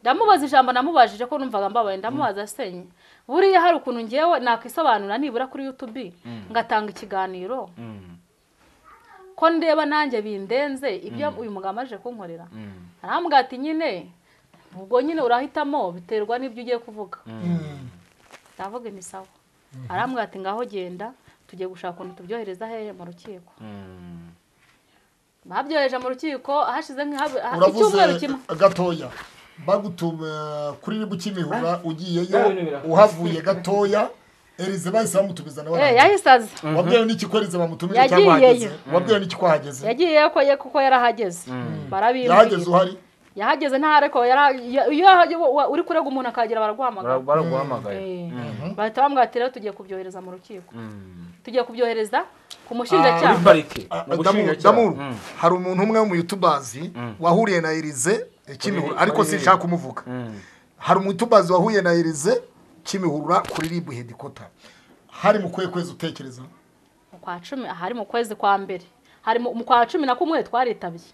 ndamubaza ijambo namubajije ko numvaga mbabaye ndamubaza asenye buriya hari ukuntu ngewe nakwisobanura nibura kuri yutubi ngatanga ikiganiro ko ndeba nanjye bindenze ibyo uyu mugabo amaze kunkorera arambwira ati nyine ubwo nyine urahitamo biterwa n'ibyo ugiye kuvuga ndavuga imisawa arambwira ati ngaho genda tugiye gushaka ukuntu tubyohereza hehe mu rukiko babyohereje mu rukiko hashize uravuze nk'icyumweru kimwe gatoya bagutuma kuri ribu kimihura ugiyeyo uhavuye gatoya erize bahise bamutumiza nawe Eh, yahise aza wabwiwe n'iki ko erize bamutumije cyangwa Yagiyeyo. wahageze wabwiwe n'iki ko wahageze yagiye ko ye kuko yarahageze yahageze barabimbuye uhari yahageze ntareko yara- ya- iyo yahage- wa- uri kurega umuntu akagira baraguhamagara baraguhamagaye Eh, bahita bamubwira ati rero tugiye kubyohereza mu rukiko tugiye kubyohereza ku mushinjacyaha parike Ah, mu Damuru, bushinjacyaha Damuru, hari umuntu umwe mu youtubazi wahuriye na erize kimihura ariko kuri- sinshaka kumuvuga hari umutubazi wahuye na erize kimihura kuri ribu hedikota hari mu kuhe kwezi utekereza Mu kwa cumi ahari mu kwezi kwa mbere hari mu mu kwa cumi na kumwe twaritabiye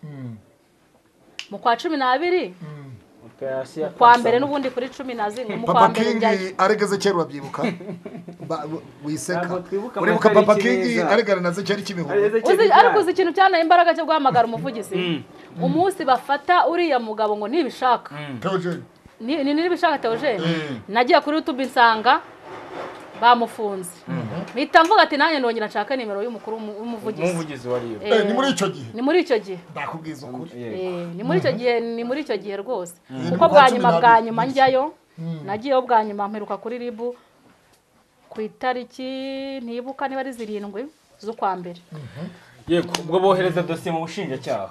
mu kwa cumi n'abiri operasiyo kwa mbere n'ubundi kuri cumi na zimwe mu kwa papa mbere njyayo kingi aregeze kera urabyibuka Ba- w- wiseka Ntabwo twibuka uribuka amatariki papa kingi neza. aregana na zekeri kimihura Areze uzi Kiliziya. ariko uzi ikintu cyanteye imbaraga cyo guhamagara umuvugizi umunsi bafata uriya mugabo ngo nibishaka Theogene. ni ni- nibishaka Theogene Mm. nagiye kuri YouTube nsanga bamufunze mpita mvuga ati nanjye ndongera nshaka nimero y'umukuru w'umu- w'umuvugizi umuvugizi wariyo Eh, Eh, ni muri icyo gihe ni muri icyo gihe ndakubwiza ukuri Yego. Eh, ni muri icyo gihe ni muri icyo gihe rwose Mm. kuko bwa nyuma Makumyabiri bwa n'abiri. nyuma njyayo nagiyeyo bwa nyuma mperuka kuri ribu ku itariki ntibuka niba ari zirindwi z'ukwa mbere yego ubwo bohereza dosiye mu bushinjacyaha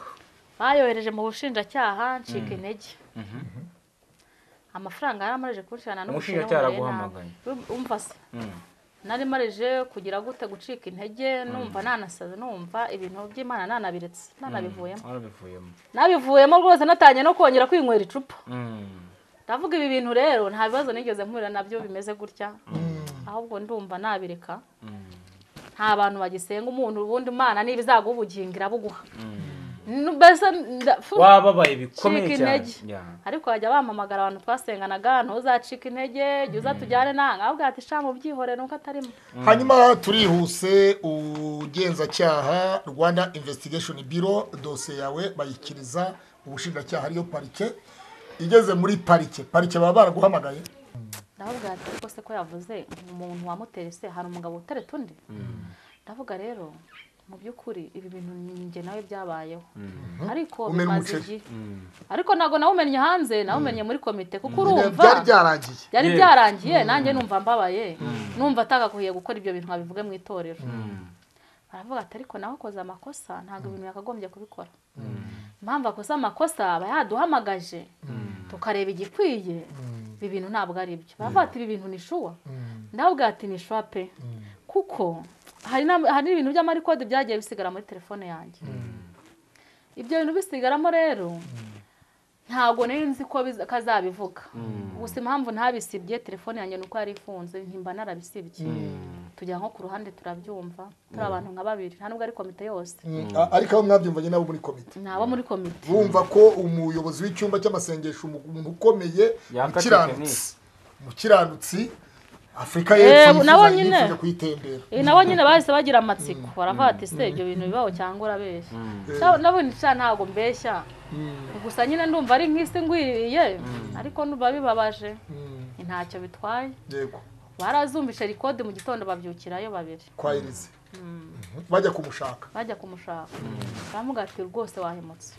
bayohereje mu bushinjacyaha ncika intege amafaranga yari amaze kunshyirana Umushinjacyaha araguhamagaye. umva se nari marije kugira gute gucika intege numva nanasaze numva ibintu by'imana nanabiretse nanabivuyemo warabivuyemo nabivuyemo rwose natangiye no kongera kwinywera icupa ndavuga ibi bintu rero nta bibazo nigeze mpurira nabyo bimeze gutya ahubwo ndumva nabireka nta bantu bagisenga umuntu ubundi imana niba izaguha ubugingo irabuguha Nu- mbese nda- fu- wababaye cika bikomeye cyane intege Ya. ariko bajya bampamagara abantu twasenganaga ntuzacika intege jya uza tujyane nange ahubwo ati shamu byihorere nuko atarimo hanyuma turihuse ugenzacyaha rwanda investigation biro dosiye yawe bayikiriza ubushinjacyaha ariyo parike igeze muri parike parike baba baraguhamagaye ndavuga ati ariko se ko yavuze umuntu wamuteye se hari umugabo utereta undi ndavuga rero mu by'ukuri ibi bintu njye nawe byabayeho ariko Umena bimaze umuceri. igihe ariko ntabwo nawumenye hanze nawumenye muri komite kuko urumva byari byarangiye byari Yes. byarangiye nanjye numva mbabaye numva atagakwiye gukora ibyo bintu nkabivuge mu itorero baravuga ati ariko nawe akoze amakosa ntabwo ibintu yakagombye kubikora impamvu akoze amakosa aba yaduhamagaje tukareba igikwiye ibi bintu ntabwo ari byo baravuga ati ibi bintu ni shuwa ndababwira ati ni shuwa pe kuko hari n'ama- hari n'ibintu by'amarikode byagiye bisigara muri telefone yanjye ibyo bintu bisigaramo rero ntabwo nari nzi ko biza- kazabivuga gusa impamvu ntabisibye telefone yanjye ni uko yari ifunze ntimba narabisibye tujya nko ku ruhande turabyumva turi abantu nka babiri nta nubwo ari komite yose A- ariko abo mwabyumvanye nabo muri komite ni abo muri komite bumva ko umuyobozi w'icyumba cy'amasengesho umu- umuntu ukomeye Yaka umukiranutsi umukiranutsi afurika Eh, y'epfo nabo yifuza nyine. yifuza kuyitembera Eh, nabo nyine bahise bagira amatsiko baravuga ati se ibyo bintu bibaho cyangwa urabeshya Sha- nabonye sha ntabwo mbeshya gusa nyine ndumva ari nk'isi ngwiriye ariko numva bibabaje ntacyo bitwaye yego barazumvishe rikode mu gitondo babyukirayo babiri kwa erize bajya kumushaka bajya kumushaka baramuga ati rwose wahemutse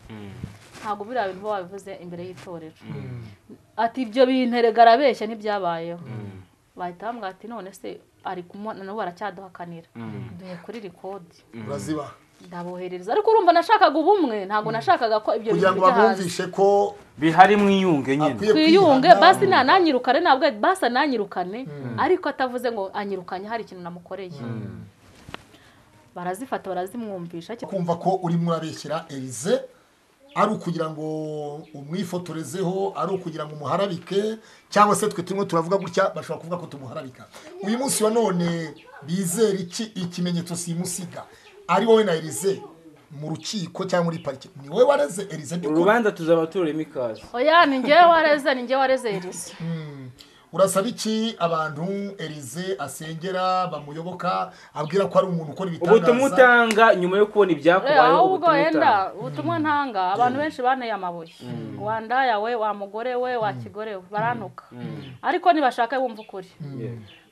ntabwo biriya bintu uba wabivuze imbere y'itorero ati ibyo bintu erega arabeshya ntibyabayeho bahita bamubwira ati none se ari kumubona nabo baracyaduhakanira duhe kuri rikodi urazibaha ndaboherereza ariko urumva nashakaga ubumwe ntabwo nashakaga ko ibyo kugira bintu ngo bijya hanze bamwumvishe ko bihari mwiyunge nyine akwiye twiyunge kwihana. basi nananyirukane ntabwo basi ananyirukane ariko atavuze ngo anyirukanye hari ikintu namukoreye barazifata barazimwumvisha kumva ko urimo urabeshyera erize ari ukugira ngo umwifotorezeho ari ukugira ngo umuharabike cyangwa se twe turimo turavuga gutya bashobora kuvuga ko tumuharabika uyu munsi wa none bizera iki ikimenyetso simusiga ari wowe na erize mu rukiko cyangwa muri parike ni wowe wareze erize by'ukuri urubanza tuzaba tururimo ikaze oya ni njyewe wareze ni njyewe wareze erize Mm. urasaba iki abantu erize asengera bamuyoboka abwira ko ari umuntu ukora ubutumwa ibitangaza utanga nyuma yo kubona ibyakubayeho aho ubwo ubutumwa utanga wenda ubutumwa ntanga abantu benshi banteye amabuye wandaye we wa mugore we wa kigore we barantuka ariko ntibashaka wumva ukuri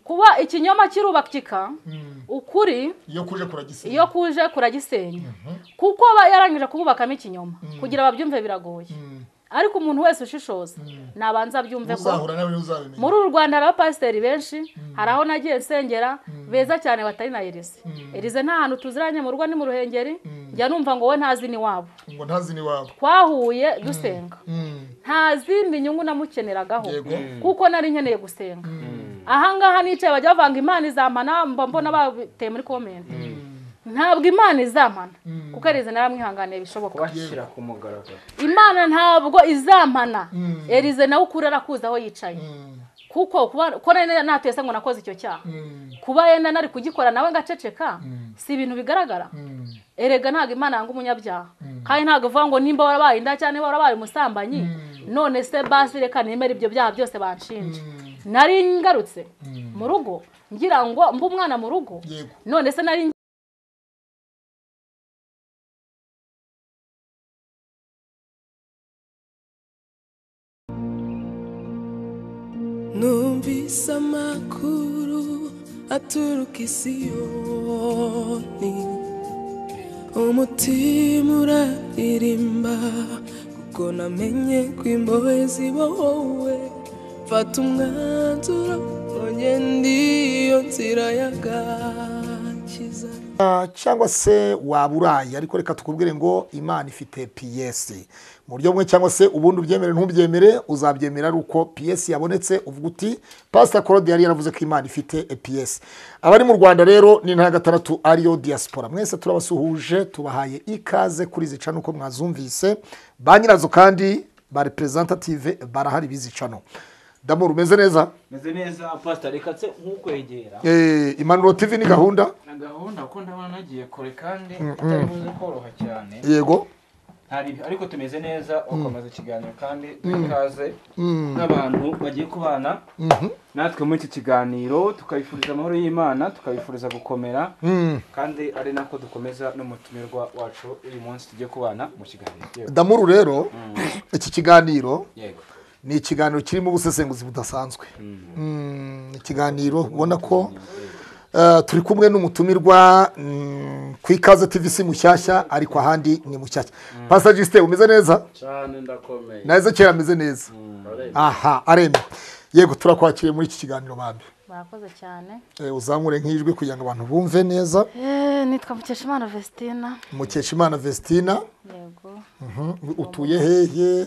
kuba ikinyoma kirubakika Mm. ukuri iyo kuje kuragisiga iyo kuje kuragisenya kuko aba yarangije kububakamo ikinyoma kugira babyumve biragoye Mm. ariko umuntu wese ushishoza nabanza abyumve ko uzahura nawe uzabimenya muri uru rwanda hari abapasiteri benshi hari aho nagiye nsengera beza cyane batari na erize erize nta hantu tuziranye mu rugo ni mu ruhengeri njya numva ngo we ntazi n'iwabo ngo ntazi n'iwabo twahuye dusenga Mm. nta zindi nyungu namukeneragaho yego kuko nari nkeneye gusenga ahangaha nicaye bajya bavanga imana izampana mba mbona bateye muri komenti ntabwo imana izampana kuko erize naramwihanganiye bishoboka kubashyira ku mugaragaro imana ntabwo izampana erize nawe ukuri arakuzi aho yicaye Mm. kuko kuba ko nari natese ngo nakoze icyo cyaha Mm. kuba yenda nari kugikora nawe ngaceceka si ibintu bigaragara Mm. erega ntabwo imana yanga umunyabyaha kandi ntabwo ivuga ngo nimba warabaye inda cyangwa niba warabaye umusambanyi none se basi reka nemere ibyo byaha byose banshinja Mm. nari ngarutse mu rugo ngira ngo mbe umwana mu rugo yego none se nari numvise amakuru aturuka i siyoni umutima uraririmba kuko namenye ko imbohe zibohowe mfata umwanzuro ugenda iyo nzira y'agakiza Ah, cyangwa se waba uraye ariko reka tukubwire ngo imana ifite piyesi mu buryo bumwe cyangwa se ubundi ubyemere ntubyemere uzabyemera ari uko piyesi yabonetse uvuga uti pasita claude yari yaravuze ko imana ifite piyesi abari mu rwanda rero ni intara ya gatandatu ariyo diaspora mwese turabasuhuje tubahaye ikaze kuri izi cano uko mwazumvise ba nyirazo kandi ba representative barahari bizi cano damu rumeze neza meze neza pasita reka se nkukwegera Eh, impanuro tv ni gahunda na gahunda ko ndabona nagiye kure kandi itari buze koroha cyane yego hari ariko tumeze neza ukomeza ikiganiro kandi duha ikaze nk'abantu bagiye kubana natwe muri iki kiganiro tukabifuriza amahoro y'imana tukabifuriza gukomera Mm. kandi ari nako dukomeza n'umutumirwa wacu uyu munsi tugiye kubana mu kiganiro Yego. damuru rero iki kiganiro yego ni ikiganiro kirimo ubusesenguzi budasanzwe Mm, ni ikiganiro ubona ko eh, turi kumwe n'umutumirwa mm, ku ikaze tvc mushyashya ariko ahandi ni mushyashya pasita jisite umeze neza cyane ndakomeye na ezekiyeli ameze neza Arenga. aha aremewe yego turakwakiriye muri iki kiganiro bambi murakoze cyane Eh, uzamure nk'ijwi kugira ngo abantu bumve neza nitwa mukeshimana vestina mukeshimana vestina yego Mhm. utuye hehe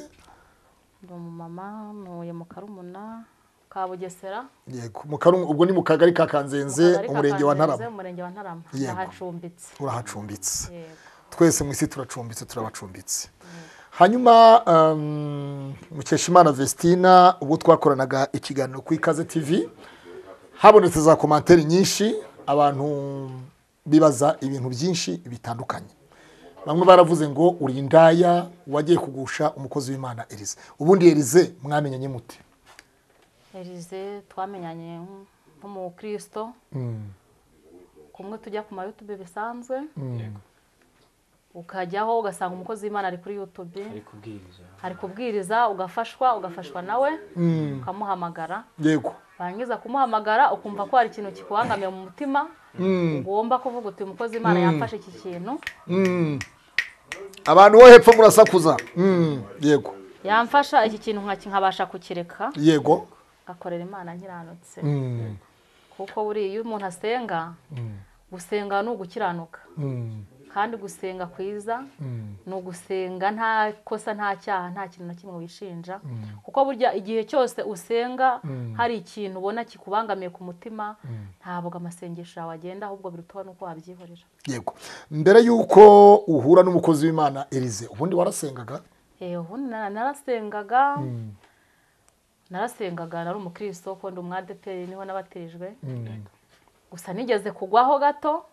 ndi umumama ntuye mu karumuna ka bugesera yego mu Karungu- ubwo ni mu kagari ka kanzenze Akagari ka umurenge wa Kanzenze, ntarama umurenge wa ntarama Yego. ndahacumbitse urahacumbitse yego twese mu isi turacumbitse turabacumbitse hanyuma um, mukeshimana vestina ubwo twakoranaga ikiganiro ku ikaze tv habonetse za komantere nyinshi abantu bibaza ibintu byinshi bitandukanye bamwe baravuze ngo uri indaya wagiye kugusha umukozi w'imana erize ubundi erize mwamenyanye mute erize twamenyanye nk'umukristo kumwe tujya ku mayutube bisanzwe yego ukajyaho ugasanga umukozi w'imana ari kuri yutube ari kubwiriza ari kubwiriza ugafashwa ugafashwa nawe ukamuhamagara yego warangiza kumuhamagara ukumva ko hari ikintu kikubangamiye mu mutima ugomba kuvuga uti umukozi w'imana yamfashe iki kintu Mm. abantu bo hepfo murasakuza Mm. yego yamfasha iki kintu nkaki- nkabasha kukireka yego ngakorera imana nkiranutse Mm. kuko buriya iyo umuntu asenga gusenga ni ugukiranuka Mm. kandi gusenga kwiza ni ugusenga nta kosa nta cyaha nta kintu na kimwe wishinja kuko burya igihe cyose usenga hari ikintu ubona kikubangamiye ku mutima ntabwo amasengesho yawe agenda ahubwo biruta n'uko wabyihorera yego mbere y'uko uhura n'umukozi w'imana erize ubundi warasengaga Eh, ubundi nara- narasengaga narasengaga nari umukristo ko ndi umwadeperi niho nabatirijwe gusa nigeze kugwaho gato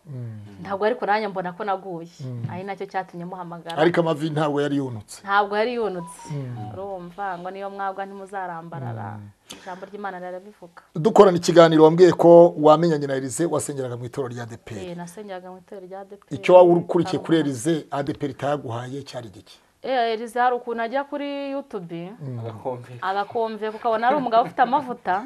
ntabwo ariko nanjye mbona ko naguye ari nacyo cyatumye muhamagara ariko amavi ntabwo yari yunutse ntabwo yari yunutse urumva ngo niyo mwabwa ntimuzarambarara ijambo ry'imana rirabivuga dukorana ikiganiro wambwiye ko wamenyanye na erize wasengeraga mu itorero rya adeperi Eh, nasengeraga mu itorero rya adeperi icyo waba ukurikiye kuri erize adeperi itayaguhaye cyari igiki erize hari ukuntu ajya kuri yutubi agakombe agakomveka ukabona ari umugabo ufite amavuta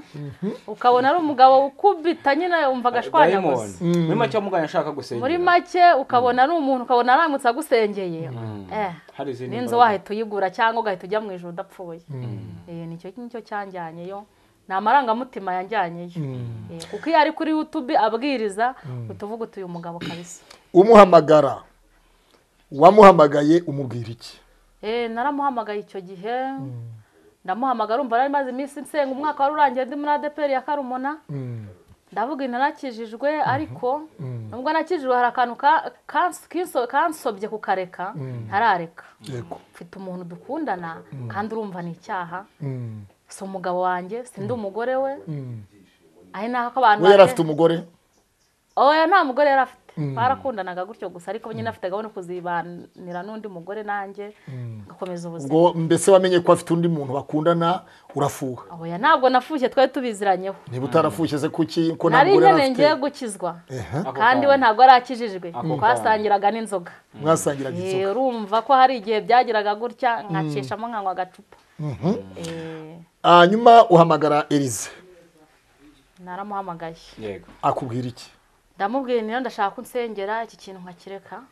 ukabona ari umugabo ukubita nyine yumva agashwanyaguzi Diamond. muri make umugani ashaka gusengera muri make ukabona ari umuntu ukabona aramutse agusengeye Eh, hari izindi n'inzu mbaraga. wahita uyigura cyangwa ugahita ujya mu ijoro udapfuye Eh, nicyo nicyo cyanjyanyeyo ni amarangamutima yanjyanyeyo Eh, kuko iyo ari kuri yutubi abwiriza utuvuga uti uyu mugabo kabisa umuhamagara wamuhamagaye umubwira iki Eh, naramuhamagaye icyo gihe ndamuhamagara urumva nari maze iminsi nsenga umwaka wari urangiye ndi muri adeperi ya karumuna ndavuga ntarakijijwe ariko nubwo nakijijwe hari akantu ka- kanso- kinso- kansobye kukareka ntarareka yego mfite umuntu dukundana kandi urumva ni icyaha Mm. si umugabo wanjye sindi umugore we Mm. ari naho ko abantu we yari bajya- afite umugore oya nta mugore yari afite barakundanaga gutyo gusa ariko nyine afite gahunda yo kuzibanira n'undi mugore nanjye ngakomeza ubuzima ubwo mbese wamenye ko afite undi muntu bakundana urafuha oya ntabwo nafushye twari tubiziranyeho niba utarafushye se kuki ko nta nari mugore yari nyine ngiye afite gukizwa Ehe. Ako kandi we kanya. ntabwo arakijijwe Ako kanya. twasangiraga n'inzoga mwasangiraga Eh, inzoga urumva ko hari igihe byagiraga gutya nkacishamo nkanywa agacupa Eh, hanyuma uhamagara erize naramuhamagaye yego akubwira iki ndamubwira niyo ndashaka ko unsengera iki kintu nkakireka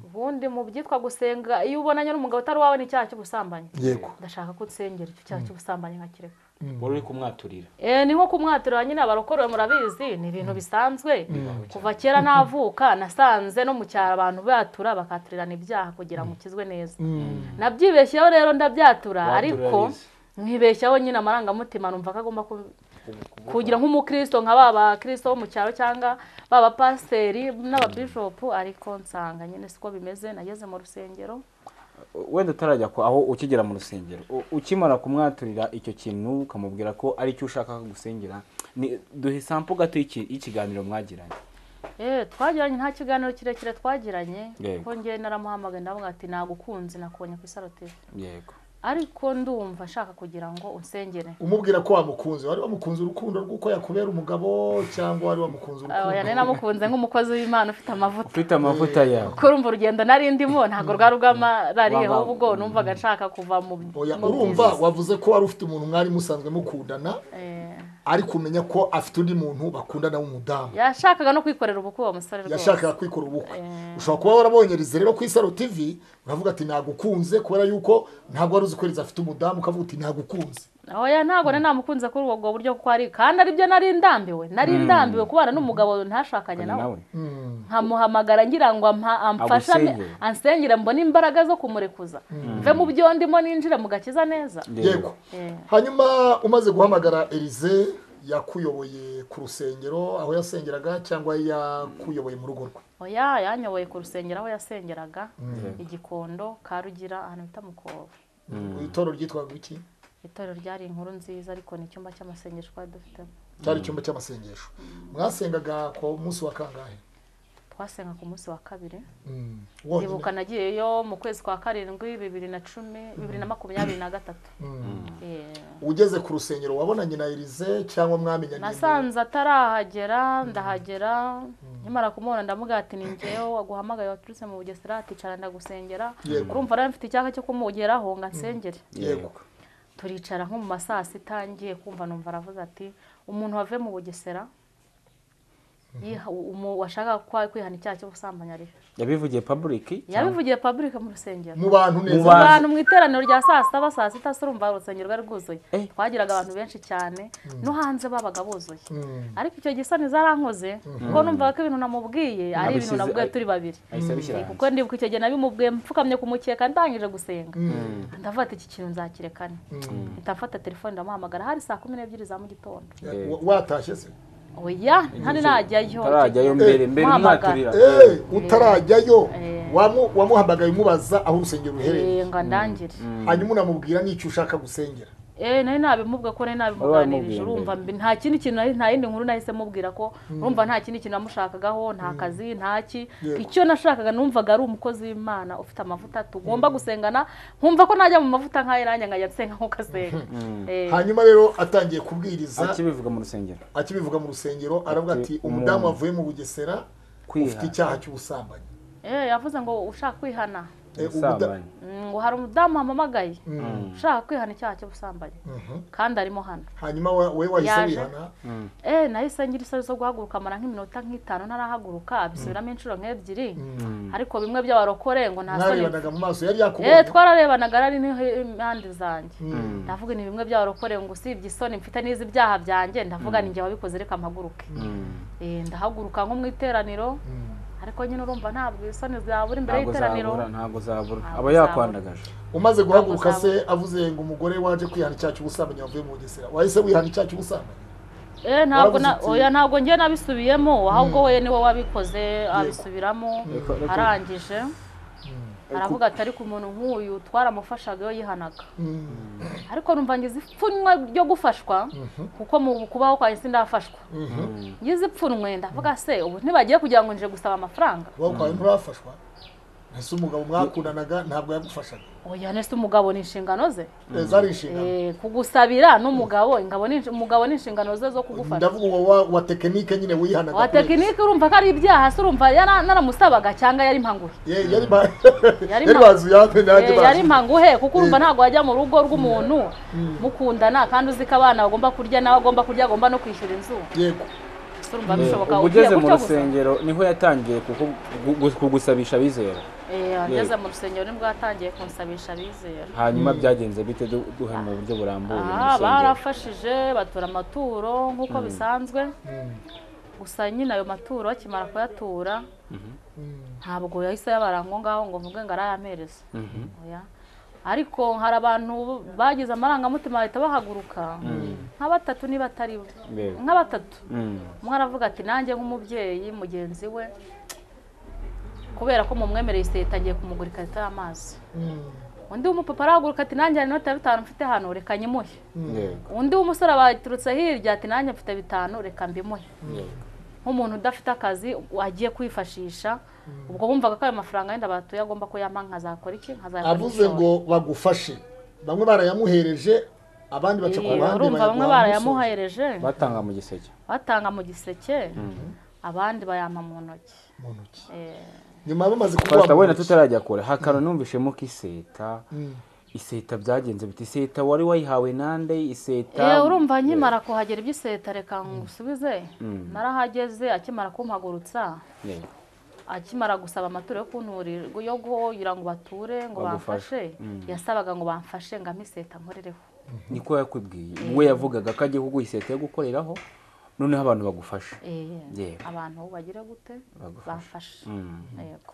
ubundi mu byitwa gusenga iyo ubonanye n'umugabo utari wawe ni icyaha cy'ubusambanyi yego ndashaka ko unsengera icyo cyaha cy'ubusambanyi nkakireka wari uri kumwaturira Eh, ni nko kumwatirira nyine abarokorowe murabizi ni ibintu bisanzwe kuva kera navuka nasanze no mu cyaro abantu batura bakaturirana ibyaha kugira ngo ukizwe neza nabyibeshyeho rero ndabyatura ariko Waturarize. nkibeshyaho nyine amarangamutima numva ko agomba ku- kugira nk'umukristo nka ba bakristo bo mu cyaro cyangwa ba bapasiteri n'ababishopu ariko nsanga nyine siko bimeze nageze mu rusengero wenda utarajya ku- aho ukigera mu rusengero u- ukimara kumwaturira icyo kintu ukamubwira ko ari cyo ushaka gusengera ni duhe sampo gato y'iki- y'ikiganiro mwagiranye Eh, twagiranye nta kiganiro kirekire twagiranye Yego. kuko njyewe naramuhamagaye ndavuga ati nagukunze nakubonye ku isaroteri yego ariko ndumva nshaka kugira ngo unsengere umubwira ko wamukunze wari wamukunze urukundo rw'uko yakubera umugabo cyangwa wari wamukunze oya nari urukundo namukunze nk'umukozi w'imana ufite amavuta ufite amavuta yawe kuko urumva urugendo nari ndimo ntabwo rwari urwamarariye Waba- ahubwo numvaga nshaka kuva mu oya mu urumva wavuze ko wari ufite umuntu mwari musanzwe mukundana Eh, ariko umenya ko afite undi muntu bakundana w'umudamu yashakaga no kwikorera ubukwe uwo musore rwose yashakaga kwikorera ubukwe ushobora kuba warabonyereza rero ku isaro tv uravuga ati nagukunze kubera yuko ntabwo wari uzi ko Eliza afite umudamu ukavuga uti nagukunze oya ntabwo nari namukunze kuri ubwo bwo buryo kuko ari kandi aribyo nari ndambiwe nari ndambiwe kubana n'umugabo ntashakanye nawe nawe nkamuhamagara ngira ngo ampa- amfashane Agusengere. ansengere mbone imbaraga zo kumurekuza mve mu byo ndimo ninjire mu gakiza neza yego Eh. hanyuma umaze guhamagara erize yakuyoboye ku rusengero aho yasengeraga cyangwa yakuyoboye mu rugo rwe oya yanyoboye ku rusengero aho yasengeraga igikondo karugira ahantu bita mukova itorero ryitwaga iki itorero ryari inkuru nziza ariko ni icyumba cy'amasengesho twari dufitemo cyari icyumba cy'amasengesho mwasengaga ku munsi wa kangahe twasenga ku munsi wa kabiri Mm. Wonyine? ndibuka nagiyeyo mu kwezi kwa karindwi bibiri na cumi bibiri na makumyabiri na gatatu Eh, ugeze ku rusengero wabonanye na erize cyangwa mwamenyanye mu- nasanze atarahagera ndahagera nkimara kumubona ndamubwira ati ni ngewe waguhamagaye waturutse mu bugesera aticara ndagusengera Yego. urumva rero mfite icyaha cyo kumugeraho ngo ansengere yego turicara nko mu ma saa sita ngiye kumva numva aravuze ati umuntu wavuye mu bugesera yiha- umu- washakaga kwa- kwihana icyaha cy'ubusambanyi arihe yabivugiye public yabivugiye public mu rusengero mu bantu Mu neza bantu. abantu mu iteraniro rya saa sita ba saa sita se urumva urusengero rwari rwuzuye Eh. twagiraga abantu benshi cyane no hanze babaga buzuye Mm. ariko icyo gihe isoni zarankoze kuko numvaga ko ibintu namubwiye ari ibintu Abishyize- navuga turi babiri ahise abishyira hanze kuko ndibuka icyo gihe nabimubwiye mfukamye ku mukeka ndangije gusenga ndavuga ati iki kintu nzakirekane mpita mfata telefone ndamuhamagara hari saa kumi n'ebyiri za mu gitondo Wa- watashye se oya ntari najyayo utarajyayo mbere mbere Muhamagara. umwaturira Eh, utarajyayo Eh. wamu- wamuhamagaye umubaza aho urusengero ruherereye Eh, ngo ndangire hanyuma unamubwira n'icyo ushaka gusengera eee nawe nabimubwira ko nawe nabimuganirije Wabimubwiye urumva mbere. mbi- nta kindi kintu nari- nta yindi nkuru nahise mubwira ko urumva nta kindi kintu namushakagaho nta kazi nta ki Yego. icyo nashakaga numvaga ari umukozi w'imana ufite amavuta tugomba gusengana nkumva ko najya mu mavuta nk'ayo nanjye nkajya nsenga nk'uko asenga Eh, hanyuma rero atangiye kubwiriza akibivuga mu rusengero akibivuga mu rusengero aravuga Ati, ati umuntu- umudamu wavuye mu bugesera ufite kwiha icyaha cy'ubusambanyi eh, yavuze ngo ushaka kwihana Eh, umuda- ubusambanyi Mm, ngo hari umudamu wampamagaye Mm. ushaka kwihana icyaha cy'ubusambanyi Mhm. kandi arimo hano hanyuma wa- we wahise Yaje. wihana eh nahise ngira isoni zo guhaguruka mara nk'iminota nk'itanu ntarahaguruka bisubiramo inshuro nk'ebyiri ariko bimwe by'abarokore ngo nta soni mwarebanaga mu maso yari eh yakubonye twararebanaga ari n'impande zanjye ndavuga ni bimwe by'abarokore ngo usibye isoni mfite n'izi byaha byanjye ndavuga ni njye wabikoze reka mpaguruke Eh, ndahaguruka nko mu iteraniro Mm. ariko nyine urumva ntabwo isoni zabura imbere ntabwo y'iteraniro zabura ntabwo zabura Ntabwo aba zabura. yakwandagaje umaze guhaguruka Ntabwo se avuze ngo umugore waje kwihana icyaha cy'ubusambanyi wavuye mu bugesera wahise wihana icyaha cy'ubusambanyi eh ntabwo Waravuze na- uti- oya ntabwo ngiye nabisubiyemo ahubwo we niwe wabikoze abisubiramo Reka- reka- arangije aravuga ati ariko umuntu nk'uyu twaramufashaga iyo yihanaga Mm. ariko numva ngize ipfunwe ryo gufashwa kuko mu kubaho kwa sindafashwa ngize ipfunwe ndavuga se ubu ntibagiye kugira ngo nje gusaba amafaranga wowe kwawe nturafashwa ese umugabo mwakundanaga ntabwo yagufashaga oya nese umugabo ni inshingano ze Eh, zari inshingano Eh, kugusabira n'umugabo ingabo ni inshi- umugabo ni inshingano ze zo kugufasha ndavuga uwo wa- wa tekinike nyine wihanaga wa kuri- tekinike urumva ko ari ibyaha se urumva yara- naramusabaga cyangwa yari impanguhe Ye- yari ba- Yari yari ma- bazi yawe nanjye Eh, yari bazi impanguhe kuko urumva Eh. ntabwo wajya mu rugo rw'umuntu mukundana kandi uzi ko abana bagomba kurya nawe agomba kurya agomba no kwishyura inzu yego se urumva bishoboka ubwo ugiye ugeze mu gutyo gusa? rusengero niho yatangiye kuku- gu- gu- kugusabisha abizera Eh, ageze mu rusengero nibwo yatangiye kunsabisha abizera hanyuma byagenze bite du- duhe mu buryo burambuye mu aha rusengero barafashije batura amaturo nk'uko bisanzwe gusa nyine ayo maturo bakimara kuyatura ntabwo yahise yabara ngo ngaho ngo mvuge ngo arayampereza Oya. ariko hari abantu bagize amarangamutima bahita bahaguruka nka batatu niba atari bo Yego. nka batatu Mm. umwe aravuga ati nanjye nk'umubyeyi mugenzi we kubera ko mumwemereye iseta ngiye kumugura ikarita y'amazi Mm. undi w'umupapa arahaguruka ati nanjye hari inoti ya bitanu mfite hano reka nyimuhe Yego, undi w'umusore baturutse hirya ati nanjye mfite bitanu reka mbimuhe yego. nk'umuntu udafite akazi agiye kwifashisha ubwo bumvaga ko ayo mafaranga yenda batuye agomba kuyampa nkazakora iki nkazakora avuze ngo bagufashe bamwe barayamuhereje abandi baca ku ruhande urumva bamwe bayaguha musozo. barayamuhereje batanga mu giseke batanga mu giseke abandi bayampa mu ntoki mu ntoki Eh, nyuma bamaze Pastor wenda kuguha tutarajya kure hakaro numvishemo ko iseta iseta byagenze biti iseta wari wayihawe nande iseta eh, urumva nkimara kuhagera iby'iseta reka ngusubize narahageze akimara kumpagurutsa Yego. akimara gusaba amaturo yo kunturira yo kugira ngo bature ngo Bagufashe. bamfashe yasabaga ngo bamfashe ngo ampe iseta nkorereho niko yakubwiye we yavugaga ko agiye kuguha iseta yo gukoreraho noneho abantu bagufasha Eh, Yego. abantu bagire gute bamfashe Mm. yego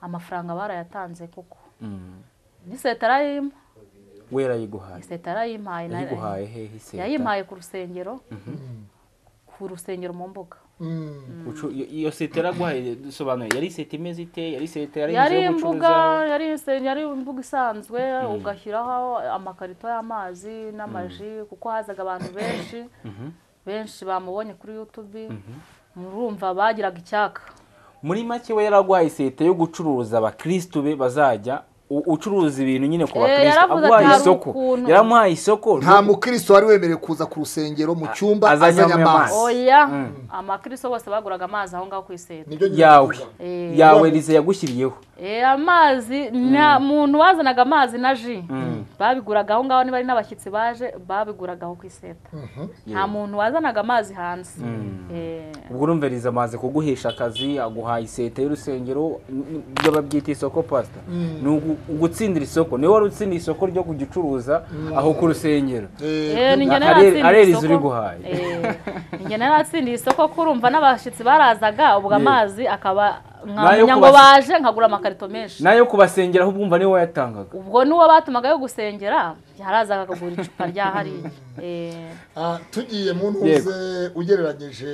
amafaranga barayatanze kuko Mm. n'iseta arayimpa we yarayiguhaye iseta arayimpaye na- yayiguhaye hehe iseta yayimpaye ku rusengero ku rusengero mu mbuga Ucu- iyo- iyo seta yaraguhaye dusobanuye yari iseta imeze ite yari seta yari inzu yari yo imbuga gucuruza yari ise- yari imbuga isanzwe ugashyiraho amakarito y'amazi n'amaji kuko hazaga abantu benshi benshi bamubonye kuri youtube murumva bagiraga icyaka muri make we yaraguhaye iseta yo gucuruza abakirisitu be bazajya u- ucuruza ibintu nyine ku Eh, bakirisitu yaravuze ati, aguhaye "Hari isoko ukuntu." yaramuhaye isoko nta mukristo wari wemerewe kuza ku rusengero mu cyumba azanye azanye amazi. amazi oya amakristo bose baguraga amazi aho ngaho ku iseta nibyo nyine yawe navuga. Eh. yawe rize yagushyiriyeho Eh, amazi nta muntu wazanaga amazi na ji babiguraga aho ngaho niba ari n'abashyitsi baje babiguraga aho ku iseta nta muntu wazanaga amazi hanze Eh, ubwo urumva rize amaze kuguhesha akazi aguhaye iseta y'urusengero n- n- ibyo babyita isoko pasita ni ugu- ugutsindira isoko niwe wari utsindiye isoko ryo kugicuruza aho ku rusengero eh, ni njye nari Areri- natsindiye Areri isoko. ziriguhaye. Eh, ni njye nari natsindiye isoko kurumva n'abashyitsi barazaga ubwo amazi akaba Nayo nkamenya ngo kubasi- baje nkagura amakarito menshi nayo kubasengera aho ubwumva niwe wayatangaga ubwo n'uwo batumaga yo gusengera yarazaga akagura icupa rya hariya Eh, Ah, tugiye mu ntuze ugereranyije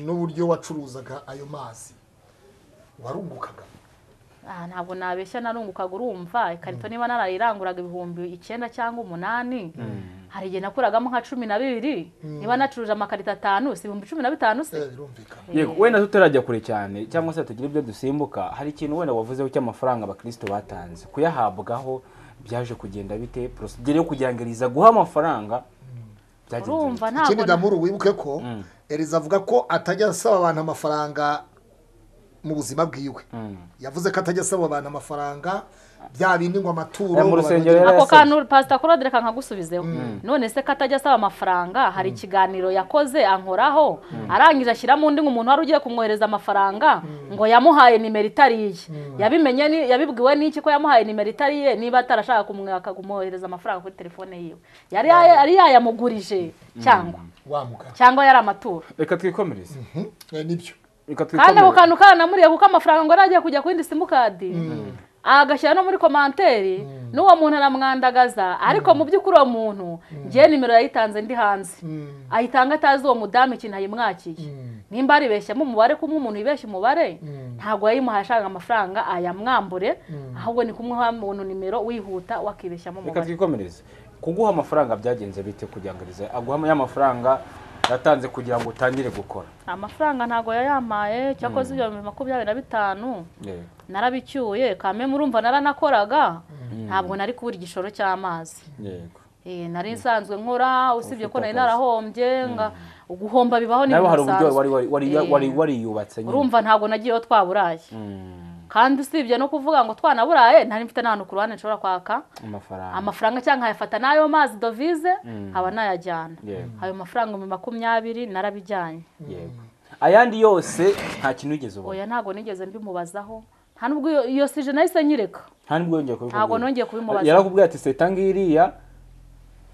n'uburyo wacuruzaga ayo mazi warungukaga Ah, ntabwo nabeshya narungukaga urumva ikarito niba narayiranguraga ibihumbi icyenda cyangwa umunani hari igihe nakuragamo nka cumi na bibiri niba nacuruje amakarito atanu si ibihumbi cumi na bitanu se Eh, birumvikana yego wenda tutarajya kure cyane cyangwa se tugire ibyo dusimbuka hari ikintu wenda wavuzeho cy'amafaranga abakristo batanze kuyahabwaho byaje kugenda bite porosidire yo kugerageza guha amafaranga byagenze bite? urumva ikindi ntabwo damuru wibuke ko Mm. eriza avuga ko atajya asaba abantu amafaranga mu buzima bwiwe Mm. yavuze ko atajya asaba abantu amafaranga bya bindi ngo amaturo Eh, mu ngo rusengero barongere- yari ako yasabye. kantu pasita claude reka nkagusubizeho none se ko atajya asaba amafaranga hari ikiganiro yakoze ankoraho arangije ashyiramo undi ngo umuntu wari ugiye kumwohereza amafaranga ngo yamuhaye nimero itari iye yabimenye ni- yabibwiwe n'iki ko yamuhaye nimero itari iye niba atarashaka kumwaka kumwohereza amafaranga kuri telefone yiwe yari yaya- yari yayamugurije cyangwa wa mugabo cyangwa yari amaturo reka twikomereze Mhm. Eh, nibyo reka kandi ako twikomereze kantu karanamuriye kuko amafaranga ngo yari agiye kujya ku yindi simukadi agashyira no muri komanteri n'uwo muntu aramwandagaza ariko mu by'ukuri uwo muntu ngewe nimero yayitanze ndi hanze Mm. ayitanga atazi uwo mudamu ikintu yayimwakiye nimba aribeshyamo umubare kumwe umuntu yibeshya umubare ntabwo yayimuhaye ashaka amafaranga ayamwambure ahubwo ni kumuha umuntu nimero wihuta wakibeshyamo reka umubare twikomereze kuguha amafaranga byagenze bite kugerageza aguha ya mafaranga yatanze kugira ngo utangire gukora amafaranga ntabwo yayamaye cyakoze ibihumbi makumyabiri na bitanu Yego. narabicyuye kame murumva naranakoraga ntabwo nari kubura igishoro cy'amazi yego Eh, nari nsanzwe nkora usibye ko Ufite nari akazi. narahombye nga guhomba bibaho nawe hari uburyo bisanzwe. wari wari- wari- Eh, wari wariyubatse nyine urumva ntabwo nagiyeho twaburaye Mm, kandi usibye no kuvuga ngo twanaburaye nari mfite n'ahantu ku ruhande nshobora kwaka amafaranga amafaranga cyangwa nkayafata n'ayo mazi dovize nkaba nayajyana Yego. ayo mafaranga ibihumbi makumyabiri narabijyanye yego ayandi yose nta kintu wigeze ubona oya ntabwo nigeze mbimubazaho nta nubwo iyo- iyo sije nahise nyireka nta nibwo yongeye kubikubwira Ntabwo nongeye kubimubaza. yarakubwiye ati seta ngiriya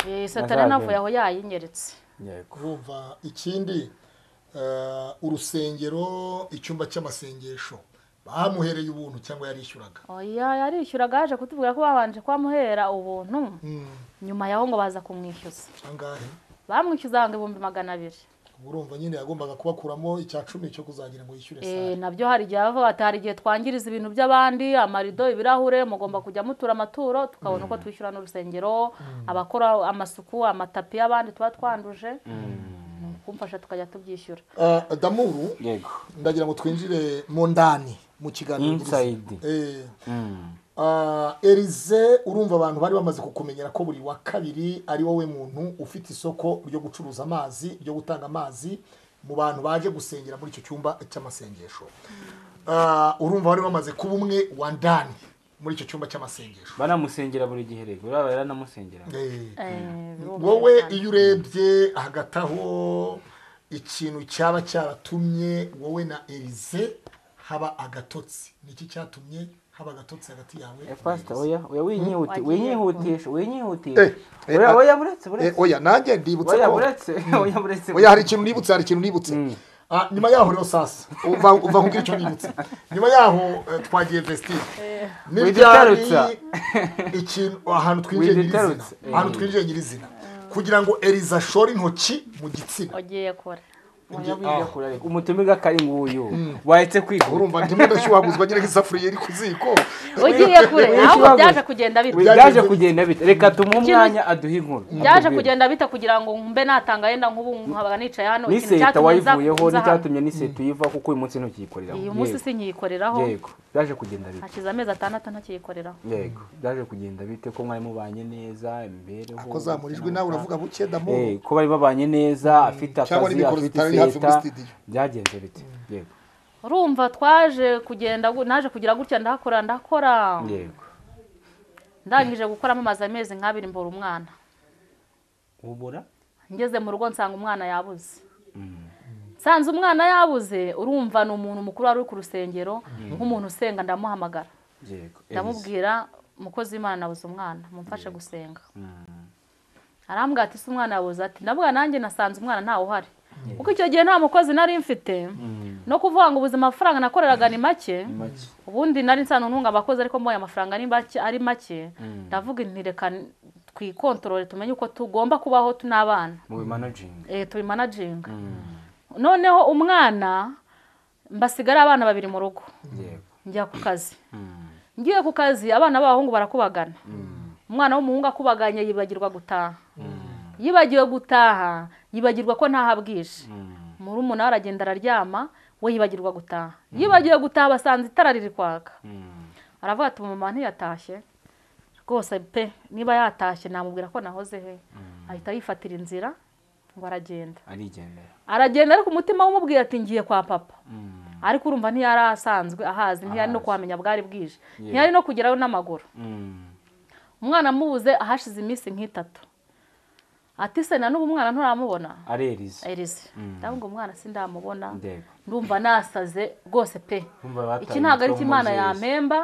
Eh, satani Nazaje. navuye aho yayinyeretse yego urumva ikindi eh, urusengero icyumba cy'amasengesho bamuhereye ubuntu cyangwa yarishyuraga oya yarishyuraga yaje kutubwira ko babanje kubamuhera ubuntu Mm, nyuma yaho ngo baza kumwishyuza angahe bamwishyuzanga ibihumbi magana abiri Ubwo urumva nyine yagombaga kubakuramo icya cumi cyo kuzagira ngo Eh, yishyure sale nabyo hari igihe bava bati hari igihe twangiriza ibintu by'abandi amarido ibirahure mugomba kujya mutura amaturo tukabona uko twishyura n'urusengero abakora amasuku amatapi y'abandi tuba twanduje kumfasha tukajya tubyishyura Eh, damuru yego ndagira ngo twinjire mu ndani mu kiganiro Inside. Eh, Mm, ah, erize urumva abantu bari bamaze kukumenyera ko buri wa kabiri ari wowe muntu ufite isoko ryo gucuruza amazi ryo gutanga amazi mu bantu baje gusengera muri icyo cyumba cy'amasengesho Ah, urumva bari bamaze kuba umwe wa ndani muri icyo cyumba cy'amasengesho banamusengera buri gihe rego uraba yaranamusengera Eh, Eh, birumvikana. wowe iyo urebye hagati aho ikintu cyaba cyaratumye wowe na erize haba agatotsi niki cyatumye haba agatotsi hagati yawe Eh, pastor oya oya winyihuti- Wagiye. winyihutisha winyihutisha Eh, eh, oya ah. oya buretse Eh, buretse oya nanjye ndibutse oya ko buretse oya buretse oya hari ikintu nibutse hari ikintu nibutse Ah, nyuma yaho rero sasa umva umva nkubwire icyo nibutse nyuma yaho eh, twagiye vestire Widutarutsa. ikintu ahantu twinjiye nyirizina Widutarutsa, eh. ahantu twinjiye nyirizina kugira ngo eriza ashore intoki mu gitsina ogiye kure Oya, wigira kure, rego. umutumirwa kari nguyu wahetse kwiga urumva ndimo ndashyuhaguzwa nyine nk'isafuriya iri ku ziko ugiye kure Widutarutsa. ahubwo byaje kugenda bita byaje kugenda bite reka tumuhe umwanya aduhe inkuru byaje Atubwire. kugenda bita kugira ngo mbe natanga yenda nk'ubu nkaba nicaye hano ni ikintu seta cyatumye nza- wayivuyeho nza hano. n'icyatumye ni seta uyiva kuko uyu munsi ntukiyikorera uyu munsi sinyikoreraho yego byaje kugenda bite hakize amezi atandatu ntakiyikoreraho yego byaje kugenda bite ko mwari mubanye neza imibereho ko zamurijwe nawe uravuga buke Eh, damu ko bari babanye neza afite Cyangwa akazi n'ibikoro afite bitari hafi muri seta studio. byagenze bite yego urumva twaje kugenda gu- naje kugira gutya ndakora ndakora yego ndangije gukoramo amaze amezi nk'abiri mbura umwana ubura ngeze mu rugo nsanga umwana yabuze nsanze umwana yabuze urumva ni umuntu mukuru wari uri ku rusengero nk'umuntu usenga ndamuhamagara yego ndamubwira umukozi w'imana nabuze umwana mumfashe gusenga arambwira ati se umwana yabuze ati ndavuga nanjye nasanze umwana ntawe uhari kuko icyo gihe nta mukozi nari mfite no kuvuga ngo ubuzima amafaranga nakoreraga ni make Make. ubundi nari nsanzwe ntunga abakozi ariko mbonye amafaranga ari make ari make ndavuga nti reka twikontorore tumenye uko tugomba kubaho turi n'abana mu bimanajinga eh, turi manajinga noneho umwana mbasigara abana babiri mu rugo yego njya ku kazi Mm. ngiye ku kazi abana b'abahungu barakubagana umwana w'umuhungu akubaganye yibagirwa gutaha yibagiwe gutaha yibagirwa ko ntahabwije muri umunara aragenda araryama we yibagirwa gutaha yibagiwe gutaha basanze itara riri kwaka aravuga ati umumama ntiyatashye rwose pe niba yatashye namubwira ko nahoze he ahita yifatira inzira ngo aragenda arigendera aragenda ariko umutima umubwira ati ngiye kwa papa ariko urumva ntiyari asanzwe ahazi ntiyari no Ahazi. kuhamenya bwari bwije Yeah. ntiyari no kugerayo n'amaguru Mm. umwana amubuze ahashize iminsi nk'itatu ati se na n'ubu umwana nturamubona areriza erize ndabona ngo umwana sindamubona ndego ndumva nasaze rwose pe Ndumva bataye iki ntabwo ari umutwe imana w'umubyeyi. yampemba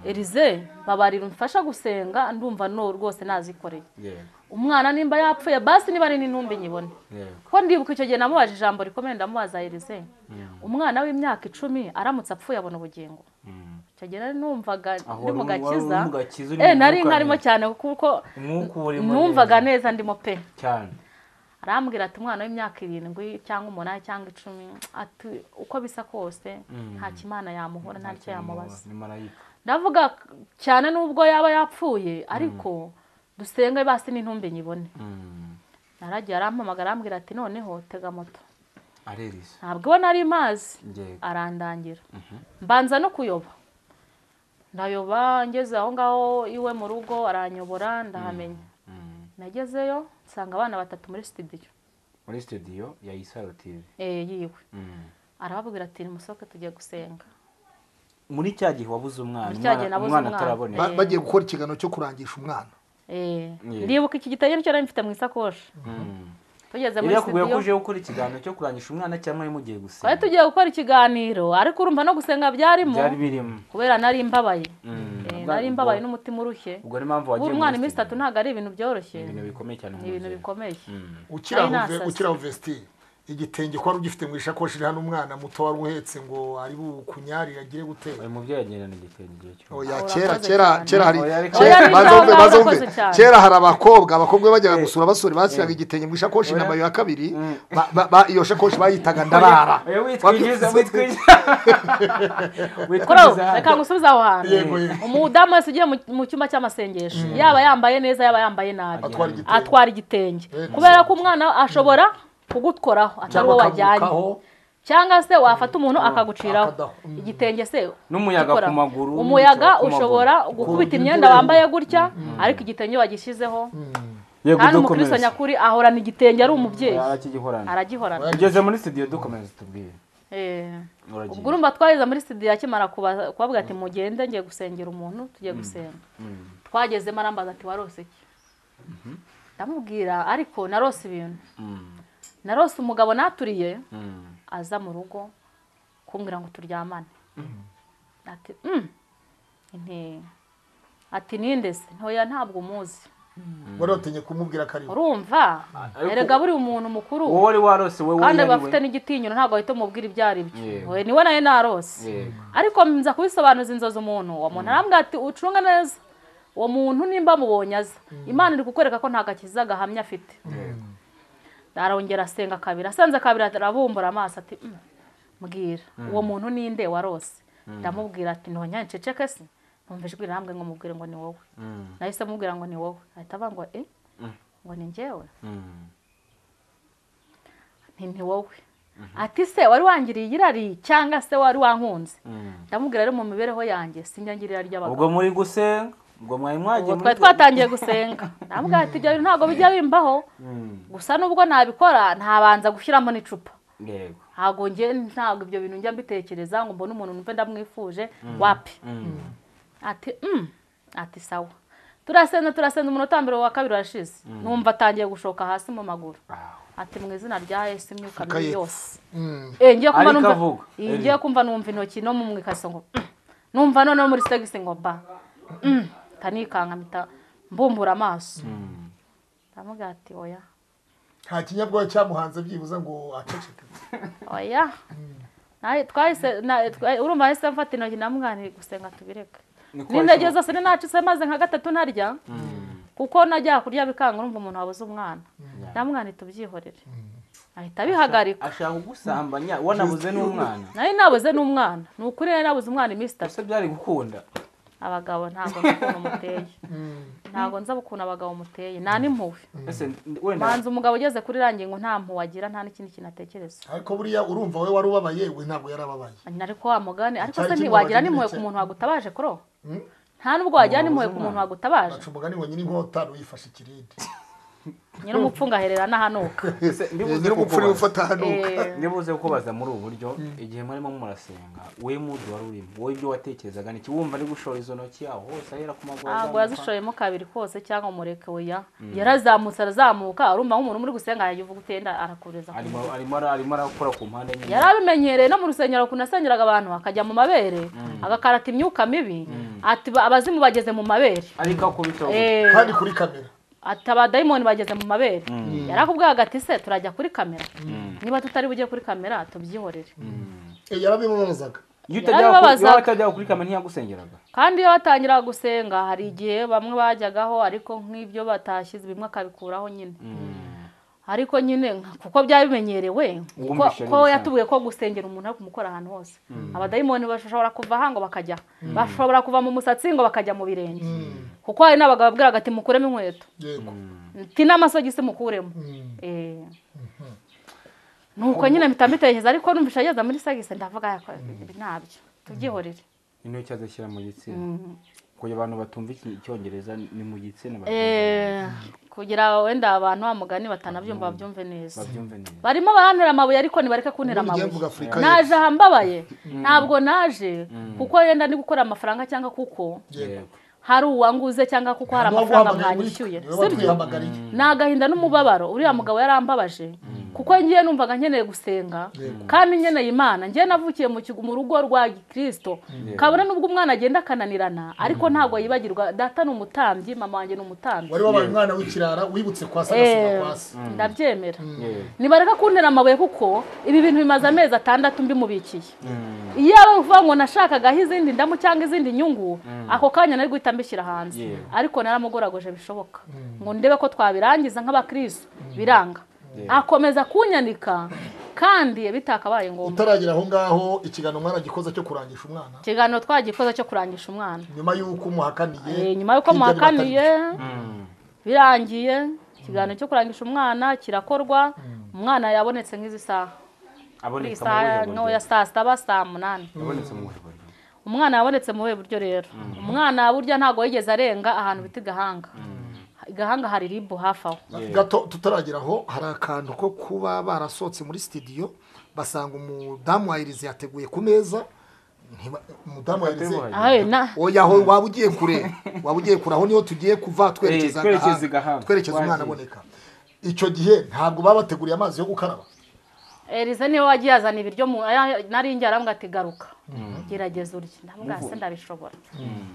erize babarira umfasha gusenga ndumva no rwose nazikoreye yego umwana nimba yapfuye basi niba ari n'intumbi nyibone yego ko ndibuka icyo gihe namubajije ijambo rikomeye ndamubaza erize umwana w'imyaka icumi aramutse apfuye abona ubugingo Mm. icyo gihe nari numvaga Aho ndi mu wari- wari gakiza uri mu gakiza, uri eh mu nari mwuka nkarimo neza. cyane kuko umwuka uba urimo numvaga neza ndimo pe cyane arambwira ati umwana w'imyaka irindwi cyangwa umunani cyangwa icumi ati uko bisa kose nta kimana yamuhora nta cyo yamubaza ni marayika ndavuga cyane n'ubwo yaba yapfuye ariko dusenge basi n'intumbi nyibone Mm. naragiye arampamagara arambwira ati noneho tega moto areriza ntabwo iwe nari mazi ndego arandangira mbanza no kuyoba ndayoba ngeze aho ngaho iwe mu rugo aranyobora ndahamenya Mm. nagezeyo nsanga abana batatu muri sitidiyo muri studio ya isaro tv eh, yiwe Mm. arababwira ati musohoke tujye gusenga muri cya gihe wabuze umwana Muri cya gihe umwana- nabuze umwana umwana. ataraboneka Ba- bagiye gukora ikiganiro cyo kurangisha umwana Eh, Yeah. ndibuka iki gitabo nicyo nari mfite mu isakoshi Mm. tugeze yari muri yakubwiye ko sitidiyo uje gukora ikiganiro cyo kurangisha umwana cyangwa yari mugiye gusenga twari tugiye gukora ikiganiro ariko urumva no gusenga byarimo byari birimo kubera nari mbabaye Mm. Eh, Ubwo- nari mbabaye ubwo- n'umutima urushye ubwo niyo mpamvu wagiye ubu muri umwana iminsi studio. itatu ntabwo ari ibintu byoroshye ibintu bikomeye cyane ni mu ibintu buzima. bikomeye Mm. ukiri Nari aho ve- nasaze. ukiri aho vesitire igitenge ko wari ugifite mu isakoshi iriho n'umwana muto wari uhetse ngo ari bukunyarire agire gutera uyu mubyeyi agerana igitenge igihe cyose oya Urakoze kera kera cyane. kera hari Oya, ariko- kera- Oya, maze ariko wumve, maze wumve. urakoze cyane. kera hari abakobwa abakobwa bajyaga gusura abasore bashyiraga igitenge mu isakoshi na mayo ya kabiri ba- ba- ba- iyo sakoshi bayitaga ndarara Oya, witwinjiza witwinjiza koraho witwinjiza reka ngusubize aho hantu Yego, yego. umudamu wese ugiye mu- mu cyumba cy'amasengesho yaba yambaye neza yaba yambaye nabi atwara igitenge atwara igitenge Yego. kubera ko umwana ashobora kugukoraho atari wowe wajyanye akagurukaho. cyangwa se wafata umuntu akaguciraho akadaho. Mm. igitenge se N'umuyaga gikoraho. ku maguru, umuyaga n'umucyo ku ushobora maguru. gukubita Ku- imyenda wambaye gutya ariko igitenge wagishyizeho yego kandi dukomeze umukristo nyakuri ahorana igitenge ari umubyeyi arakigihorana aragihorana ugeze muri studio dukomeze tubwire Eh. Uragiye. ubwo urumva twageze muri studio akimara kuba- kubabwira ati mugende ngiye gusengera umuntu tugiye gusenga twagezemo arambaza ati warose iki ndamubwira ariko narose ibintu Mm. narose umugabo naturiye Mm. aza mu rugo kumbwira ngo turyamane ati "Mm, inte ati ninde se ntoya ntabwo umuzi wari watinye kumubwira ko ari we. urumva ariko- erega buri umuntu mukuru wowe wari warose wowe kandi yari we. bafite n'igitinyiro ntabwo bahita umubwira ibyo ari byo Yego. we niwe nawe narose Yego. ariko nza kubisobanuza inzozi umuntu uwo muntu arambwira ati ucunge neza uwo muntu nimba mubonye aza imana iri kukwereka ko nta gakiza gahamya afite Yego. arongera asenga kabiri asenze kabiri arabumbura amaso ati "Mm, mbwira uwo muntu ninde warose ndamubwira ati ntonya nceceke se numva ijwi rirambwe ngo mubwire ngo ni wowe Mm. nahise mubwira ngo ni wowe ahita avuga ngo e Mm. ngo ni njyewe Mm. nti ni wowe ati se wari wangiriye irari cyangwa se wari wankunze Mm. ndamubwira rero mu mibereho yanjye sinjya ngira irari ry'abagabo ubwo muri gusenga ubwo mwari mwagiye ubwo muri twari twatangiye gusenga ndamubwira ati ibyo bintu ntabwo bijya bimbaho Mm. gusa n'ubwo nabikora ntabanza gushyiramo n'icupa yego ntabwo njye ntabwo ibyo bintu njya mbitekereza ngo mbone umuntu numve ndamwifuje wapi Mm. ati "Mm." ati sawa turasenze turasenze umunota wa mbere wa kabiri urashize numva atangiye gushoka hasi mu maguru Ah. ati mu izina rya yesu imyuka Shaka mibi yepfo. yose Mm. Eh, ngiye kumva Ariko numva avuga. Eh, ngiye kumva numva intoki no mu ikariso ngo "Mm." numva none muri segisi ngo ba "Mm." ndanikanga mpita mbumbura amaso Mm. ndamubwira ati oya nta kinyabwoya cyamuhanze byibuze ngo aceceke oya Naye twahise na- twa- urumva ahise mfata intoki namwani gusenga tubireke Niko n'intege washoboye. zose ni nacitse maze nka gatatu ntarya kuko najya kurya bikanga urumva umuntu wabuze umwana namwani tubyihorere ahita abihagarika ashaka kugusambanya wanabuze n'umwana nayo nabuze n'umwana ni ukuri rero nabuze umwana iminsi itatu ese byari gukunda abagabo ntabwo nzi ukuntu muteye ntabwo nzi ukuntu abagabo muteye nta n'impuhwe ese wenda banza umugabo ugeze kuri rangingo nta mpuhwe agira nta n'ikindi kintu atekereza ariko buriya urumva we wari ubabaye we ntabwo yari ababaye ariko wa mugani ariko se Cyari ntiwagira kimwe n'impuhwe ku ndetse- muntu wagutabaje kuro Mm. nta n'ubwo wagira n'impuhwe ku muntu wagutabaje baca umugani ngo nyir'inkota ntuyifashe ikirindi nyir'umupfunga aherera n'ahanuka ese ndibuze nyir'umupfuri kukubaza. ufata hanuka Eh, ndibuze kukubaza muri ubu buryo igihe murimo murasenga we mudi wari urimo wowe ibyo watekerezaga ni iki wumva ari gushora izo ntoki yaho hose ahera ku maguru ntabwo azamuka? yazishoyemo kabiri kose cyangwa umureke oya yarazamutse arazamuka arumva nk'umuntu muri gusenga yavuga utenda arakureza ku arimo muriro. arimo ara- arimo arakora ku mpande nyine yari abimenyereye no mu rusengero ukuntu yasengeraga abantu akajya mu mabere agakarata imyuka mibi ati "Ba- abazimu bageze mu mabere ariko akubita aho Eh, kandi kuri kamera ati abadayimoni bageze mu mabere yari akubwira agati se turajya kuri kamera niba tutari bujye kuri kamera tubyihorere Eh, yarabimumuzaga iyo utajyaga kuri- yarabibazaga. iyo utajyaga kuri kamera ntiyagusengeraga kandi iyo batangira gusenga hari igihe bamwe bajyagaho ariko nk'ibyo batashyize bimwe akabikuraho nyine ariko nyine nka- kuko byarabimenyerewe kuko Uwumvishe ko neza. yatubwiye ko gusengera umuntu ari kumukora ahantu hose abadayimoni bashobora kuva aha ngo bakajya bashobora kuva mu musatsi ngo bakajya mu birenge kuko hari n'abagabo babwiraga ati mukuremo inkweto yego ati n'amasogisi mukuremo Eh. nuko nyine mpita mbitekereza ariko numvise ageze muri sagisi ndavuga "Yako, ibi ntabyo tubyihorere intoki azashyira mu gitsina kugira abantu batumva iki- icyongereza ni mu gitsina Eh, kugira wenda abantu wa mugani batanabyumva babyumve neza babyumve neza barimo barantera amabuye ariko nibareke kuntera Ubundi ugiye mvuga amabuye afurika naje y'Epfo. aha mbabaye ntabwo naje kuko yenda ni gukora amafaranga cyangwa kuko yego hari uwanguze cyangwa kuko hari Niwe amafaranga waguhamagaye muri twe, mwanyishyuye niwe sibyo watwihamagariye. ni agahinda n'umubabaro uriya mugabo yarambabaje kuko ngiye numvaga nkeneye gusenga kandi nkeneye imana ngiye navukiye mu kigo- mu rugo rwa kirisito kabone n'ubwo umwana agenda akananirana ariko ntabwo yibagirwa data ni umutambyi mama wanjye ni umutambyi wari wabaye umwana w'ikirara wibutse kwasi agasiga Eh, kwasi ndabyemera Yego. nibareka kuntera amabuye kuko ibi bintu bimaze amezi atandatu mbimubikiye iyo ari ukuvuga ngo nashakagaho izindi ndamu cyangwa izindi nyungu ako kanya nari guhita mbishyira hanze Yego. ariko naramugoragoje bishoboka ngo ndebe ko twabirangiza nk'abakirisitu biranga Yego. akomeza kunyandika kandi bitakabaye ngombwa utaragera aho ngaho ikiganiro umwana gikoze cyo kurangisha umwana ikiganiro twagikoze cyo kurangisha umwana nyuma y'uko umuhakaniye Eh, nyuma y'uko hirya muhakaniye nino birangiye ikiganiro cyo kurangisha umwana kirakorwa umwana yabonetse nk'izi saha kuri aboneka mu saa buhe ntoya buryo saa saba saa munani abonetse mu buhe buryo umwana yabonetse mu buhe buryo rero umwana burya ntabwo yigeze arenga ahantu bita igahanga igahanga hari ribu hafi aho atari- gato tutaragera aho hari akantu ko kuba barasohotse muri sitidiyo basanga umudamu wa irize yateguye ku meza Ntiba- umudamu wa irize Wateguye. Aho na- oya aho waba ugiye kure waba ugiye kure aho niho tugiye kuva twerekeza Eh, twerekeza agahanga. igahanga. twerekeza umwana Wagiye. aboneka icyo gihe ntabwo baba bateguriye amazi yo gukaraba erize niwe wagiye azana ibiryo mu aya- nari njye aramubwira ati garuka gerageza urye ndamubwira se ndabishobora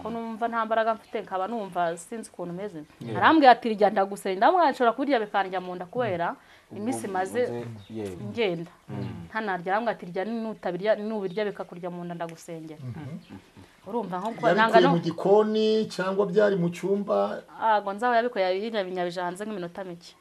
ko numva nta mbaraga mfite nkaba numva sinzi ukuntu umeze arambwira ati rya ndagusenya ndamubwira nshobora kubirya bikanjya mu nda kubera iminsi imaze yego ngenda ntanarya arambwira ati rya nutabirya nubirya bikakurya mu nda ndagusengera urumva nko kuba nanga yabikuye no mu gikoni cyangwa byari mu cyumba ago nzaho yabikuye yinyabinyabije hanze nk'iminota mike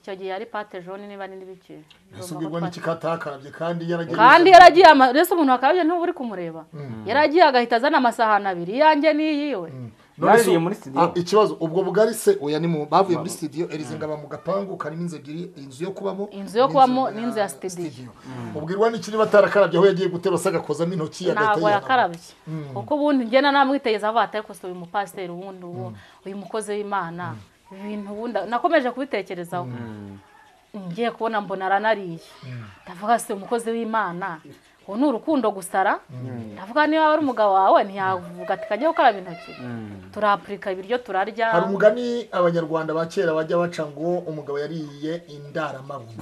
icyo gihe yari pate jone niba ni n'ibiki ese ubwirwa n'iki katakarabye kandi yaragiye kandi yaragiye ama- mbese umuntu akabye ntuba uri kumureba yaragiye agahita azana amasahani abiri iyanjye n'iyiwe None se- Baririye muri studio. Ah, ikibazo ubwo bugari se oya ni mu bavuye muri studio Elize ngaba mu gapangu karimo inzu ebyiri inzu yo kubamo Inzu yo kubamo n'inzu n'inzu ya studio. ubwirwa n'iki niba atarakarabye aho yagiye gutera se agakozamo intoki agahita ntabwo yihanagura. yakarabye kuko ubundi ngena namwitegereza avuga ati ariko se uyu mupasiteri ubundi ubu uyu mukozi w'imana ibintu ubundi nakomeje kubitekerezaho ngiye kubona mbona aranariye ndavuga se uyu mukozi w'imana ubu ni urukundo gusara ndavuga niba ari umugabo wawe ntiyavuga ati kajya gukaraba intoki turapurika ibiryo turarya hari umugani abanyarwanda ba kera bajya baca ngo umugabo yariye indaramabuye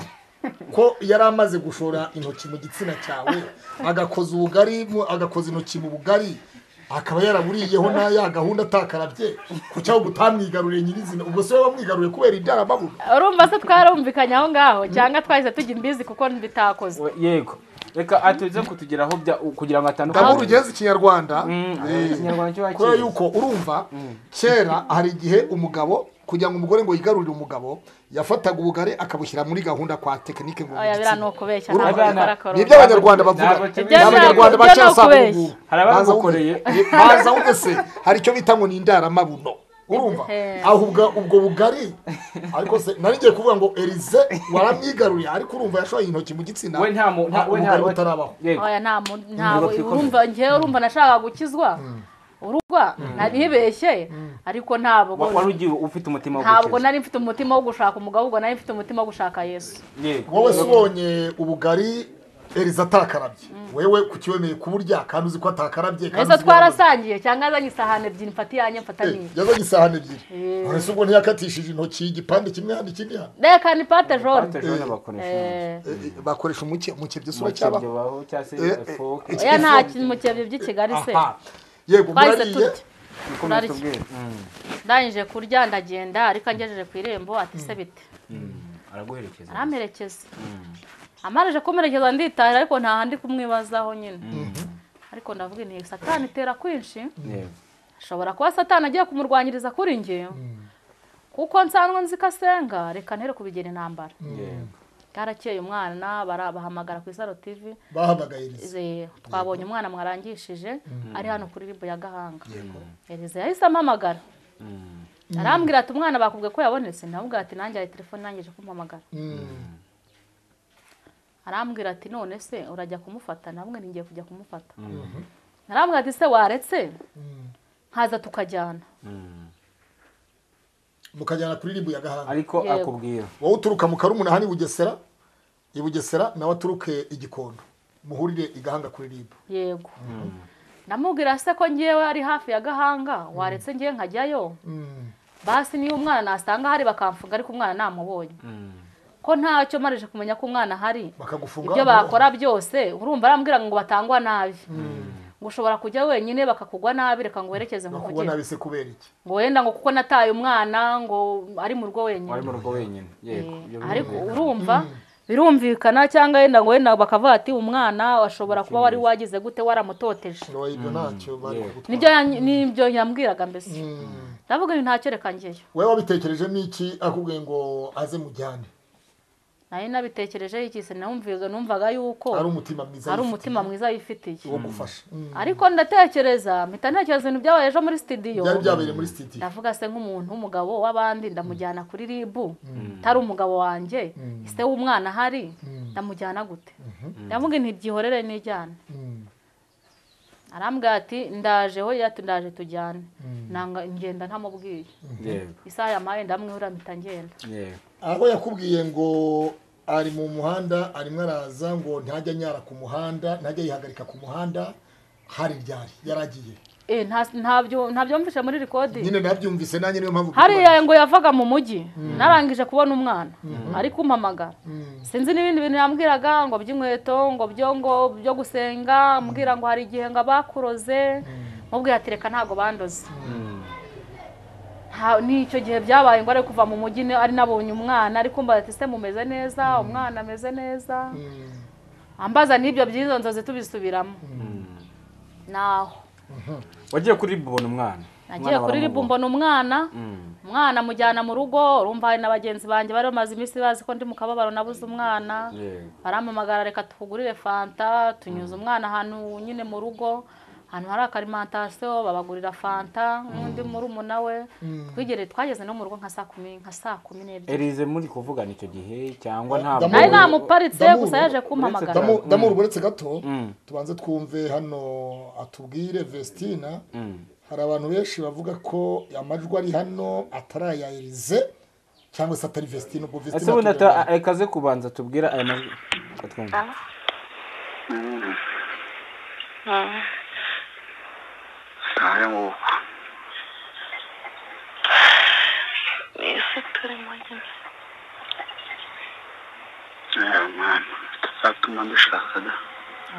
ko yari amaze gushora intoki mu gitsina cyawe agakoza ubugari mu- agakoza intoki mu bugari akaba yaraburiyeho na ya gahunda atakarabye ku cyangwa utamwigaruriye nyirizina ubwo se wowe wamwigaruye kubera indaramabuye urumva se twarumvikanye aho ngaho cyangwa twahise tujya imbizi kuko bitakoze We- yego reka atuze kutugeraho bya- kugira ngo ndabona atandukane ugeze ikinyarwanda Mm, ikinyarwanda cyo kubera wakera yuko urumva kera hari igihe umugabo kugira ngo umugore ngo yigarurire umugabo yafataga ubugari akabushyira muri gahunda kwa tekinike ngo oya biriya ni ukubeshya Urumva- ntabwo bikora korora ni ibyo abanyarwanda bavuga Ntabwo ni kimwe- abanyarwanda Ibyo baca ntabwo asanga kubeshya. ubu Hari abagukoreye. baza wumve se hari icyo bita ngo ni indaramabuno urumva Ehe. aho ubwa- ubwo bugari ariko se nari ngiye kuvuga ngo erize waramwigaruriye ariko urumva yashoye intoki mu gitsina we nta mu nta- we nta ubugari butarabaho yego oya nta mu- ntabwo Ntabwo twikomeza. urumva ngewe urumva nashakaga gukizwa urugwa naribeshye ariko ntabwo wari ugiye ufite umutima wo ntabwo gukiza. nari mfite umutima wo gushaka umugabo ahubwo nari mfite umutima wo gushaka yesu yego wowe se ubonye ubugari erize atakarabye wewe kukiwemeye kuburya kandi uzi ko atakarabye kandi ese uzi ko yamaze- twarasangiye cyangwa yazanye isahani ebyiri mfata iyanjye mfata Eh, niye yazanye isahani ebyiri Eh. ese ubwo ntiyakatishije intoki igipande kimwe hano ikindi hano reka ni pate jone Batejeho n'abakoresha Eh, Eh, eh, bakoresha umuke mukebye mu sura cyaba kibyo baho cyangwa se Eh, eh, foke eh, oya nta kintu mu kibyo by'ikigali se Aha. yego twahise murariye turya nikomeze tubwire Mm, ndangije kurya ndagenda ariko angejeje ku irembo ati se bite mm, araguherekeza aramerekeza amarije kumuherekeza nditahira ariko nta handi kumwibazaho nyine ariko ndavuga nti satani itera kwinshi yego ashobora kuba satani agiye kumurwanyiriza kuri nge kuko nsanzwe nzi ko asenga reka ntere kubigera intambara yego bwarakeye umwana bara- bahamagara ku isaro tv bahamagaye erize Ze- twabonye umwana mwarangishije ari hano kuri ribu ya gahanga Elize yahise ampamagara Mm, arambwira ati umwana bakubwiye ko yabonetse ndamubwira ati nanjye hari telefone nangije kumpamagara Mm. arambwira ati none se urajya kumufata namwe ngiye kujya kumufata arambwira ati se waretse Mm. nkaza tukajyana mm. mukajyana kuri ribu ya gahanga ariko Yego. akubwira wowe uturuka mu karumuna hano i bugesera i bugesera nawe aturuke igikondo muhurire i gahanga kuri ribu yego ndamubwira se ko ngewe ari hafi ya gahanga waretse ngewe nkajyayo basi niyo umwana nasanga ahari bakamfuga ariko umwana namubonye Mm, ko ntacyo marije kumenya ko umwana ahari bakagufunga ibyo amaboko. bakora byose urumva arambwira ngo batangwa nabi ngo ushobora kujya wenyine bakakugwa nabi reka ngo werekeze ngo bakugwa nabi kujye se kubera iki ngo wenda ngo kuko nataye umwana ngo ari mu rugo wenyine wari mu rugo wenyine yego Eh, ibyo ariko birumvikana. urumva birumvikana cyangwa wenda ngo wenda bakavuga ati umwana washobora kuba wari wagize gute waramutoteje ngo ibyo ntacyo bari Yeah. kugutwara nibyo yan- nibyo yambwiraga mbese Mm. ndavuga ngo ntacyo reka ngeyo wewe wabitekereje n'iki akubwiye ngo aze mujyane nari nabitekerejeho iki se numvaga numvaga ari yuko umutima mwiza ari yifitiye, umutima mwiza yifitiye wo gufasha Mm. ariko ndatekereza mpita ntekereza ibintu byabaye ejo muri sitidiyo byari byabereye muri sitidiyo ndavuga se nk'umuntu w'umugabo w'abandi ndamujyana kuri ribu utari umugabo wanjye ise w'umwana ahari ndamujyana gute ndavuga nti byihorere nijyane Mm. arambwira ati ndaje we yati ndaje tujyane nanga ngenda ntamubwiye yego isaha yamaye ndamwihura mpita ngenda yego aho yakubwiye ngo ari mu muhanda arimo araza ngo ntajya anyara ku muhanda ntajya yihagarika ku muhanda hari ryari yaragiye Eh, nta- ntabyo ntabyumvishe muri rikodi nyine nabyumvise nanjye niyo mpamvu hariya ngo yavaga mu mujyi narangije kubona umwana ari kumpamagara sinzi n'ibindi bintu yambwiraga ngo by'inkweto ngo byo ngo byo gusenga mbwira ngo hari igihe ngo abakuroze mubwira ati reka ntabwo bandoze Nta- ni icyo gihe byabaye ngo ari kuva mu mujyi ni- ari nabonye umwana ari kumva ati se mumeze neza umwana ameze neza ambaza n'ibyo by'izo nzozi tubisubiramo naho wagiye kuri ribu ubona umwana nagiye kuri ribu mbona umwana umwana amujyana mu rugo urumva hari na bagenzi banjye bari bamaze iminsi bazi ko ndi mu kababaro nabuze umwana yego baramamagara reka tukugurire fanta tunyuze umwana ahantu nyine mu rugo ahantu hari akarimantasiyo babagurira fanta n'undi murumuna we twigere twageze no mu rugo nka saa kumi nka saa kumi n'ebyiri erize muri kuvugana icyo gihe cyangwa Ndamu- nari Nawe ntabwo namuparitse Ndamubura. gusa yaje Uretse kumpamagara ko- Damu- damura uburetse gato Mm. tubanze twumve hano atubwire vestina hari abantu benshi bavuga ko amajwi ari hano atari aya erize cyangwa se atari vestina ubwo ese vestina ubundi atubwira- ata- reka aze kubanza tubwira aya majwi atwumva nawe nguko Ese turimo nyine Eh, mwana tutazatuma dushaka da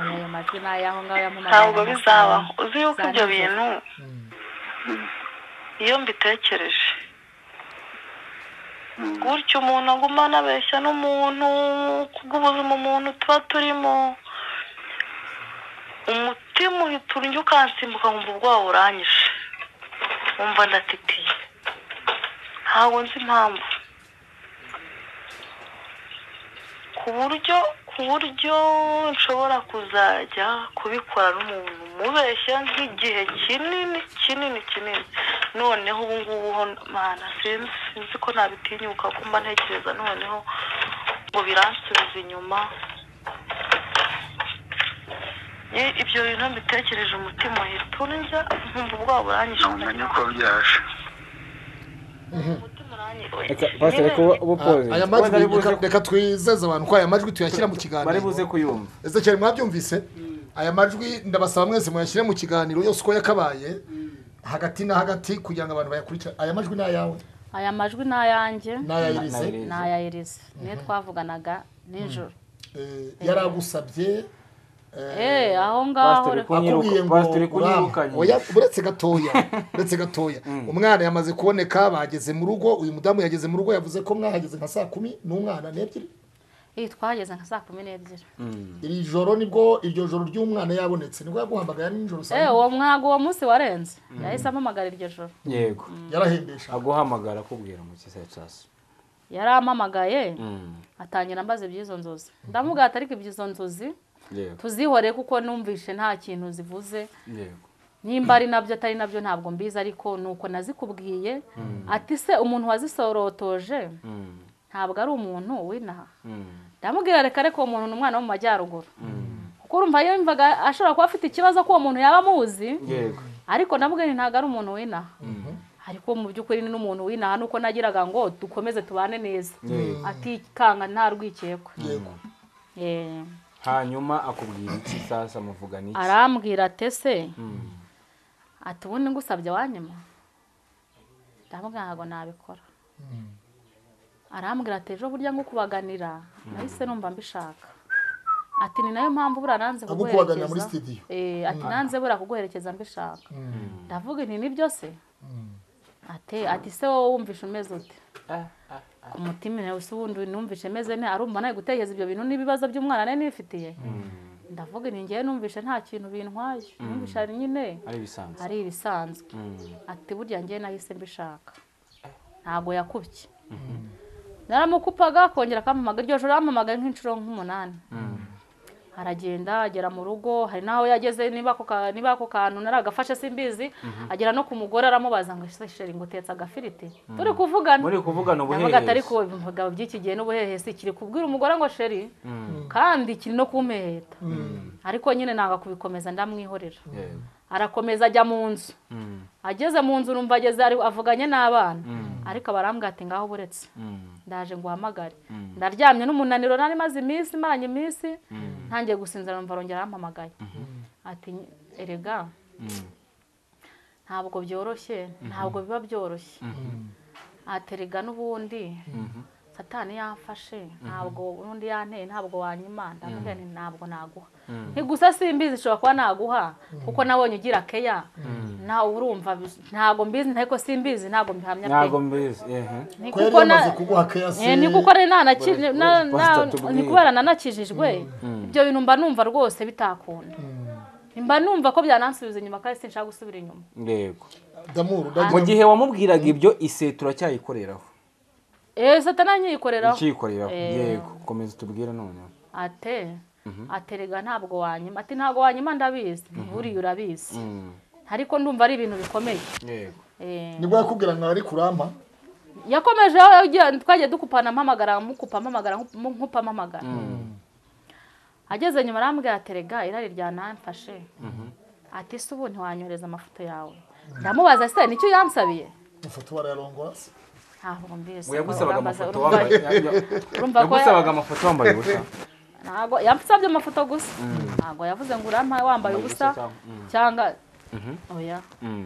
ayo majwi ni ayaho ngaho yampamagara ntabwo bizabaho uzi yuko Za ibyo nijoro. bintu iyo mbitekereje gutyo umuntu agumana abeshya n'umuntu kubw'ubuzima umuntu tuba turimo umutima uhita urya ukansimbuka nkumva ubwoba buranyishe wumva ndatitiye ntabwo nzi impamvu ku buryo ku buryo nshobora kuzajya kubikora n'umuntu umubeshya nk'igihe kinini kinini kinini noneho ubu ngubu ho mana sinzi sinzi ko nabitinyuka ko mba ntekereza noneho ngo biransubize inyuma Ye- ibyo bintu mbitekereje umutima uhita urya nkumva ubwoba buranyishe ntumenye uko byaje umutima uranyishe reka pasiteri kuba ubu poze aya wenda ari majwi buze reka- reka twizeze abantu ko aya majwi tuyashyira mu bari buze kiganiro kuyumva ese cyane mwabyumvise aya majwi ndabasaba mwese muyashyire mu kiganiro yose uko yakabaye hagati na hagati kugira ngo abantu bayakurikire aya majwi ni ayawe aya majwi ni ayanjye ni Na- aya na irise Elise. ni aya erizi niyo twavuganaga nijoro Eh, yaragusabye eh, eee aho ngaho pasiteri reka akubwiye kunyiruka ngo pasiteri uraba. kunyirukanye Oya, uretse gatoya uretse gatoya umwana yamaze kuboneka bageze mu rugo uyu mudamu yageze mu rugo yavuze ko mwahageze nka saa kumi n'umwana n'ebyiri iyi twageze nka saa kumi n'ebyiri iri joro nibwo iryo joro ry'umwana yabonetse nibwo yaguhamagara nijoro saa eee yine. uwo mwago uwo munsi warenze yahise ampamagara iryo joro yego yarahembesha aguhamagara akubwira mu kisaha cyose yarampamagaye Mm, atangira ambaza iby'izo nzozi ndamubwira ati ariko iby'izo nzozi yego tuzihore kuko numvishe nta kintu zivuze yego nimba ari nabyo atari nabyo ntabwo mbizi ariko ni uko nazikubwiye ati se umuntu wazisorotoje Mm, ntabwo ari umuntu w'inaha mm, ndamubwira reka ariko uwo muntu ni umwana wo mu majyaruguru kuko urumva yumvaga ashobora kuba afite ikibazo ko uwo muntu yaba amuzi yego ariko ndamubwira nti ntabwo ari umuntu w'inaha ariko mu by'ukuri ni n'umuntu w'inaha nuko nagiraga ngo dukomeze tubane neza yego atikanga nta rwikekwe yego Eh, hanyuma akubwira iki sasa muvugana iki arambwira ati ese Mm, ati ubundi ngusabye wanyuma ndamubwira ntabwo nabikora arambwira ati ejo burya ngukubaganira nahise numva mbishaka ati ni nayo mpamvu buriya nanze agukubaganira muri studio Eh, ati nanze buriya kuguherekeza mbishaka ndavuga nti nibyo se ati ati se wowe wumvishe umeze ute ah, ah, ku mutima nawe se ubundi numvishe meze ne arumva nawe gutekereza ibyo bintu n'ibibazo by'umwana nari nifitiye ndavuga nti ngewe numvishe nta kintu bintwaye numvishe ari nyine ari ibisanzwe ari ibisanzwe Mm, ati burya ngewe nahise mbishaka ntabwo yakubye naramukupaga akongera akampamaga iryo joro yampamagaye nk'inshuro nk'umunani mm, aragenda agera mu rugo hari n'aho yageze niba ako ka- niba ako kantu naragafashe simbizi agera no ku mugore aramubaza ngo "Ese sheri ngo utetse agafiriti turi kuvugana muri kuvugana ndavuga ati ariko ubuherezo ibigabo by'iki gihe n'ubuhehesi kiri kubwira umugore ngo sheri kandi kiri no kumpeheta ariko nyine nanga kubikomeza ndamwihorera yego arakomeza ajya mu nzu Mm, ageze mu nzu numva ageze ari- avuganye n'abana ariko barambwira ati ngaho buretse mm, ndaje ngo uhamagare ndaryamye n'umunaniro nari maze iminsi imaranye iminsi ntangiye gusinzira numva arongera arampamagaye ati erega mm, ntabwo byoroshye ntabwo biba byoroshye ati erega n'ubundi satani yamfashe ntabwo ubundi yanteye ntabwo wanyima ndamubwira nti ntabwo naguha ntigusa simbizi ishobora kuba naguha kuko nabonye ugira keya nawe urumva bis- ntabwo mbizi ariko simbizi ntabwo mbihamya pe ntabwo mbizi ehe Ni ko yari kuko na- yamaze kuguha keyase Eh, ni kuko rero nanaki- na- na- tubwire. ni kubera nanakijijwe ibyo bintu mba numva rwose bitakunda mba numva ko byanansubiza inyuma kandi sinshaka gusubira inyuma yego mu damuru ndagira gihe wamubwiraga ibyo ise turacyayikoreraho eee satana nyiyikoreraho ukiyikoreraho yego Eh, komeza utubwire noneho ate aterega ntabwo wanyima ati ntabwo wanyima ndabizi buriya urabizi Mm, ariko ndumva ari ibintu bikomeye yego Eh, nibwo yakubwira ngo ari kurampa yakomeje aho yagiye- twagiye dukupana mpamagara mukupa mpamagara nkupa mpamagara ageze nyuma arambwira ati rega irari ryanamfashe ati se ubu ntiwanyohereza amafoto yawe ndamubaza se nicyo yamsabiye ifoto barayarongora ntabwo mbizi ngo Urambaza- yagusabaga amafoto urumva- wambaye ya- ya- urumva ko ya- yagusabaga amafoto wambaye ubusa ntabwo yasabye amafoto gusa ntabwo yavuze ngo urampa wambaye ubusa cyangwa- cyangwa oya Mm,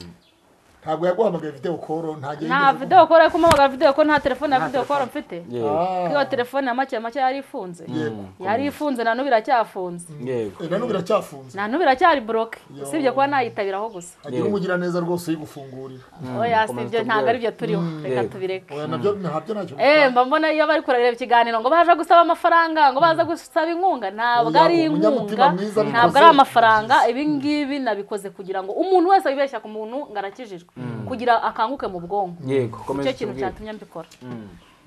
ntabwo yaguhamagaye videwo koro ntagiye nta videwo kora ariko umuhamagara videwo ko nta telefone ya videwo kora mfite yego iyo telefone ya make make yari ifunze yego yari ifunze na n'ubu iracyafunze yego Eh, na n'ubu iracyafunze na n'ubu iracyari buroke Yo. usibye kuba nayitabiraho gusa agira umugiraneza rwose uyigufungurira oya si ibyo ntabwo ari byo turiho reka Yego. tubireke oya nabyo ntabyo ntacyo Eh, mba mbona iyo bari kurareba ikiganiro ngo baje gusaba amafaranga ngo baza gusaba inkunga ntabwo Oya, ari umunyamutima inkunga mwiza ntabwo abikoze. ari amafaranga ibi ngibi nabikoze kugira ngo umuntu wese wibeshya ku muntu ngo arakijijwe kugira akanguke mu bwonko yego komeza nicyo kintu utubwire. cyatumye mbikora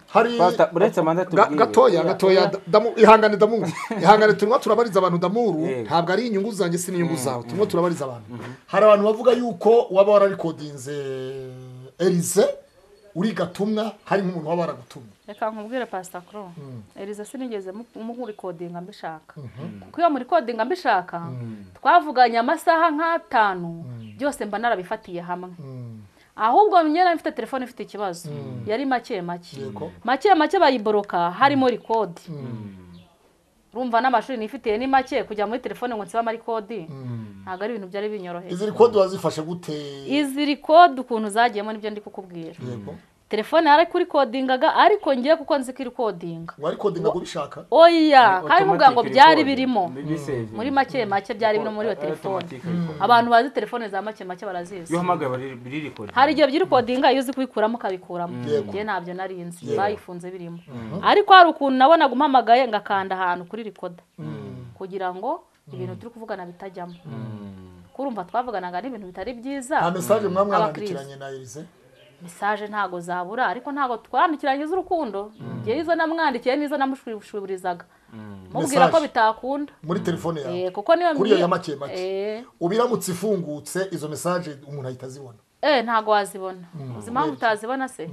hari Pastor, uretse amanda Ga- tubwire gatoya gatoya damu ihangane damuru ihangane turimo turabariza abantu damuru Yego. ntabwo ari inyungu zanjye si n'inyungu zawe turimo turabariza abantu hari abantu bavuga yuko waba wararikodinze erize uri gatumwa hari nk'umuntu waba waragutumye reka nkubwire pasita kuro eriza sinigeze mu- murikodinga mbishaka kuko iyo murikodinga mbishaka twavuganye amasaha nk'atanu byose mba narabifatiye hamwe ahubwo nyine mfite telefone ifite ikibazo yari make make Yego. make make bayiboroka harimo rikodi urumva n'amashuri nifitiye ni make kujya muri telefone ngo nsibamo rikodi ntabwo ari ibintu byari binyoroheye izi rikodi wazifashe gute izi rikodi ukuntu zagiyemo nibyo ndi kukubwira yego telefone yarakodingaga ariko ngiye kuko nzi ko irikodinga warikodinga kubishaka oya kandi mubwira ngo Automatic byari record. birimo Bisevinga. muri make make byari birimo muri iyo Automatic telefone record. abantu bazi telefone za make make barazizi iyo uhamagaye bari- birirekodi hari igihe byirikodinga iyo uzi kubikuramo ukabikuramo Yego. ngewe ntabyo nari nzi Yego. bayifunze birimo ariko hari ukuntu nabonaga umpamagaye ngakanda ahantu kuri rikoda kugira ngo ibintu turi kuvugana bitajyamo kurumva twavuganaga n'ibintu bitari nta byiza mesaje mwa Abakristo. mwabandikiranye na erize mesaje ntago zabura ariko ntago twandikiranye iz'urukundo ngewe izo namwandikiye n'izo namushuburizaga mubwira ko Message. bitakunda muri telefone Eh, yawe kuko niyo kuri iyo mbi- ya make make Eh, ubiramutse ifungutse izo mesaje umuntu ahita azibona eh ntago wazibona uzi impamvu utazibona se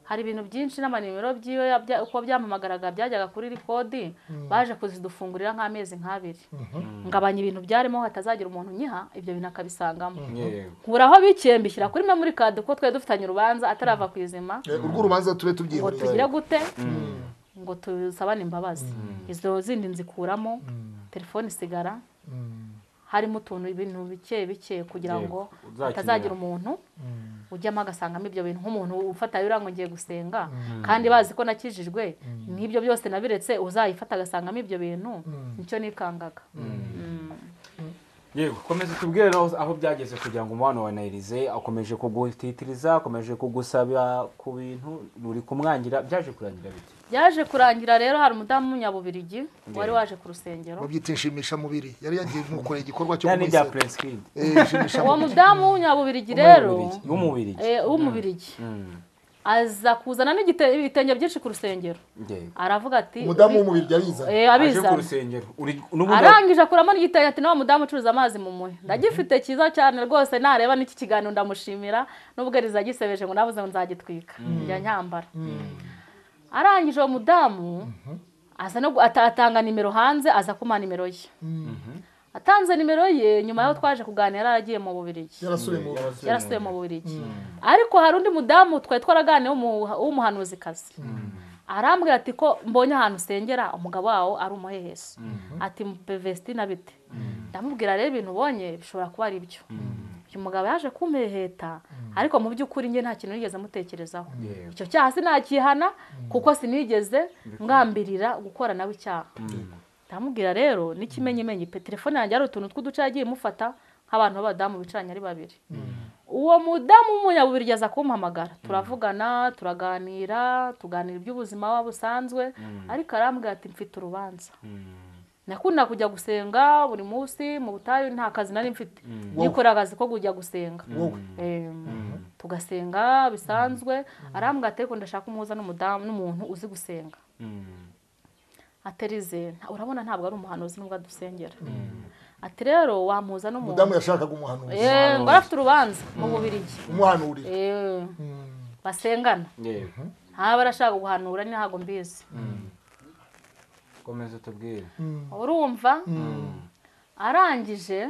hari ibintu byinshi n'amanimero byiwe yabya- uko byamamagaraga byajyaga kuri iri kodi baje kuzidufungurira nk'amezi nk'abiri ngabanya ibintu byarimo hatazagira umuntu unyiha ibyo bintu akabisangamo yego nkuraho bike mbishyira kuri memori kadi kuko twari dufitanye urubanza atarava ku izima Eh, urwo urubanza tube ngo tubyihoreye tugire gute ngo tusabane imbabazi izo zindi nzikuramo telefone isigara harimo utuntu ibintu bike bike kugira Yego, ngo uzakenera. hatazagira umuntu ujyamo agasangamo ibyo bintu nk'umuntu ufata yura ngo ngiye gusenga kandi bazi ko nakijijwe n'ibyo byose nabiretse uzayifata agasangamo ibyo bintu nicyo nikangaga yego komeza utubwire rero aho byageze kugira ngo umubano wa nayirize akomeje kugutitiriza akomeje kugusaba ku bintu uri kumwangira byaje kurangira bite byaje kurangira rero hari umudamu w'umunyabubirigi wari waje ku rusengero babyita inshimishamubiri yari yagiye nk'ukora igikorwa cyo cyane ibya kumwiseka. prince kid Eh, uwo inshimishamubiri mudamu w'umunyabubirigi rero w'umubiri Eh, w'umubirigi aza kuzana n'igite- ibitenge byinshi ku rusengero aravuga ati umudamu w'umubiri yarizanye Eh, aje ku abizana rusengero uri- n'ubundi arangije akuramo n'igitenge ati nawe mudamu ucuruza amazi mu muhe ndagifite cyiza cyane rwose nareba n'iki kiganiro ndamushimira nubwo ariza agisebeje ngo nabuze ngo nzagitwika njya nyambara arangije uwo mudamu aza no gu- ata- atanga nimero hanze aza kumpa nimero ye atanze nimero ye nyuma y'aho twaje kuganira yari agiye mu bubirigi yarasubiye mu yarasubiye mu bubirigi ariko hari undi mudamu twari twaraganiye w'umu- w'umuhanuzikazi arambwira ati ko mbonye ahantu usengera umugabo wawo ari umuheheso ati pevesiti na bite ndamubwira rero ibintu ubonye bishobora kuba ari byo uyu mugabo yaje kumeheta ariko mu by'ukuri njye nta kintu nigeze mutekerezaho Yego. icyo cyaha sinakihana kuko sinigeze ngambirira gukora nawe icyaha ndamubwira rero n'ikimenyimenyi pe telefone yanjye hari utuntu tw'uduce yagiye imufata nk'abantu b'abadamu bicaranye ari babiri uwo mudamu w'umunyabubirigi aza kumpamagara turavugana turaganira tuganira iby'ubuzima waba busanzwe ariko arambwira ati mfite urubanza nakunda kujya gusenga buri munsi mu butayu nta kazi nari mfite nikorera akazi ko kujya gusenga wowe Em, tugasenga bisanzwe arambwira ati ariko ndashaka umuhuza n'umudamu n'umuntu uzi gusenga aterize urabona ntabwo ari umuhanuzi nubwo adusengera ati rero wamuhuza mudamu n'umuntu yashakaga umuhanuzi Eh, ngo arafite urubanza mu bubirigi umuhanurira Eh, basengana yego ntaba arashaka guhanura ni ntabwo mbizi komeza utubwire urumva arangije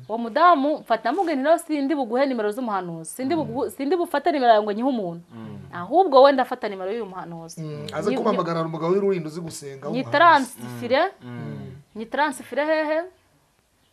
uwo mudamu mfata mugeni rero sindi buguhe nimero z'umuhanuzi sindi bugu- sindi bufate nimero yawe ngo nyihe umuntu ahubwo wenda afata nimero y'uyu muhanuzi aze Ni- kumamagara hari umugabo w'ururinda uzi gusenga w'umuhanuzi. nyitaransifire nyitaransifire hehe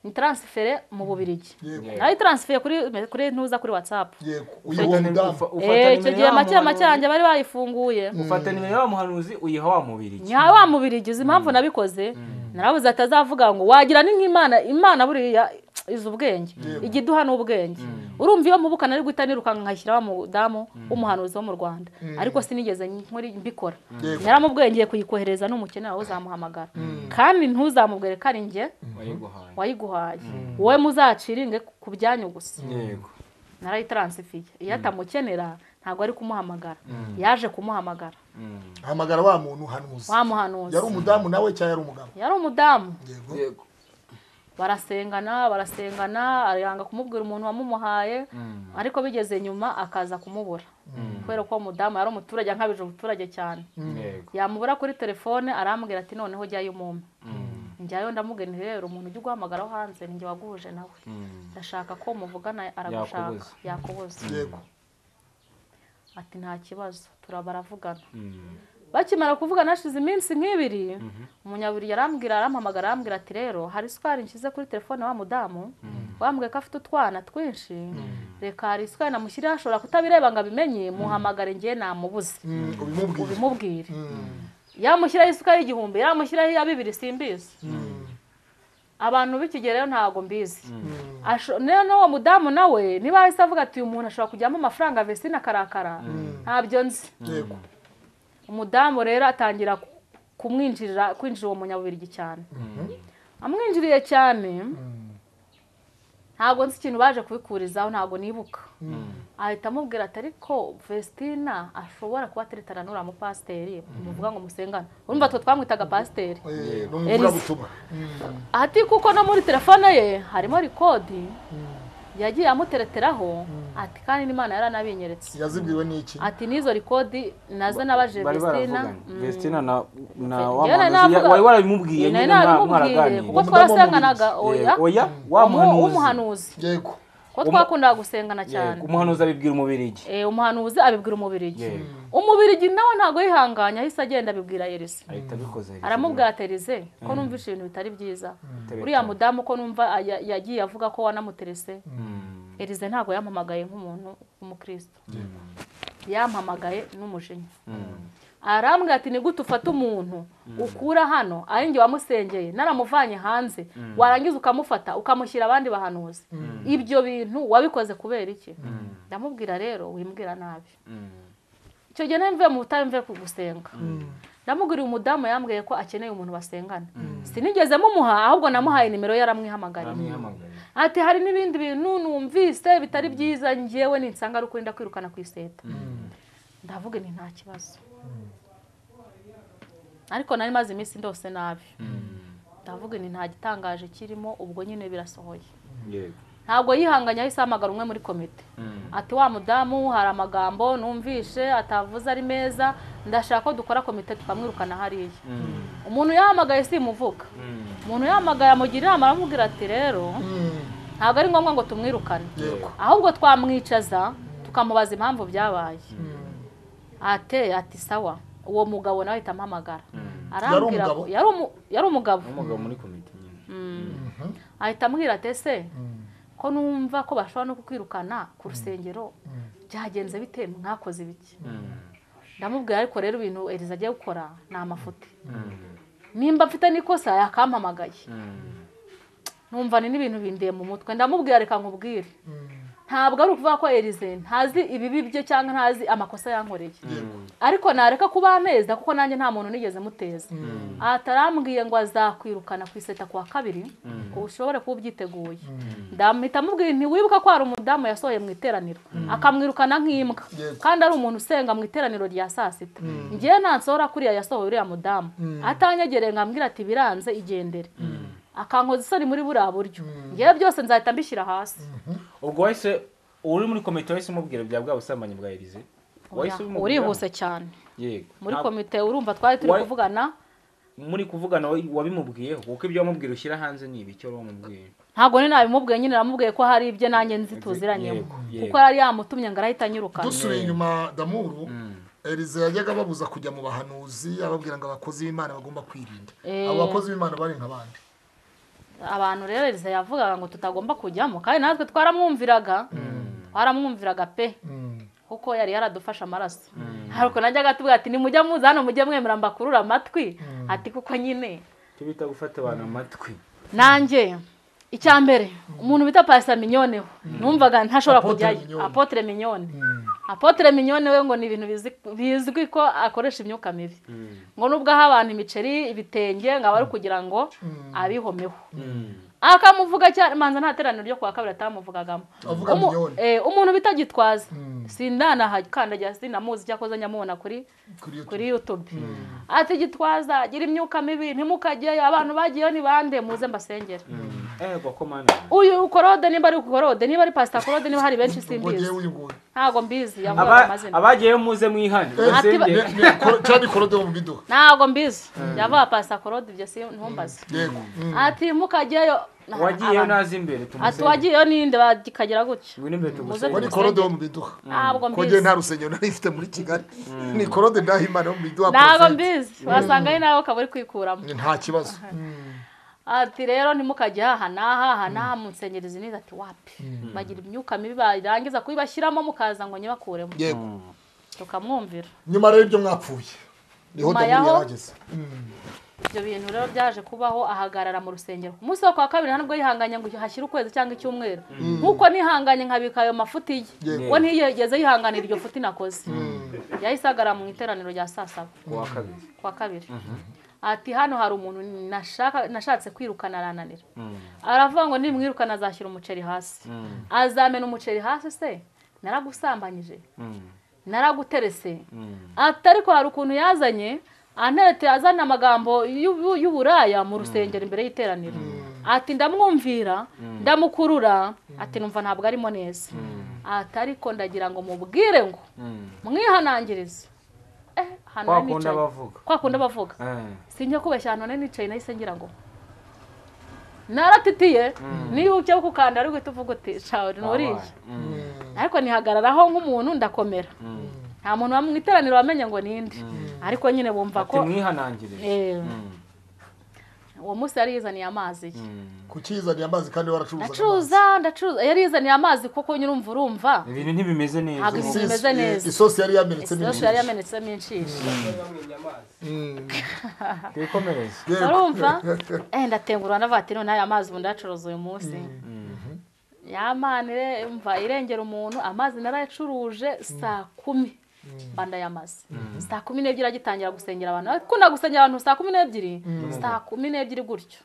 nyitaransifire mu bubirigi Yego. nayo itaransifire kuri kuri ntuza kuri whatsapp yego uyu uwo mudamu Eh, icyo gihe make make yanjye bari bayifunguye ufata nimero ya wa muhanuzi uyiha wa mubiri nyaha wa mubirigi uzi impamvu nabikoze narabuze atazavuga ngo wagira ni nk'imana imana buriya izi ubwenge ijya iduha n'ubwenge urumva iyo mubuka nari guhita nirukanka nkashyiraho umudamu w'umuhanuzi wo mu rwanda ariko sinigeze nkora- mbikora Yego. yaramubwengeye kuyikohereza n'umukene wawe uzamuhamagara kandi ntuzamubwire ko ari njye wayiguhaye wayiguhaye wowe muzaciringe ku byanyu gusa yego narayitaransifiye iyo atamukenera ntabwo ari kumuhamagara yaje kumuhamagara hamagara wa muntu hanuzi wamuhanuza yari umudamu nawe cyangwa yari umugabo yari umudamu yego yego barasengana barasengana aranga kumubwira umuntu wamumuhaye ariko bigeze nyuma akaza kumubura kubera ko uwo mudamu yari umuturage nkabije umuturage cyane yego yamubura kuri telefone arambwira ati noneho jyayo umumpe njyayo ndamugeni rero umuntu ujya uguhamagaraho hanze ni njye waguhuje nawe ndashaka ko muvugana aragushaka Yakubuza. yakubuza yego ati nta kibazo turabaravugana bakimara kuvugana hashize iminsi nk'ibiri umunyaburi yarambwira arampamagara arambwira ati rero hari isukari nshyize kuri telefone wa mudamu wambwiye ko afite utwana twinshi reka hari isukari namushyiriyeho ashobora kutabireba ngo abimenye muhamagare njye namubuze Mm, ubimubwiye ubimubwire Mm, yamushyiraho isukari y'igihumbi yamushyiraho iya bibiri simbizi mm, abantu b'ikigereyo ntabwo mbizi Asho- niyo n'uwo mudamu nawe niba ahise avuga ati uyu muntu ashobora kujyamo amafaranga vesine akarakara ntabyo nzi yego umudamu rero atangira ku- kumwinjirira kwinjira uwo munyabubirigi cyane amwinjiriye cyane ntabwo nzi ikintu baje kubikurizaho ntabwo nibuka ahita amubwira ati ariko vestina ashobora kuba ateretana n'uriya mupasiteri muvuga ngo musengane urumva twe twamwitaga pasiteri Eh, ni umuvugabutumwa ati kuko no muri telefone ye harimo rikodi yagiye amutereteraho ati kandi n'imana yaranabinyeretse yazibwiwe n'iki ati n'izo rikodi nazo nabaje bari vestina baravuganye vestina na na wa Njyewe nari muhanuzi ya- navuga- wari warabimubwiye nari nyine mwa- narabimubwiye kuko mwaraganiriye twarasenganaga oya Yego, oya wa umu- muhanuzi umuhanuzi yego kuko twakundaga gusengana cyane Yego, umuhanuzi abibwira umubirigi Eh, umuhanuzi abibwira umubirigi Yego. umubirigi nawe ntabwo yihanganya ahise agenda abibwira yerisi ahita abikoze aramubwira terize ko numva ibintu bitari byiza Bitari uriya byiza. mudamu ko numva aya- yagiye avuga ko wanamuterese erize ntabwo yampamagaye nk'umuntu w'umukristo yampamagaye n'umujinya arambwira ati ni gute ufata umuntu ukura hano ari njye wamusengeye naramuvanye hanze warangiza ukamufata ukamushyira abandi bahanuzi ibyo bintu wabikoze kubera iki ndamubwira rero wimbwira nabi icyo gihe nari mvuye mu butayu mvuye ku gusenga ndamuguriye umudamu yambwiye ko akeneye umuntu basengana sinigeze mumuha ahubwo namuhaye nimero ye aramwihamagariye aramwihamagarira ati hari n'ibindi bintu numvise bitari byiza ngewe ninsanga ari ukuri ndakwirukana ku iseta ndavuga ni nta kibazo ariko nari maze iminsi ndose nabi ndavuga ni nta gitangaje kirimo ubwo nyine birasohoye yego ntabwo yihanganye ahise ahamagara umwe muri komite ati wa mudamu hari amagambo numvishe atavuze ari meza ndashaka ko dukora komite tukamwirukana hariya umuntu yahamagaye simuvuga umuntu yahamagaye amugira inama aramubwira ati rero ntabwo ari ngombwa ngo tumwirukane yego ahubwo twamwicaza tukamubaza impamvu byabaye ate ati sawa uwo mugabo nawe ahita amuhamagara arambwira ko umugabo? yari umu- yari umugabo umugabo muri komite nyine ahita ambwira ati ese ko numva ko bashobora no kukwirukana ku rusengero byagenze bite mwakoze ibiki ndamubwira ariko rero ibintu eriza agiye gukora ni amafuti nimba mfite n'ikosa yakampamagaye numva ni n'ibintu bindiye mu mutwe ndamubwira reka nkubwire ntabwo ari ukuvuga ko erize ntazi ibibi bye cyangwa ntazi amakosa yankoreye ariko nareka kuba ameza kuko nanjye nta muntu nigeze muteza atarambwiye ngo azakwirukana ku iseta ku wa kabiri ngo ushobore kuba ubyiteguye ndamhita amubwira ntiwibuka ko hari umudamu yasohoye mu iteraniro akamwirukana nk'imbwa Yego. kandi ari umuntu usenga mu iteraniro rya saa sita ngewe ntasohora kuriya yasohoye uriya mudamu atanyegereye ngo ambwire ati biranze igendere akankoza isoni muri buriya buryo ngewe byose nzahita mbishyira hasi ubwo wahise uri muri komite wahise umubwira bya bwa busambanyi bwa erize wahise ubimubwira? urihuse cyane yego muri Ntabwo- komite urumva twari turi Wa- kuvugana muri kuvugana wa- wabimubwiyeho kuko ibyo wamubwira ushyira hanze ni ibiki wari wamubwiye ntabwo ni nabimubwiye nyine namubwiye ko hari ibyo nanjye nzi tuziranye Yego, yego. kuko yari yamutumye ngo arahita anyirukana dusubiye inyuma damuru erize yajyaga ababuza kujya mu bahanuzi ababwira ngo abakozi b'imana bagomba kwirinda Eh. abo bakozi b'imana bari nk'abandi abantu rero Elisa yavugaga ngo tutagomba kujyamo kandi natwe twaramwumviraga twaramwumviraga pe kuko yari yaradufashe amaraso hari ukuntu najyaga atubwira ati nimujya muza hano mujye mwemera mbakurura amatwi ati kuko nyine tubita gufata abantu amatwi nanjye icya mbere umuntu bita pasita minyoneho numvaga ntashobora Apotre kujyayo Mignone. apotre minyone apotre minyone we ngo ni ibintu bizi- bizwi ko akoresha imyuka mibi ngo nubwo aha abantu imiceri ibitenge ngo aba ari kugira ngo abihomeho akamuvuga cyane manza nta teraniro ryo kuwa kabiri atamuvugagamo Avuga Umu- mignonne. eh, umuntu bitagitwaza Mm. sindanahakandagira sinamuzi cyakoze nyamubona kuri kuri YouTube. kuri yutube ati gitwaza gira imyuka mibi ntimukageyo abantu bagiyeyo ni bande muze mbasengera ego ko mani uyu korode nimba ari korode niba ari pasita korode niba hari benshi ubwo ngewe simbizi uyiguye ntabwo mbizi yavugaga Aba- amazina abagiyeyo muze mwihane Ati ba- musenge. ne- cyane ikorode mu biduha ntabwo mbizi yavuga pasita korode ibyo si ntumbaze yego Mm. ati mukageyo wagiyeyo nazi imbere ati tumusenge wagiyeyo ninde bakagera gutya ngwino imbere ubu tumusenge ni korode wo mu biduha ntabwo ko ngewe mbizi nta rusengero nari mfite muri kigali ni korode ndahimana wo mu biduha ntabwo Prophet. mbizi wasanga ari nawe ukaba uri kwikuramo nta kibazo ati rero ntimukajye aha n'aha aha n'aha mu nsengerezi neza ati wapi bagira imyuka mibi barangiza kuyibashyiramo mukaza ngo nyibakuremo yego tukamwumvira nyuma rero ibyo mwapfuye niho Nyuma dawudi yaho- yarageze ibyo bintu rero byaje kubaho ahagarara mu rusengero ku munsi wo kwa kabiri nta nubwo yihanganye ngo hashyire ukwezi cyangwa icyumweru nk'uko nihanganye nkabika ayo mafuti ye Yego. we ntiyigeze yihanganira iryo futi nakoze yahise ahagarara mu iteraniro rya saa saba kuwa kabiri kwa kabiri ati hano hari umuntu nashaka nashatse kwirukana arananira aravuga ngo nimwirukana azashyira umuceri hasi azamena umuceri hasi se naragusambanyije naraguterese ati ariko hari ukuntu yazanye anarete azana amagambo y'u- y'uburaya mu rusengero imbere y'iteraniro ati ndamwumvira ndamukurura ati numva ntabwo arimo neza ati ariko ndagira ngo mubwire ngo mwihanangirize Eh, ahantu Kwa nari kundi nicaye. bavuga. kwa kundi bavuga Eh. sinjya kubeshya ahantu nari nicaye nahise ngira ngo naratitiye niba ujya gukanda ari guhita uvuga uti shawuri nturiye ariko nihagararaho nk'umuntu ndakomera nta muntu wa mu iteraniro wamenye ngo ninde ariko nyine bumva ko timwihanangirije Eh, uwo munsi yari yizaniye amazi ye kukizaniye amazi kandi waracuruzaga ndacuruza ndacuruza yari yizaniye amazi kuko nyine urumva urumva ibintu ntibimeze neza Ntabwo amazi. ibintu bimeze neza. isosi yari yamenetsemo yose yari yamenetsemo inshishi twikomereze urumva eh ndatengurwa navuga ati none aya mazi ubu ndacuruza uyu munsi yamane mva irengera umuntu amazi narayacuruje saa kumi mbanda y'amazi saa kumi n'ebyiri agitangira gusengera abantu akunda gusengera abantu saa kumi n'ebyiri saa kumi n'ebyiri gutyo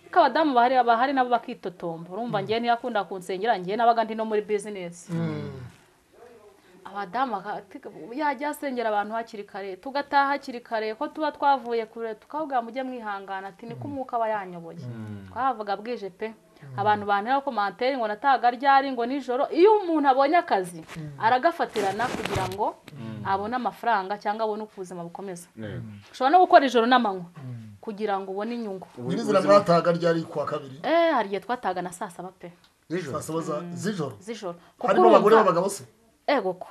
ariko abadamu bahari bahari nabo bakitotomba urumva ngewe ntiyakunda kunsengera ngewe nabaga ndi no muri bizinesi abadamu baka- tika- yajya asengera abantu hakiri kare tugataha hakiri kare ko tuba twavuye kure tukavuga mujye mwihangana ati niko umwuka aba yanyoboye twavuga bwije pe abantu bantera komantere ngo natahaga ryari ngo nijoro iyo umuntu abonye akazi aragafatirana kugira ngo abone amafaranga cyangwa abone uko ubuzima bukomeza ushobora no gukora ijoro n'amanywa kugira ngo ubone inyungu nyirizina mwatahaga ryari kuwa kabiri eh hari igihe twatahaga na saa saba pe saa saba za- z'ijoro z'ijoro kuko harimo abagore urumva n'abagabo se ego ko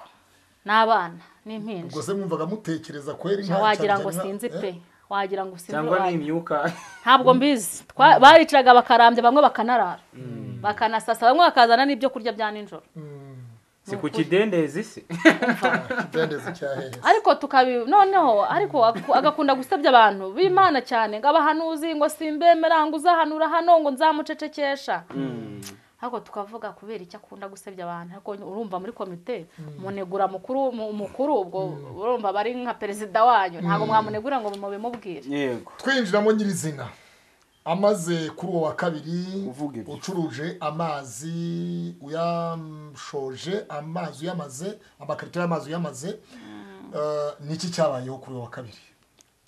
n'abana n'impinja ubwo se mwumvaga mutekereza kweri Nta nta wagira cyane ngo cyane sinzi nka- eh, pe wagira ngo sinzi cyangwa uwayo. n'imyuka ntabwo mbizi Twa- bariciraga bakarambya bamwe bakanarara bakanasasa bamwe bakazana n'ibyo kurya bya nijoro si ku kidendezi se ikidendezi cya hehe ariko tukabi noneho ariko aku- agakunda gusebya abantu b'imana cyane ngo abahanuzi ngo simbemera ngo uzahanura hano ngo nzamucecekesha ariko tukavuga kubera icyo akunda gusebya abantu ariko urumva muri komite munegura mukuru mu- umukuru ubwo urumva bari nka perezida wanyu ntabwo mwamunegura ngo mubimubwire yego twinjiramo nyirizina amaze kuri uwo wa kabiri Uvuga ibyo. ucuruje amazi uyashoje amazi uyamaze amakarito y'amazi uyamaze Eh, niki cyabayeho kuri uwo wa kabiri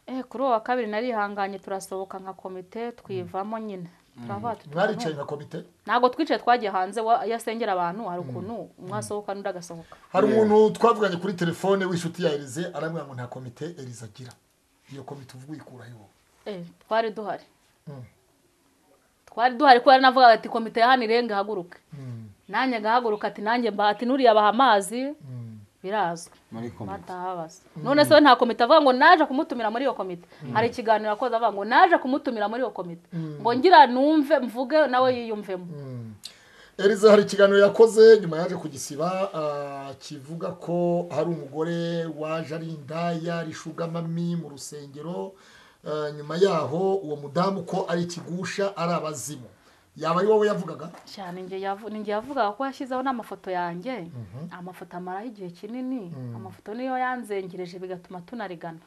Eh, kuri uwo wa kabiri narihanganye turasohoka nka komite twivamo nyine turavuga tuti mwaricaye nka komite ntabwo twicaye twagiye hanze wa- iyo asengera abantu hari ukuntu umwe asohoka n'undi agasohoka hari umuntu twavuganye kuri telefone w'inshuti ya erize arambwira ngo nta komite erize agira iyo komite uvuga uyikura he wowe Eh, twari duhari Mm. twari duhari kubera navugaga ati komite ya hano irenga ihaguruke nanjye ngahaguruka ati nanjye mba ati nuriya baha amazi birazwi muri komite batahabaza none se we nta komite avuga ngo naje kumutumira muri iyo komite hari ikiganiro akoze avuga ngo naje kumutumira muri iyo komite ngo ngira numve mvuge nawe yiyumvemo erize hari ikiganiro yakoze nyuma yaje kugisiba ah, kivuga ko hari umugore waje ari indaya ari ishugamami mu rusengero Ah, nyuma yaho uwo mudamu ko ari ikigusha ari abazimu yaba ari wowe yavugaga cyane njye yavu- ni njye yavugaga ko yashyizeho n'amafoto yanjye amafoto amaraho igihe kinini amafoto niyo yanzengereje bigatuma tunarigana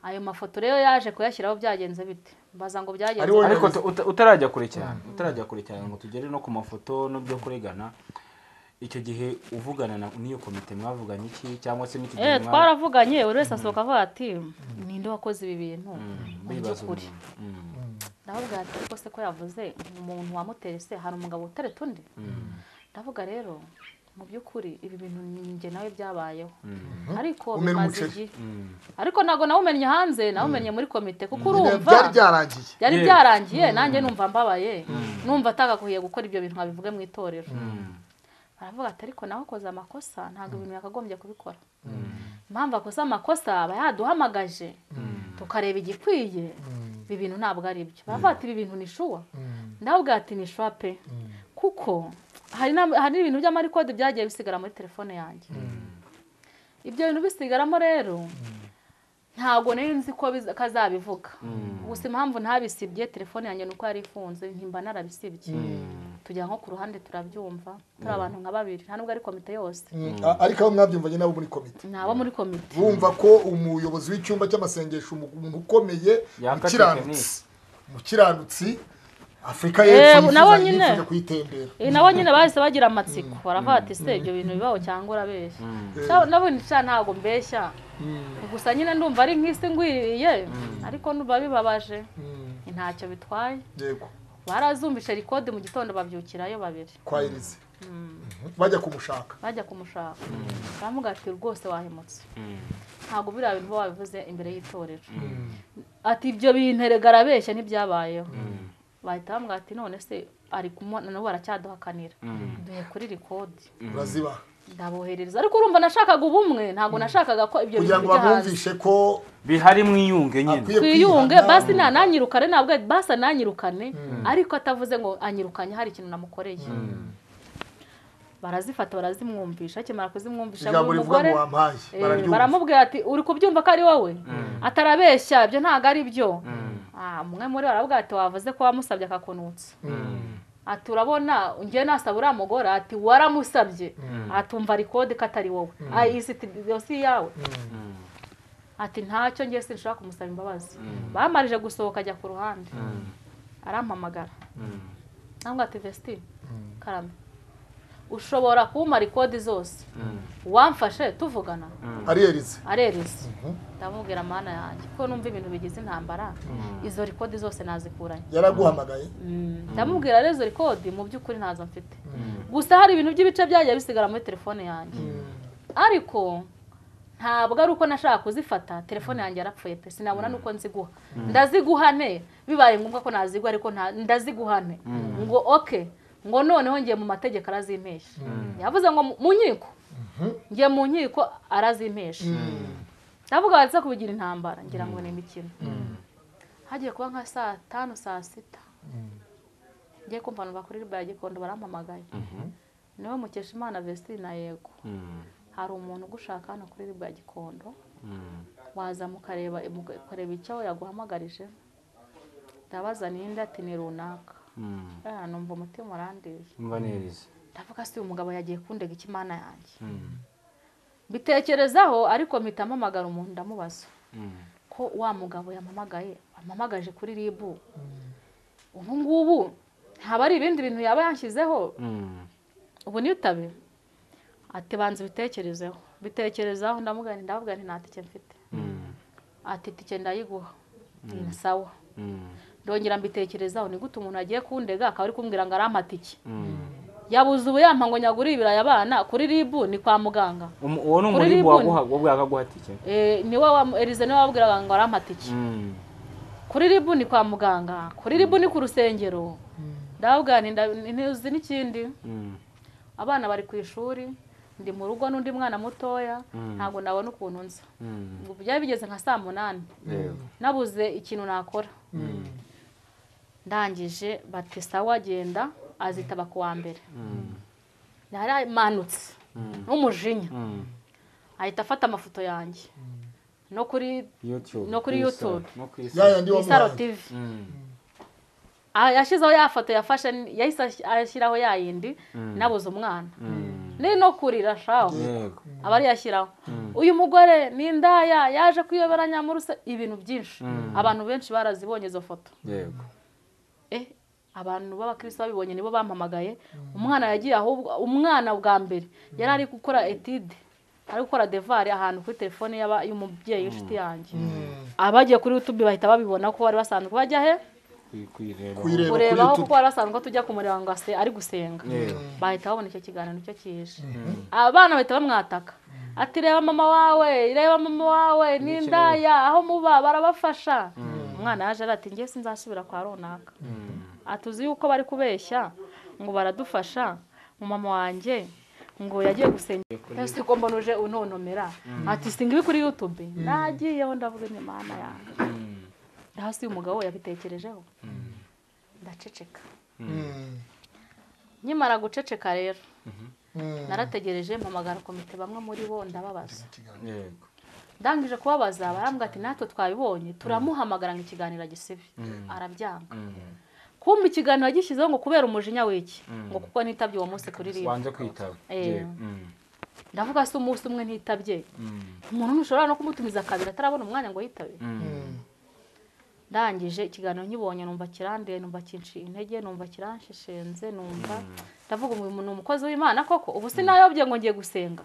ayo mafoto rero yaje kuyashyiraho byagenze bite mbaza ngo byagenze Ariwe- ariko uta- uta- utarajya kure cyane utarajya kure cyane ngo tugere no ku mafoto no byo kuregana icyo gihe uvugana na- n'iyo komite mwavuganye iki cyangwa se n'icyo gihe Eh, mwa- twaravuganye buri wese asohoka avuga ati ninde wakoze ibi bintu Mm, mu bibaza by'ukuri umuntu. Mm, ndavuga ati ariko se ko yavuze umuntu wamuteye se hari umugabo utereta undi ndavuga rero mu by'ukuri ibi bintu njye nawe byabayeho ariko Umena bimaze umuceri. igihe ariko ntabwo nawumenye hanze nawumenye muri komite kuko urumva byari byarangiye byari Yeah. byarangiye nanjye numva mbabaye numva atagakwiye gukora ibyo bintu nkabivuge mu itorero mm, baravuga ati ariko nawe ukoze amakosa ntabwo ibintu yakagombye kubikora impamvu akoze amakosa aba yaduhamagaje tukareba igikwiye ibi bintu ntabwo ari byo baravuga ati ibi bintu ni shuwa ndavuga ati ni shuwa pe kuko hari n'am- hari n'ibintu by'amarikode byagiye bisigara muri telefone yanjye ibyo bintu bisigaramo rero ntabwo nari nzi ko biza- kazabivuga gusa impamvu ntabisibye telefone yanjye ni uko yari ifunze ntimba narabisibye tujya nko ku ruhande turabyumva turi abantu nka babiri nta nubwo ari komite yose A- ariko aho mwabyumvanye nabo muri komite ni abo muri komite bumva ko umuyobozi w'icyumba cy'amasengesho umuntu ukomeye Yaka umukiranutsi umukiranutsi afurika Eh, y'epfo nabo yifuza- nyine. yifuje kuyitembera Eh, nabo nyine bahise bagira amatsiko baravuga ati se ibyo bintu bibaho cyangwa urabeshya Cyangwa nabo nshya ntabwo mbeshya gusa nyine ndumva ari nk'isi ngwiriye ariko ndumva bibabaje ntacyo bitwaye yego barazumvisha rikode mu gitondo babyukirayo babiri kwa irize bajya kumushaka bajya kumushaka baramuga ati rwose wahemutse ntabwo biriya bintu uba wabivuze imbere y'itorero ati ibyo bintu erega arabeshya ntibyabayeho bahita bamubwira ati none se ari kumwe n'ubu aracyaduhakanira duhe kuri rikodi uraziba ndaboherereza ariko urumva nashakaga ubumwe ntabwo nashakaga ko ibyo kugira bintu ngo bijya hanze bamwumvishe ko bihari mwiyunge nyine akwiye twiyunge kwihana. basi ntananyirukane ntabwo ari- basi ananyirukane ariko atavuze ngo anyirukanye hari ikintu namukoreye barazifata barazimwumvisha akimara kuzimwumvisha ngo ijambo uyu rivuga ngo mugore wampaye Eh, bararyumva baramubwira ati uri kubyumva ko ari wowe atarabeshya ibyo ntabwo ari byo Ah, umwe muri bo aravuga ati wavuze ko wamusabye akakunutsa ati urabona njye nasaba uriya mugore ati waramusabye atumva rikode ko atari wowe Ah, iyi si dosiye yawe ati ntacyo njye sinshobora kumusaba imbabazi bamarije gusohoka ajya ku ruhande arampamagara cyangwa ati vesti karame ushobora kumpa rikodi zose wamfashe tuvugana ari erize arereza ndamubwira amana yanjye ko numva ibintu bigize intambara izo rikodi zose nazikuranye yaraguhamagaye ndamubwira rero izo rikodi mu by'ukuri ntazo mfite gusa hari ibintu by'ibice byagiye bisigara muri telefone yanjye ariko ntabwo ari uko nashaka kuzifata telefone yanjye yarapfuye pe sinabona n'uko nziguha ndaziguhane bibaye ngombwa ko nazigwa ariko nta- ndaziguhane ngo oke ngo noneho ngiye mu mategeko arazimpesha yavuze ngo mu- mu nkiko ngiye mu nkiko arazimpesha ndavuga baza kubigira intambara ngira ngo ni imikino hagiye kuba nka saa tanu saa sita ngiye kumva numva kuri riba ya gikondo barampamagaye niwe mukeshimana vestine na yego hari umuntu ugushaka hano kuri riba ya gikondo waza mukareba mukareba icyo yaguhamagarije ndabaza ninde ati ni runaka Eh, numva umutima urandiye mva neza ndavuga si uyu mugabo yagiye kundega ikimana yanjye mbitekerezaho ariko mpita mpamagara umuntu ndamubaza ko wa mugabo yamamagaye amamagaje kuri ribu ubu ngubu haba ari ibindi bintu yaba yanshyizeho ubu nitabe ati banza ubitekerezeho bitekerezaho ndamuga ndavuga nti nta tike mfite ati tike ndayiguha ni sawa ndongera mbitekerezaho ni gute umuntu agiye kundega akaba ari kumbwira ngo arampatike yabuze ubu yampa ngo nyagure ibirayi abana kuri ribu ni kwa muganga Um- uwo ni Kuri umuribu riboni. waguha wabwe yakaguhatike Eh, niwe wa- erize niwe wabwiraga ngo arampatike kuri ribu ni kwa muganga kuri ribu ni ku rusengero ndababwira nti nda- ntuzi n'ikindi abana bari ku ishuri ndi mu rugo n'undi mwana mutoya ntabwo nabona ukuntu nza Ubu byari bigeze nka saa munani nabuze ikintu nakora ndangije bati sawa agenda azitaba ku wa mbere naramanutse n'umujinya ahita afata amafoto yanjye no kuri YouTube No kuri kwisa, YouTube. no kwisa. ya yandi isaro wamuhaye tivi yashyizeho ya foto yafashe yahise ashyiraho ya yindi nabuze umwana ni no kurira shaho yego aba ariyashyiraho uyu mugore ni indaya yaje kuyoberanya muri se ibintu byinshi abantu benshi barazibonye izo foto yego eh abantu b'abakristo babibonye nibo bampamagaye umwana yagiye ahubwo umwana bwa mbere yari ari gukora etide ari gukora devari ahantu kuri telefone y'aba- y'umubyeyi w'inshuti yanjye abagiye kuri youtube bahita babibona ko bari basanzwe bajya he Kuyi- kuyireba kuyireba kuri kurebaho YouTube. kuko bari basanzwe ko tujya kumureba ngo ase ari gusenga yego bahita babona icyo kiganiro nicyo kije abana bahita bamwataka ati reba mama wawe reba mama wawe n'indaya aho muba barabafasha umwana yaje ari ati ngewe sinzasubira kwa runaka atuzi yuko bari kubeshya ngo baradufasha mama wanjye ngo yagiye gusenga ese ko mbona uje unontomera ati singa ibi kuri yutube nagiyeho ndavuga ni mana yanjye hasi uyu mugabo yabitekerejeho ndaceceka Mm. nkimara guceceka rero Mm. narategereje mpamagara komite bamwe muri bo ndababaza yego ndangije kubabaza barambwira ati natwe twabibonye turamuhamagara ngo ikiganiro agisibe arabyanga kumva ikiganiro agishyizeho ngo kubera umujinya w'iki ngo kuko nitabye uwo munsi kuri ribu wanze kwitaba Eh. yego Mm. ndavuga se umunsi umwe ntitabye Mm. umuntu ntushobora no kumutumiza kabiri atarabona umwanya ngo yitabe ndangije ikiganiro nkibonye numva kiranduye numva kinshi intege numva kiranshishenze numva ndavuga uyu muntu ni umukozi w'imana koko ubu sinayobye ngo ngiye gusenga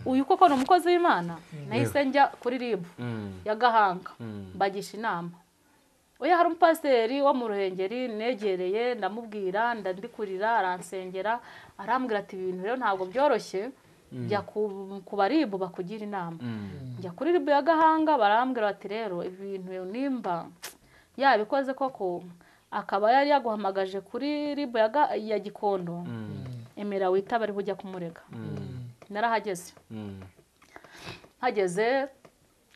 uyu koko ni umukozi w'imana nahise njya kuri ribu Mm. ya gahanga Mm. mbagisha inama oya hari umupasiteri wo mu ruhengeri negereye ndamubwira ndandikurira aransengera arambwira ati ibintu rero ntabwo byoroshye jya ku- ku baribu bakugira inama Mm. njya kuri ribu ya gahanga barambwira bati rero ibintu nimba yabikoze koko akaba yari yaguhamagaje kuri ribu ya Ga- ya gikondo emera witaba ariho ujya kumurega narahageze Mm. hageze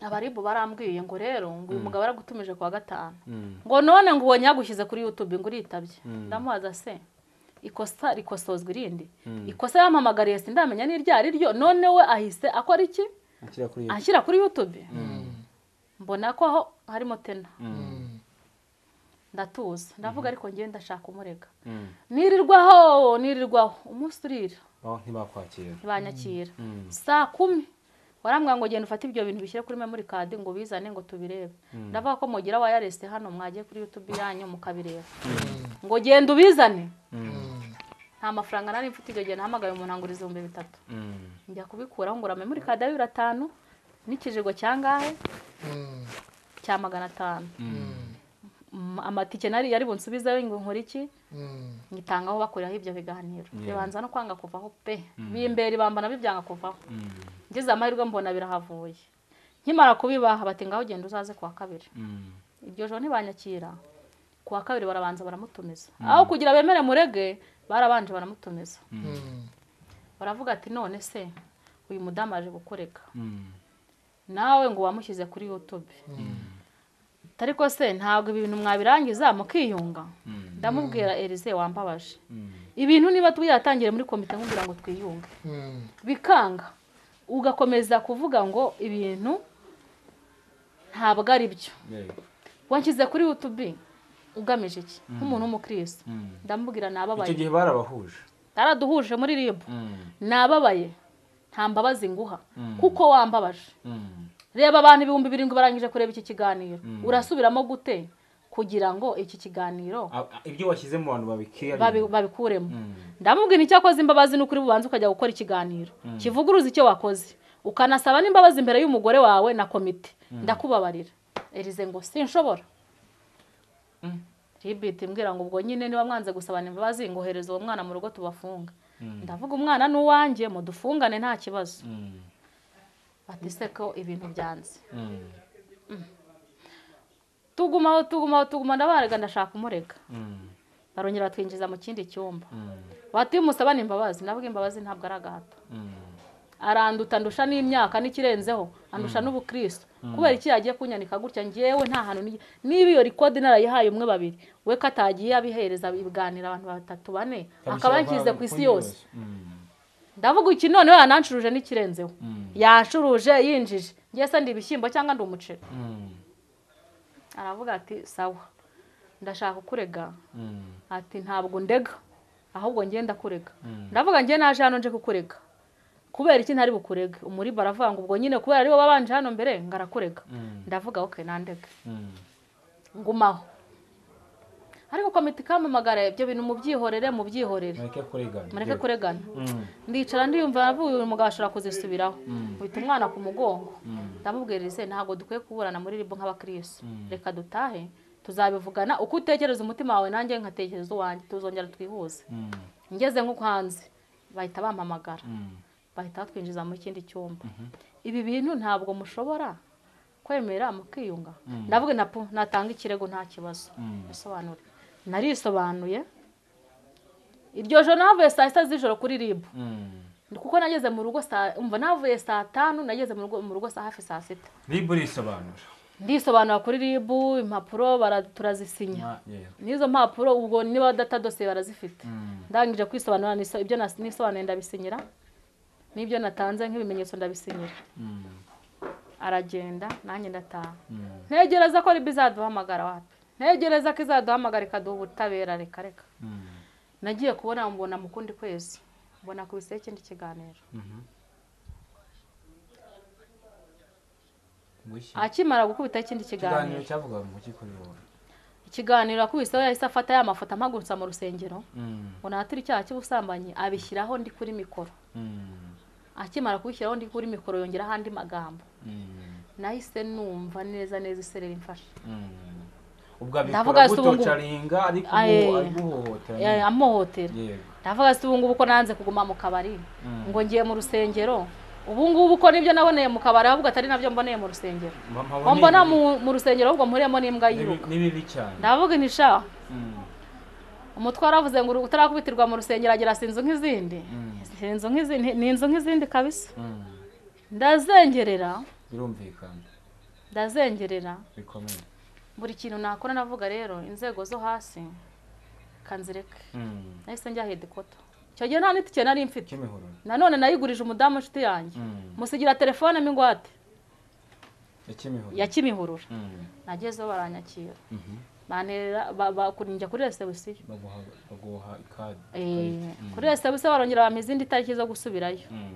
abaribu barambwiye ngo rero ngo uyu mugabo aragutumije kuwa gatanu Mm. ngo none ngo ubonye yagushyize kuri yutube ngo uritabye ndamubaza se ikosa rikosozwa irindi ikosa yampamagariye sindamenya n'iryo ari ryo none we ahise akora iki Akira kuri yego anshyira kuri yutube mbona ko aho harimo tena ndatuza ndavuga ariko ngewe ndashaka umurega Mm. nirirwaho nirirwaho umunsi urira Oh, ntibakwakira ntibanyakira saa kumi warambwira ngo genda ufate ibyo bintu bishyire kuri memori kadi ngo ubizane ngo tubirebe ndavuga ko mugira wayarese hano mwagiye kuri yutube yanyu mukabireba ngo genda ubizane nta mafaranga nari mfite icyo gihe nahamagaye umuntu angura ibihumbi bitatu Mm. njya kubikuraho ngura memori kadi ya bibiri atanu n'ikijigo cyangahe cya magana atanu Mm, amatike nari yari bunsubizeho ngo nkore iki ngitangaho bakoreraho ibyo biganiro bibanza no kwanga kuvaho pe bimbera ibamba nabyo byanga kuvaho ngeze amahirwe mbona birahavuye nkimara kubibaha bati ngaho ugenda uzaze kuwa kabiri Mm. iryo joro ntibanyakira kuwa kabiri barabanza baramutumiza aho kugira bemere murege barabanje baramutumiza baravuga ati none se uyu mudamu aje gukoreka Mm. nawe ngo wamushyize kuri yutube ariko se ntabwo ibi bintu mwabirangiza mukiyunga ndamubwira erize wambabaje ibintu niba tuyatangire muri komite nkubwira ngo twiyunge Mm. bikanga ugakomeza kuvuga ngo ibintu ntabwo ari byo yego wanshyize kuri yutubi ugamije iki nk'umuntu w'umukristo Mm. ndamubwira icyo nababaye gihe barabahuje taraduhuje muri ribu Mm. nababaye nta mbabazi nguha kuko wambabaje Mm. reba abantu ibihumbi birindwi barangije kureba iki kiganiro urasubiramo gute kugira ngo iki kiganiro A- a- ibyo washyize mu bantu babikira babi- babikuremo ndamubwira icyo akoze imbabazi ni ukuri bubanza ukajya gukora ikiganiro kivuguruza icyo wakoze ukanasaba n'imbabazi imbere y'umugore wawe na komite ndakubabarira erize ngo sinshobora ribiti mbwira ngo ubwo nyine niba mwanze gusabana imbabazi ngohereza uwo mwana mu rugo tubafunga ndavuga umwana ni uwanjye mudufungane nta kibazo bati se ko ibintu byanze tugumaho tugumaho tuguma ndabarega ndashaka umurega barongera batwinjiza mu kindi cyumba bahati umusabane imbabazi nabwo imbabazi ntabwo ari agahato aranduta ndusha n'imyaka n'ikirenzeho andusha n'ubukristo kubera iki yagiye kunyanika gutya ngewe nta hantu nige- niba iyo rikodi narayihaye umwe babiri we ko atagiye abihereza ibiganiro abantu batatu bane akaba yanshyize ku isi yose ndavuga iki noneho yanancuruje n'ikirenzeho yancuruje yinjije ngiye se ndi ibishyimbo cyangwa ndi umuceri aravuga ati sawa ndashaka kukurega ati ntabwo ndega ahubwo ngiye ndakurega ndavuga ngiye naje hano nje kukurega kubera iki ntari bukurege umuribo aravuga ngo ubwo nyine kubera ariwe wabanje hano mbere ngo arakurega Mm. ndavuga oke nandege Mm. ngumaho ariko komite ikamamagara ibyo bintu mubyihorere mubyihorere mureke kurigana mureke kuregana Mm. ndicara ndiyumva navuye uyu mugabo ashobora kuzisubiraho uhita umwana ku mugongo Mm. ndamubwirize ntabwo dukwiye kuburana muri ribo nk'abakirisitu reka dutahe tuzabivugana uko utekereza umutima wawe nanjye nkatekereza uwanjye tuzongera twihuze Mm. ngeze nko hanze bahita bampamagara Mm. bahita batwinjiza mu kindi cyumba ibi bintu ntabwo mushobora kwemera mukiyunga ndavuga na pu natanga ikirego nta kibazo Mm. bisobanure narisobanuye iryo joro navuye saa sita z'ijoro kuri ribu Mm. kuko nageze mu rugo saa umva navuye saa tanu nageze mu rugo mu rugo saa hafi saa sita ribu risobanura ndisobanura kuri ribu impapuro bara- turazisinya Ma- yego. n'izo mpapuro ubwo niba datadose barazifite Mm. ndangije kwisobanura niso- ibyo nas- nisobanuye ndabisinyira n'ibyo natanze nk'ibimenyetso ndabisinyira Mm. aragenda nanjye ndataha Mm. ntegereza ko ribu izaduhamagara wapi ntegereza ko izaduhamagara ikaduha ubutabera reka reka Mm. nagiye kubona mbona mu kundi kwezi mbona kubiseho ikindi kiganiro Mhm. Mu iki? akimara gukubita ikindi ikiganiro kiganiro cyavugaga ngo gikorera wowe ikiganiro akubiseho yahise afata ya mafoto amagurutsa mu rusengero Mm. ngo nahatire icyaha cy'ubusambanyi abishyiraho ndi kuri mikoro Mm. akimara kubishyiraho ndi kuri mikoro yongeraho andi magambo Mm. nahise numva neza neza isereri imfashe Mm. ubwo abikora Ndavuga si ubu ngubu. gutocaringa ariko Aye. ubu ari guhohotera Eh, nyine. amuhotera yego ndavuga se ubu ngubu ko nanze kuguma mu kabari Mm. ngo ngiye mu rusengero ubu ngubu ko nibyo naboneye mu kabari ahubwo atari nabyo mboneye mu rusengero Mba- mpabona ngo mbona ibi- mu- mu rusengero ahubwo mpuriyemo n'imbwa ni bi- yiruka ni bibi cyane ndavuga nti sha Mm. umutwe waravuze ngo utarakubitirwa mu rusengero agira si inzu nk'izindi Si inzu nk'izindi ni inzu nk'izindi kabisa Mm. ndazengerera birumvikana ndazengerera bikomeye buri kintu nakora navuga rero inzego zo hasi kanzireke Mm. nahise njya hedikota icyo gihe nta n'itike nari mfite kimihoro nanone nayigurije umudamu inshuti yanjye Mm. musigira telefone mo ingwate ya kimihoro ya kimihurura Mm. nagezeho baranyakira Mhm. banterera ba- bakunjya kuri resebusiyo baguha baguha ikadi Eh, Mm. kuri resebusiyo barongera bampa izindi tariki zo gusubirayo Mm.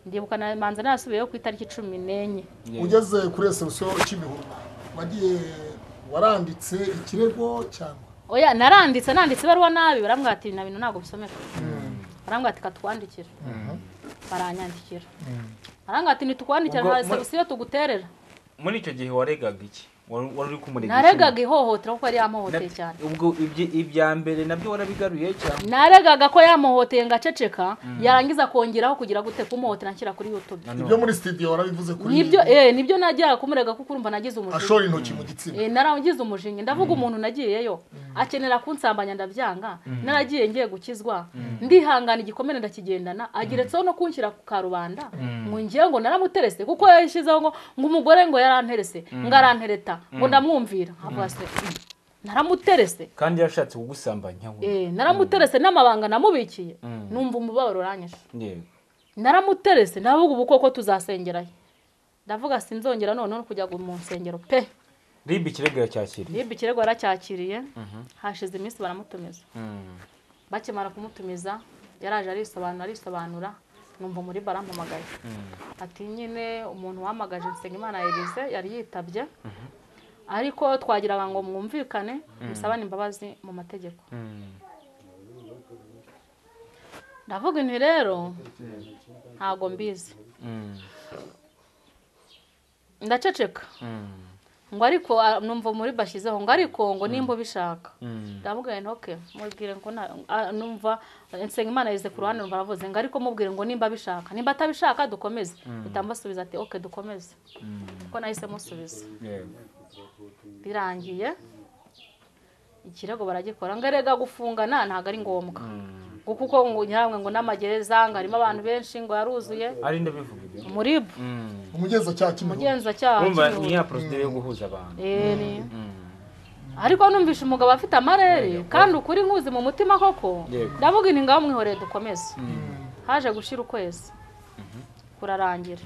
ndibuka na- manza nasubiyeyo ku itariki cumi n'enye Yego. ugeze kuri resebusiyo cy'imihugu wagiye waranditse ikirego cyangwa oya naranditse nanditse ibaruwa nabi barambwira ati na bintu ntabwo bisomeka barambwira ati katwandikira baranyandikira barambwira ati ntitukwandikira Ubwo nta mu- resebusiyo tuguterera muri icyo gihe waregaga iki wari wari uri kumurega iki? naregaga ihohotera kuko yari Na- yamuhoteye cyane ubwo ibyi- ibya mbere nabyo warabigaruye cyane naregaga ko yamuhoteye ngaceceka yarangiza kongeraho kugira gute kumuhotera nshyira kuri youtube ibyo muri sitidiyo warabivuze kuri nibyo eh nibyo najyaga kumurega kuko urumva nagize umujinya ashora intoki mu gitsina eh narangize umujinya ndavuga umuntu nagiyeyo akenera kunsambanya ndabyanga naragiye ngiye gukizwa ndihangana igikomere ndakigendana ageretseho no kunshyira ku karubanda ngo ngiye ngo naramuterese kuko yashyizeho ngo ngo umugore ngo yaranterese ngo arantereta ngo ndamwumvira avuga se "Mm, naramuterese kandi yashatse kugusambanya we Eh, naramuterese n'amabanga namubikiye Mm. numva umubabaro uranyishe yego naramuterese ndavuga ubu koko tuzasengerayo ndavuga sinzongera noneho kujya mu nsengero pe ribi ikirego yacyakiriye niba ikirego yaracyakiriye hashize iminsi baramutumiza bakimara kumutumiza yaraje arisobanura arisobanura numva muri barampamagaye ati nyine umuntu wahamagaje Nsengimana Elise yari yitabye ariko twagiraga ngo mwumvikane musabane imbabazi mu mategeko ndavuga inti rero ntabwo mbizi ndaceceka ngo ariko ah, numva muri bashyizeho ngo ariko ngo nimba ubishaka ndamubwira nti oke mubwire ngo nta- ah, numva nsenga imana yize ku ruhande numva aravuze ngo ariko mubwire ngo nimba abishaka nimba atabishaka dukomeze itambasubiza ati oke dukomeze kuko nahise musubiza yego birangiye ikirego baragikora ngo erega gufungana ntabwo ari ngombwa ngo kuko ngo nyiramwe ngo n'amagereza ngo harimo abantu benshi ngo yaruzuye ari ndabivuga ibyo umuribu Mm. umugenzacyaha cy'imihugu umugenzacyaha wumva ni cy'umurimo. ya porosire yo guhuza abantu Eh, ni- Mm. ariko numvishe umugabo afite amarere kandi ukuri nkuzi mu mutima koko Yego. ndavuga inti ngaho mwihoreye dukomeze haje gushira ukwezi kurarangira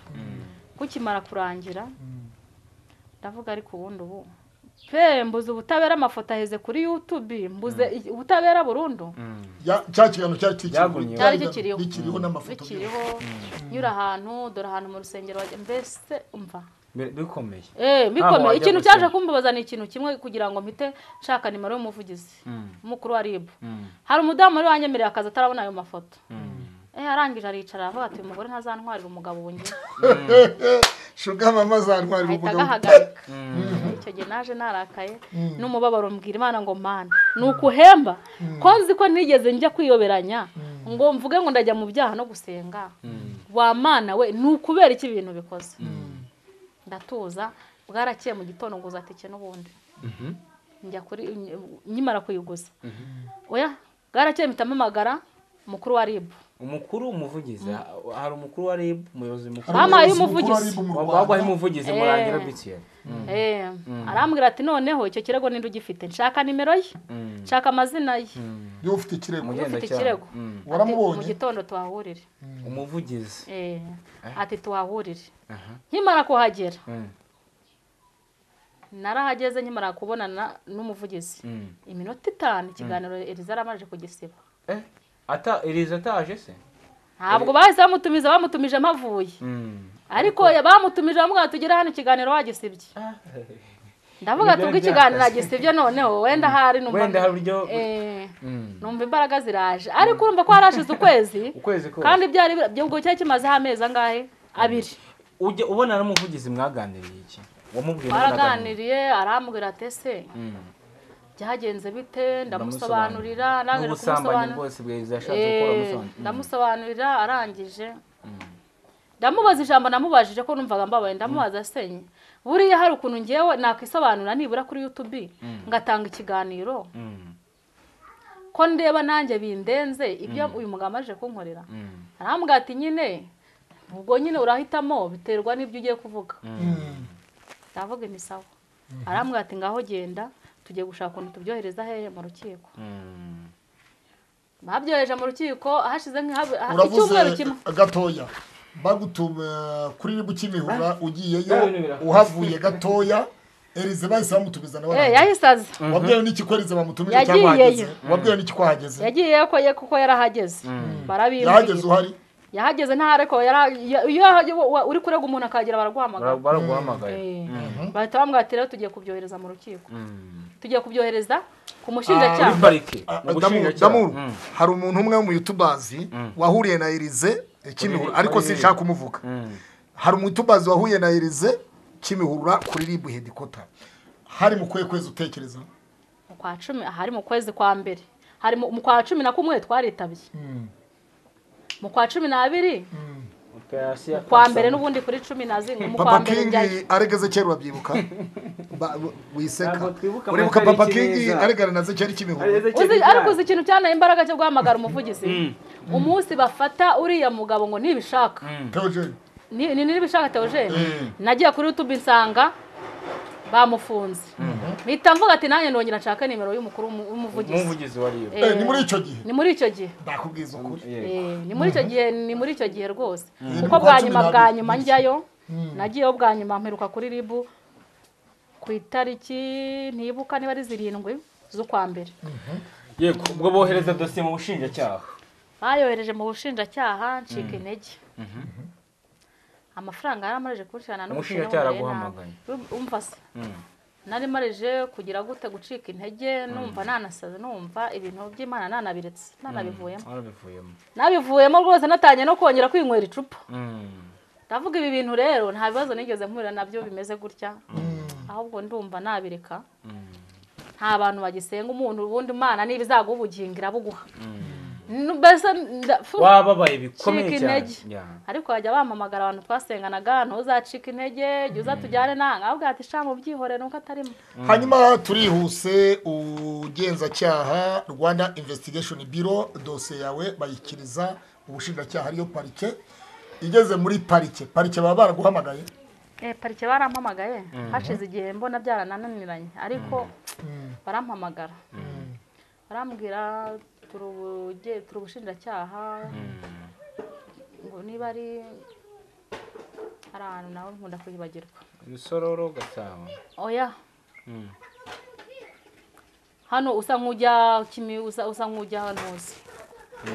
kukimara kurangira ndavuga ariko ubundi ubu pe mbuze ubutabera amafoto aheze kuri yutubi mbuze i- ubutabera burundu Ya- cya kiganiro cyari Cyagumyeho. Cyari gikiriho. kikiriho n'amafoto bikiriho nyura ahantu dore ahantu mu rusengero wajya mbese umva Bi- bikomeye Eh, bikomeye wajya ikintu gusenga. cyaje kumbabaza ni ikintu kimwe kugira ngo mpite nshaka nimero y'umuvugizi umukuru wa ribu hari umudamu wari wanyemereye akazi atarabona ayo mafoto Eh, arangije aricara aravuga ati uyu mugore ntazantwarira umugabo wongeye shuga mama zantwarira ahita umugabo agahagarika icyo gihe naje narakaye n'umubabaro mbwira imana ngo mana ni ukuhemba ko nzi ko nigeze njya kwiyoberanya ngo mvuge ngo ndajya mu byaha no gusenga wa mana we ni ukubera iki ibintu bikoze ndatuza bwarakeye mu gitondo ngo uzatike n'ubundi njya kuri nkimara kuyiguza oya bwarakeye mpita mpamagara umukuru wa ribu umukuru umuvugizi ha- hari umukuru wa rib umuyobozi mukuru Mama, Hari iyo umuvugizi. umuyobozi mukuru wa RIB mu Rwanda. wagwaho umuvugizi Eh. murangira btn Eh, arambwira ati noneho icyo kirego ninde ugifite nshaka nimero ye nshaka amazina ye niba ufite ikirego Ufite Ugenzacyaha. ikirego. Mm. Ati, Waramubonye? mu gitondo tuhahurire umuvugizi Eh, ati tuhahurire Aha. nkimara kuhagera Mm. narahageze nkimara kubonana n'umuvugizi Mm. iminota itanu ikiganiro eriza yaramaze kugisiba Eh, ata iriza ataje se ntabwo bahise bamutumiza bamutumije mpavuye Mm. ariko bamutumije bamubwira tugere hano ikiganiro wagisibye Ah, ndavuga Nibyo tubwo byakaze. ikiganiro nagisibye noneho wenda hari numva Wenda hari uburyo- Eh, Mm. numva imbaraga ziraje ariko urumva ko harashize ukwezi ukwezi kose kandi byari bi- ubwo cyari kimazeho amezi angahe abiri ujya ubona n'umuvugizi mwaganiriye iki wamubwiye twaraganiriye arambwira ati ese byagenze bite ndamusobanurira arangije n'ubusambanyi kumusobanurira bwose bwiza yashatse gukora Eh, musobanurira ndamusobanurira arangije ndamubaza ijambo namubajije ko numvaga mbabaye ndamubaza asenye buriya hari ukuntu ngewe nakwisobanura nibura kuri yutubi ngatanga ikiganiro ko ndeba nanjye bindenze ibyo uyu mugabo amaje kunkorera arambwira ati nyine ubwo nyine urahitamo biterwa n'ibyo ugiye kuvuga ndavuga imisawa arambwira ati ngaho genda tugiye gushaka ukuntu tubyohereza hehe mu rukiko babyohereje mu rukiko hashize nk'ihabu- ha- uravuze icyumweru kimwe gatoya bagutuma kuri ribu kimihura ugiyeyo Ah, ibintu birakozwe. uhavuye gatoya erize bahise bamutumiza nawe Eh, arahagera. yahise aza wabwiwe n'iki ko erize bamutumije Yagiyeyo. cyangwa ahageze wabwiwe n'iki ko ahageze yagiye ko ye kuko yarahageze yahageze barabimbuye uhari yahageze nta ariko yara- ya- iyo yahage- wa- wa- uri kurega umuntu akahagera baraguhamagara baraguhamagaye Eh, bahita bamubwira ati rero tugiye kubyohereza mu rukiko tugiye kubyohereza ku muri mushinjacyaha parike Ah, mu Damu- bushinjacyaha Damuru Mm. hari umuntu umwe w'umuyutubazi wahuriye na erize eh, kimihura ariko sinshaka kumuvuga hari umuyutubazi wahuye na erize kimihura kuri ribu hedikota hari mu kuhe kwezi utekereza mu kwa cumi aha ari mu kwezi kwa mbere hari mu mu kwa cumi na kumwe twaritabye mu kwa cumi n'abiri Operasiyo kwa Kasama. mbere n'ubundi kuri cumi na zimwe mu kwa papa mbere njyayo kingi aregeze kera urabyibuka Ba- w- wiseka Ntabwo twibuka uribuka amatariki papa kingi neza. aregana nazo cyari kimihura Arize uzi Kigali. ariko uzi ikintu cyanaye imbaraga cyo guhamagara umuvugizi umunsi bafata uriya mugabo ngo ntibishaka Theogene. ni ni- nibishaka teogene nagiye kuri youtube nsanga bamufunze mpita mvuga ati nanjye ndongera nshaka nimero y'umukuru w'umu- w'umuvugizi umuvugizi wa rib Eh, ni muri icyo gihe ni muri icyo gihe nakubwiza ukuri Eh, ni muri icyo gihe ni muri icyo gihe rwose Ni kuko bwa mu kwa nyuma cumi bwa n'abiri. nyuma njyayo nagiyeho bwa nyuma mperuka kuri ribu ku itariki ntibuka niba ari zirindwi z'ukwa mbere yego ubwo bohereza dosiye mu bushinjacyaha bayohereje mu bushinjacyaha ncika intege amafaranga yari amaze kunshirana Umushinjacyaha araguhamagaye. umva se nari marije kugira gute gucika intege numva nanasaze numva ibintu by'imana nanabiretse nanabivuyemo warabivuyemo nabivuyemo rwose natangiye no kongera kwinywera icupa ndavuga ibi bintu rero nta bibazo nigeze mpurira nabyo bimeze gutya ahubwo ndumva nabireka nta bantu bagisenga umuntu ubundi imana niba izaguha ubugingo irabuguha Nu- mbese nda- fu- wababaye bikomeye cika cyane intege ariko bajya bampamagara abantu twasenganaga ntuzacika intege jya uza tujyane nawe nkabwira ati sha mubyihorere nuko atarimo hanyuma turihuse ugenzacyaha rwanda investigation bureau dosiye yawe bayikiriza ubushinjacyaha ariyo parike igeze muri parike parike baba baraguhamagaye Eh, parike barampamagaye hashize igihe mbona byaranananiranye ariko barampamagara barambwira turi ubuge- turi ubushinjacyaha ngo niba ari hari ahantu nawe nkunda kuyibagirwa ibisororo gasabo oya hano usa nk'ujya kimi usa usa nk'ujya hano hose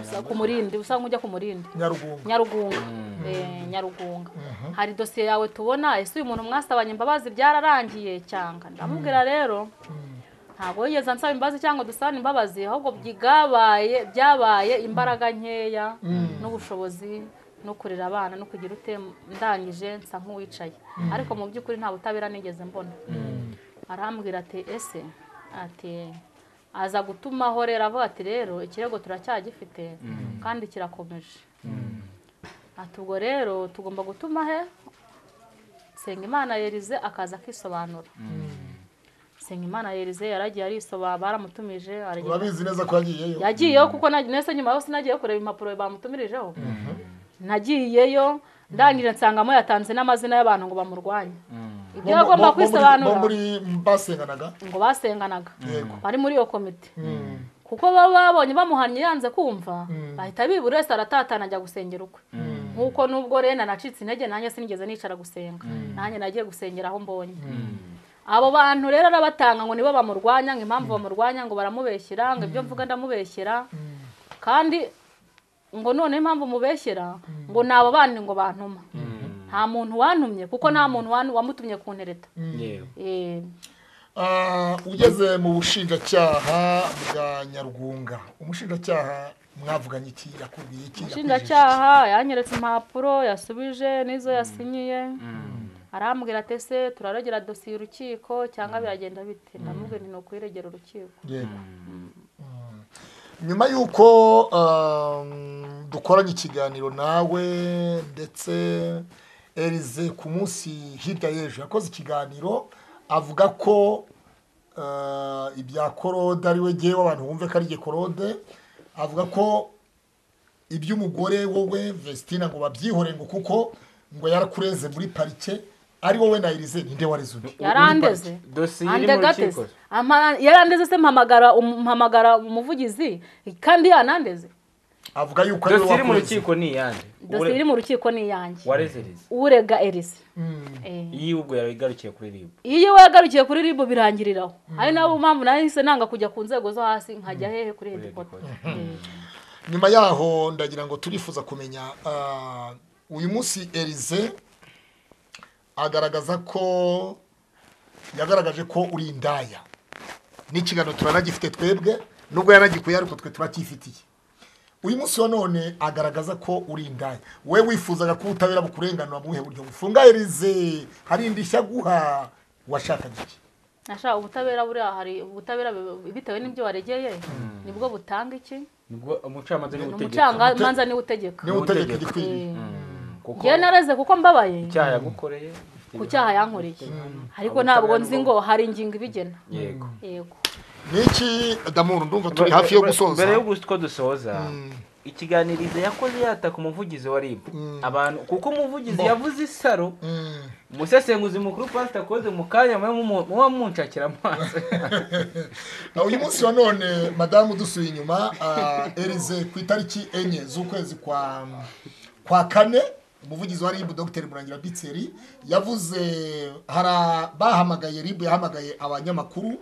Usa- ku murindi usa nk'ujya ku murindi nyarugunga nyarugunga Eh, nyarugunga hari dosiye yawe tubona ese uyu muntu mwasabanye imbabazi byararangiye cyangwa ndamubwira rero ntabwo yigeze ansaba imbabazi cyangwa dusabane imbabazi ahubwo byigabaye byabaye imbaraga nkeya n'ubushobozi no kurera abana no kugira ute ndangije nsa nk'uwicaye ariko mu by'ukuri nta butabera nigeze mbona arambwira ati ese ati aza gutuma ahorera avuga ati rero ikirego turacyagifite kandi kirakomeje ati ubwo rero tugomba gutuma he Nsengimana yerize akaza akisobanura Nsengimana yerize yaragiye arisoba baramutumije aragenda urabizi neza ko yagiyeyo yagiyeyo kuko na- nese nyuma yo sinagiyeyo kureba impapuro bamutumirijeho nagiyeyo ndangije nsangamo yatanze n'amazina y'abantu ngo bamurwanye ibyo Bo- bo- yagomba bo muri- bo kwisobanura muri basenganaga ngo basenganaga yego bari muri iyo komite Mm. kuko baba babonye bamuhannye yanze kumva bahita bibura wese aratatana ajya gusengera ukwe nk'uko nubwo rero nanacitse intege nanjye sinigeze nicara gusenga nanjye nagiye gusengera aho mbonye abo bantu rero arabatanga ngo nibo bamurwanya ngo impamvu bamurwanya ngo baramubeshyera ngo ibyo mvuga ndamubeshyera kandi ngo noneho impamvu mubeshyera ngo ni abo bandi ngo bantuma nta muntu wantumye kuko nta muntu wan- wamutumye ku ntereta yewe Eh, Ah, ugeze mu bushinjacyaha bwa nyarugunga umushinjacyaha mwavuganye iki yakubiye iki umushinjacyaha yanyeretse impapuro yasubije n'izo yasinyiye arambwira ati ese turarogera dosiye urukiko cyangwa biragenda bite ndamubwira nti ni ukuyiregera urukiko Yego. Mm. nyuma y'uko um, dukoranye ikiganiro nawe ndetse erize ku munsi hirya y'ejo yakoze ikiganiro avuga ko uh, ibya korode ari we ngewe abantu bumve ko ari jye korode avuga ko iby'umugore wowe vestina ngo babyihore ngo kuko ngo yarakureze muri parike ari wowe na erize ninde wareze undi yarandeze Dosiye iri mu andegateze rukiko. Ama- yarandeze se mpamagara um- mpamagara umuvugizi kandi yanandeze avuga yuko ari we dosiye iri mu wakureze rukiko ni iyande dosiye iri mu rukiko ni iyanjye warezereza urega erize Eh. iyi ubwo yawe igarukiye kuri ribu iyo wagarukiye kuri ribu birangiriraho ari nayo mpamvu nahise nanga kujya ku nzego zo hasi nkajya hehe kuri hedikota Eh. nyuma yaho ndagira ngo turifuza kumenya ah, uyu munsi erize agaragaza ko yagaragaje ko uri indaya n'ikiganiro turanagifite twebwe nubwo yanagikuye ariko twe turacyifitiye uyu munsi wa none agaragaza ko uri indaya we wifuzaga ko ubutabera bukurenganura mu buhe buryo bufunga erize hari indishyi aguha washakaga iki nashaka ubutabera buriya hari ubutabera bi- bitewe n'ibyo waregeye nibwo butanga iki nibwo umucamanza ni utegeka umucamanza niwe utegeka niwe utegeka Utegeka. igikwiriye kuko ngewe nareze kuko mbabaye icyaha yagukoreye ku cyaha yankoreye ariko ntabwo nzi ngo hari ingingo ibigena yego yego niki damuru ndumva turi hafi yo gusoza mbere y'uko dusoza ikiganirizo yakoze yataka umuvugizi wa ribu abantu kuko umuvugizi yavuze isaro Mm. umusesenguzi mukuru pasita akoze mu kanya muba munshakira amaso Na uyu munsi wa none madamu dusuye inyuma ah, erize ku itariki enye z'ukwezi kwa kwa kane umuvugizi wa ribu dogiteri murangira bitseri yavuze hara bahamagaye ribu yahamagaye abanyamakuru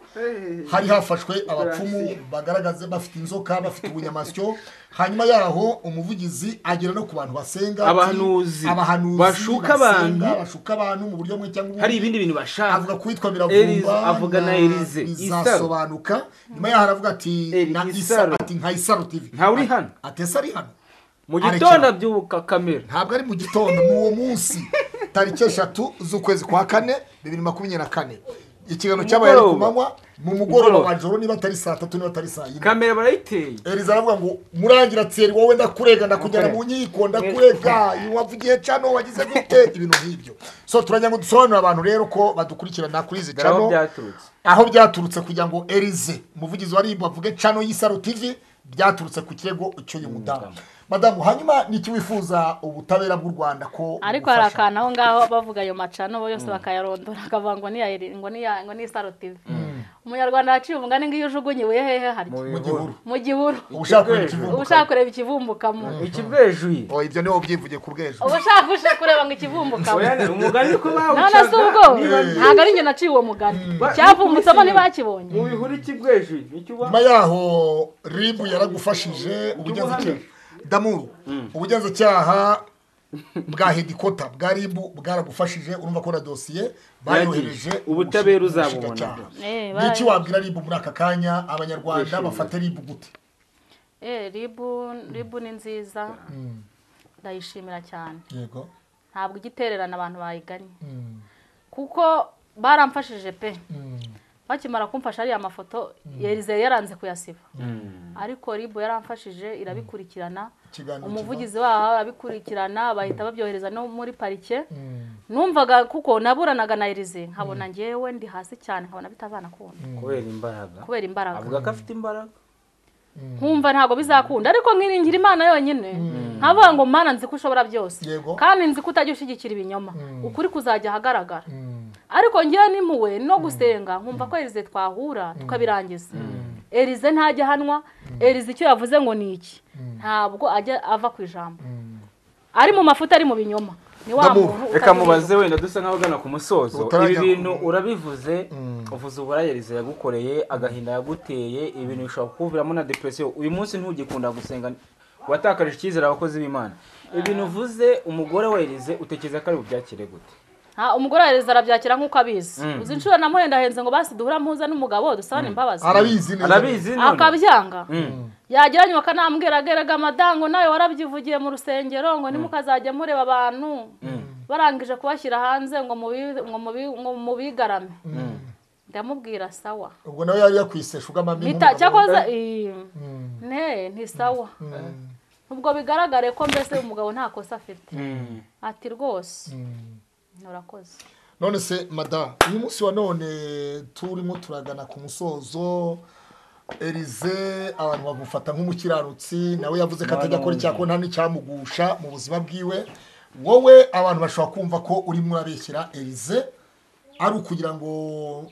hari hafashwe abapfumu bagaragaze bafite inzoka bafite ubunyamasyo hanyuma yaho umuvugizi agera no ku bantu basenga ati, Abahanuzi. abahanuzi Bashuka basenga, abantu. bashuka abantu mu buryo bumwe cyangwa hari ibindi bintu bashaka avuga kuwitwa Elize, biravumba avuga na Elize, bizasobanuka nyuma yaho aravuga ati Eli, na Isaro. isa ati nka isaro tv Nta uri hano? atesa ari hano mu gitondo abyuka kamera ntabwo ari mu gitondo ni uwo munsi tariki eshatu z'ukwezi kwa kane bibiri makumyabiri na kane ikiganiro cyabaye ari ku Mugoroba. manywa mu mugoroba Mugoroba. wa joro niba atari saa tatu niba atari saa yine kamera barayiteye Eliza aravuga ngo murangira tseri wowe ndakurega ndakujyana mu nkiko ndakurega iyo wavugiye cano wagize gute ibintu nk'ibyo so turagira ngo dusobanurire abantu rero ko badukurikirana kuri izi dore aho cano byaturutse aho byaturutse kugira ngo erize umuvugizi wa ribu avuge cano y'isaro tv byaturutse ku kirego cy'uyu mudamu madamu hanyuma niki wifuza ubutabera bw'u rwanda ko ariko hari bugufasha? akantu aho ngaho bavuga ayo macano bo yose bakayarondora akavuga ngo ni iya ngo ni iya ngo ni isaro tivi umunyarwanda yaciye umugani ngo iyo ujugunye ibuye hehe harya mu gihuru mu gihuru ubushaka kureba uba ikivumbuka ushaka kureba ikivumbukamo ikibwejuye Oh, ibyo niho byivuge ku bw'ejo uba ushaka uje kureba ngo ikivumbukamo umugani ni ko none se ubwo bawucaga niba ntabwo ari njye naciye uwo mugani Ba- icyavumbitsemo ni- ntibakibonye mu bihuru ikibwejuye nicyo uba nyuma yaho ribu yaragufashije ubugenzacyaha damuru ubugenzacyaha bwa hedikota bwa ribu bwaragufashije urumva ko na dosiye bayohereje Yagiye. Ubutabera ubushi- uzabubona. ubushinjacyaha. Eh, ni iki baraje. wabwira ribu muri aka kanya abanyarwanda Kwishimira. bafata ribu gute Eh, ribu ribu ni nziza ndayishimira cyane yego ntabwo igitererana abantu bayiganye kuko baramfashije pe bakimara kumfasha ariya mafoto yarize yaranze kuyasiba ariko ribu yaramfashije irabikurikirana ikiganiro umuvugizi waho arabikurikirana bahita babyohereza no muri parike numvaga kuko naburanaga na erize nkabona ngewe ndi hasi cyane nkabona bitavana kundi kubera imbaraga kubera imbaraga avuga ko afite imbaraga nkumva ntabwo bizakunda ariko nkiringira imana yonyine nkavuga ngo mana nzi ko ushobora byose Yego. kandi nzi ko utajya ushyigikira ibinyoma ukuri kuzajya ahagaragara ariko ngewe n'impuwe no gusenga nkumva ko erize twahura tukabirangiza erize ntajya ahanwa erize icyo yavuze ngo ni iki ntabwo ajya ava ku ijambo ari mu mafuta ari mu binyoma ni wa Ndamwumva. muntu reka utagira mubaze wenda dusa nk'abagana ku musozo Utarajya- ibi bintu urabivuze uvuze uburayerize yagukoreye agahinda yaguteye ibintu bishobora kukuviramo na depresiyo uyu munsi ntugikunda gusenga watakarije icyizere abakozi b'imana ibintu uvuze umugore werize utekereza ko ari bubyakire gute Ha, umugore wa Elizabeth arabyakira nk'uko abizi Mm. uzi inshuro namuhenda ahenze ngo basi duhura mpuza n'umugabo dusabane imbabazi arabizi neza arabizi none akabyanga Mm. yageranye bakanambweragerega madango nawe warabyivugiye mu rusengero ngo nimukazajya mureba abantu barangije kubashyira hanze ngo mubi- ngo mubi- ngo mubigarame Mm. ndamubwira sawa ubwo nawe yari yakwisesha ugamamo Mpita- inkunga. cyakoze ii, ne nti sawa ubwo bigaragare ko mbese umugabo nta kosa afite Mm. ati rwose nturakoze none se madamu uyu munsi wa none turimo turagana ku musozo erize abantu bagufata nk'umukiranutsi nawe yavuze ko atajya akora icyakora nta n'icyamugusha mu buzima bwiwe wowe abantu bashobora kumva ko urimo urabeshyera erize ari ukugira ngo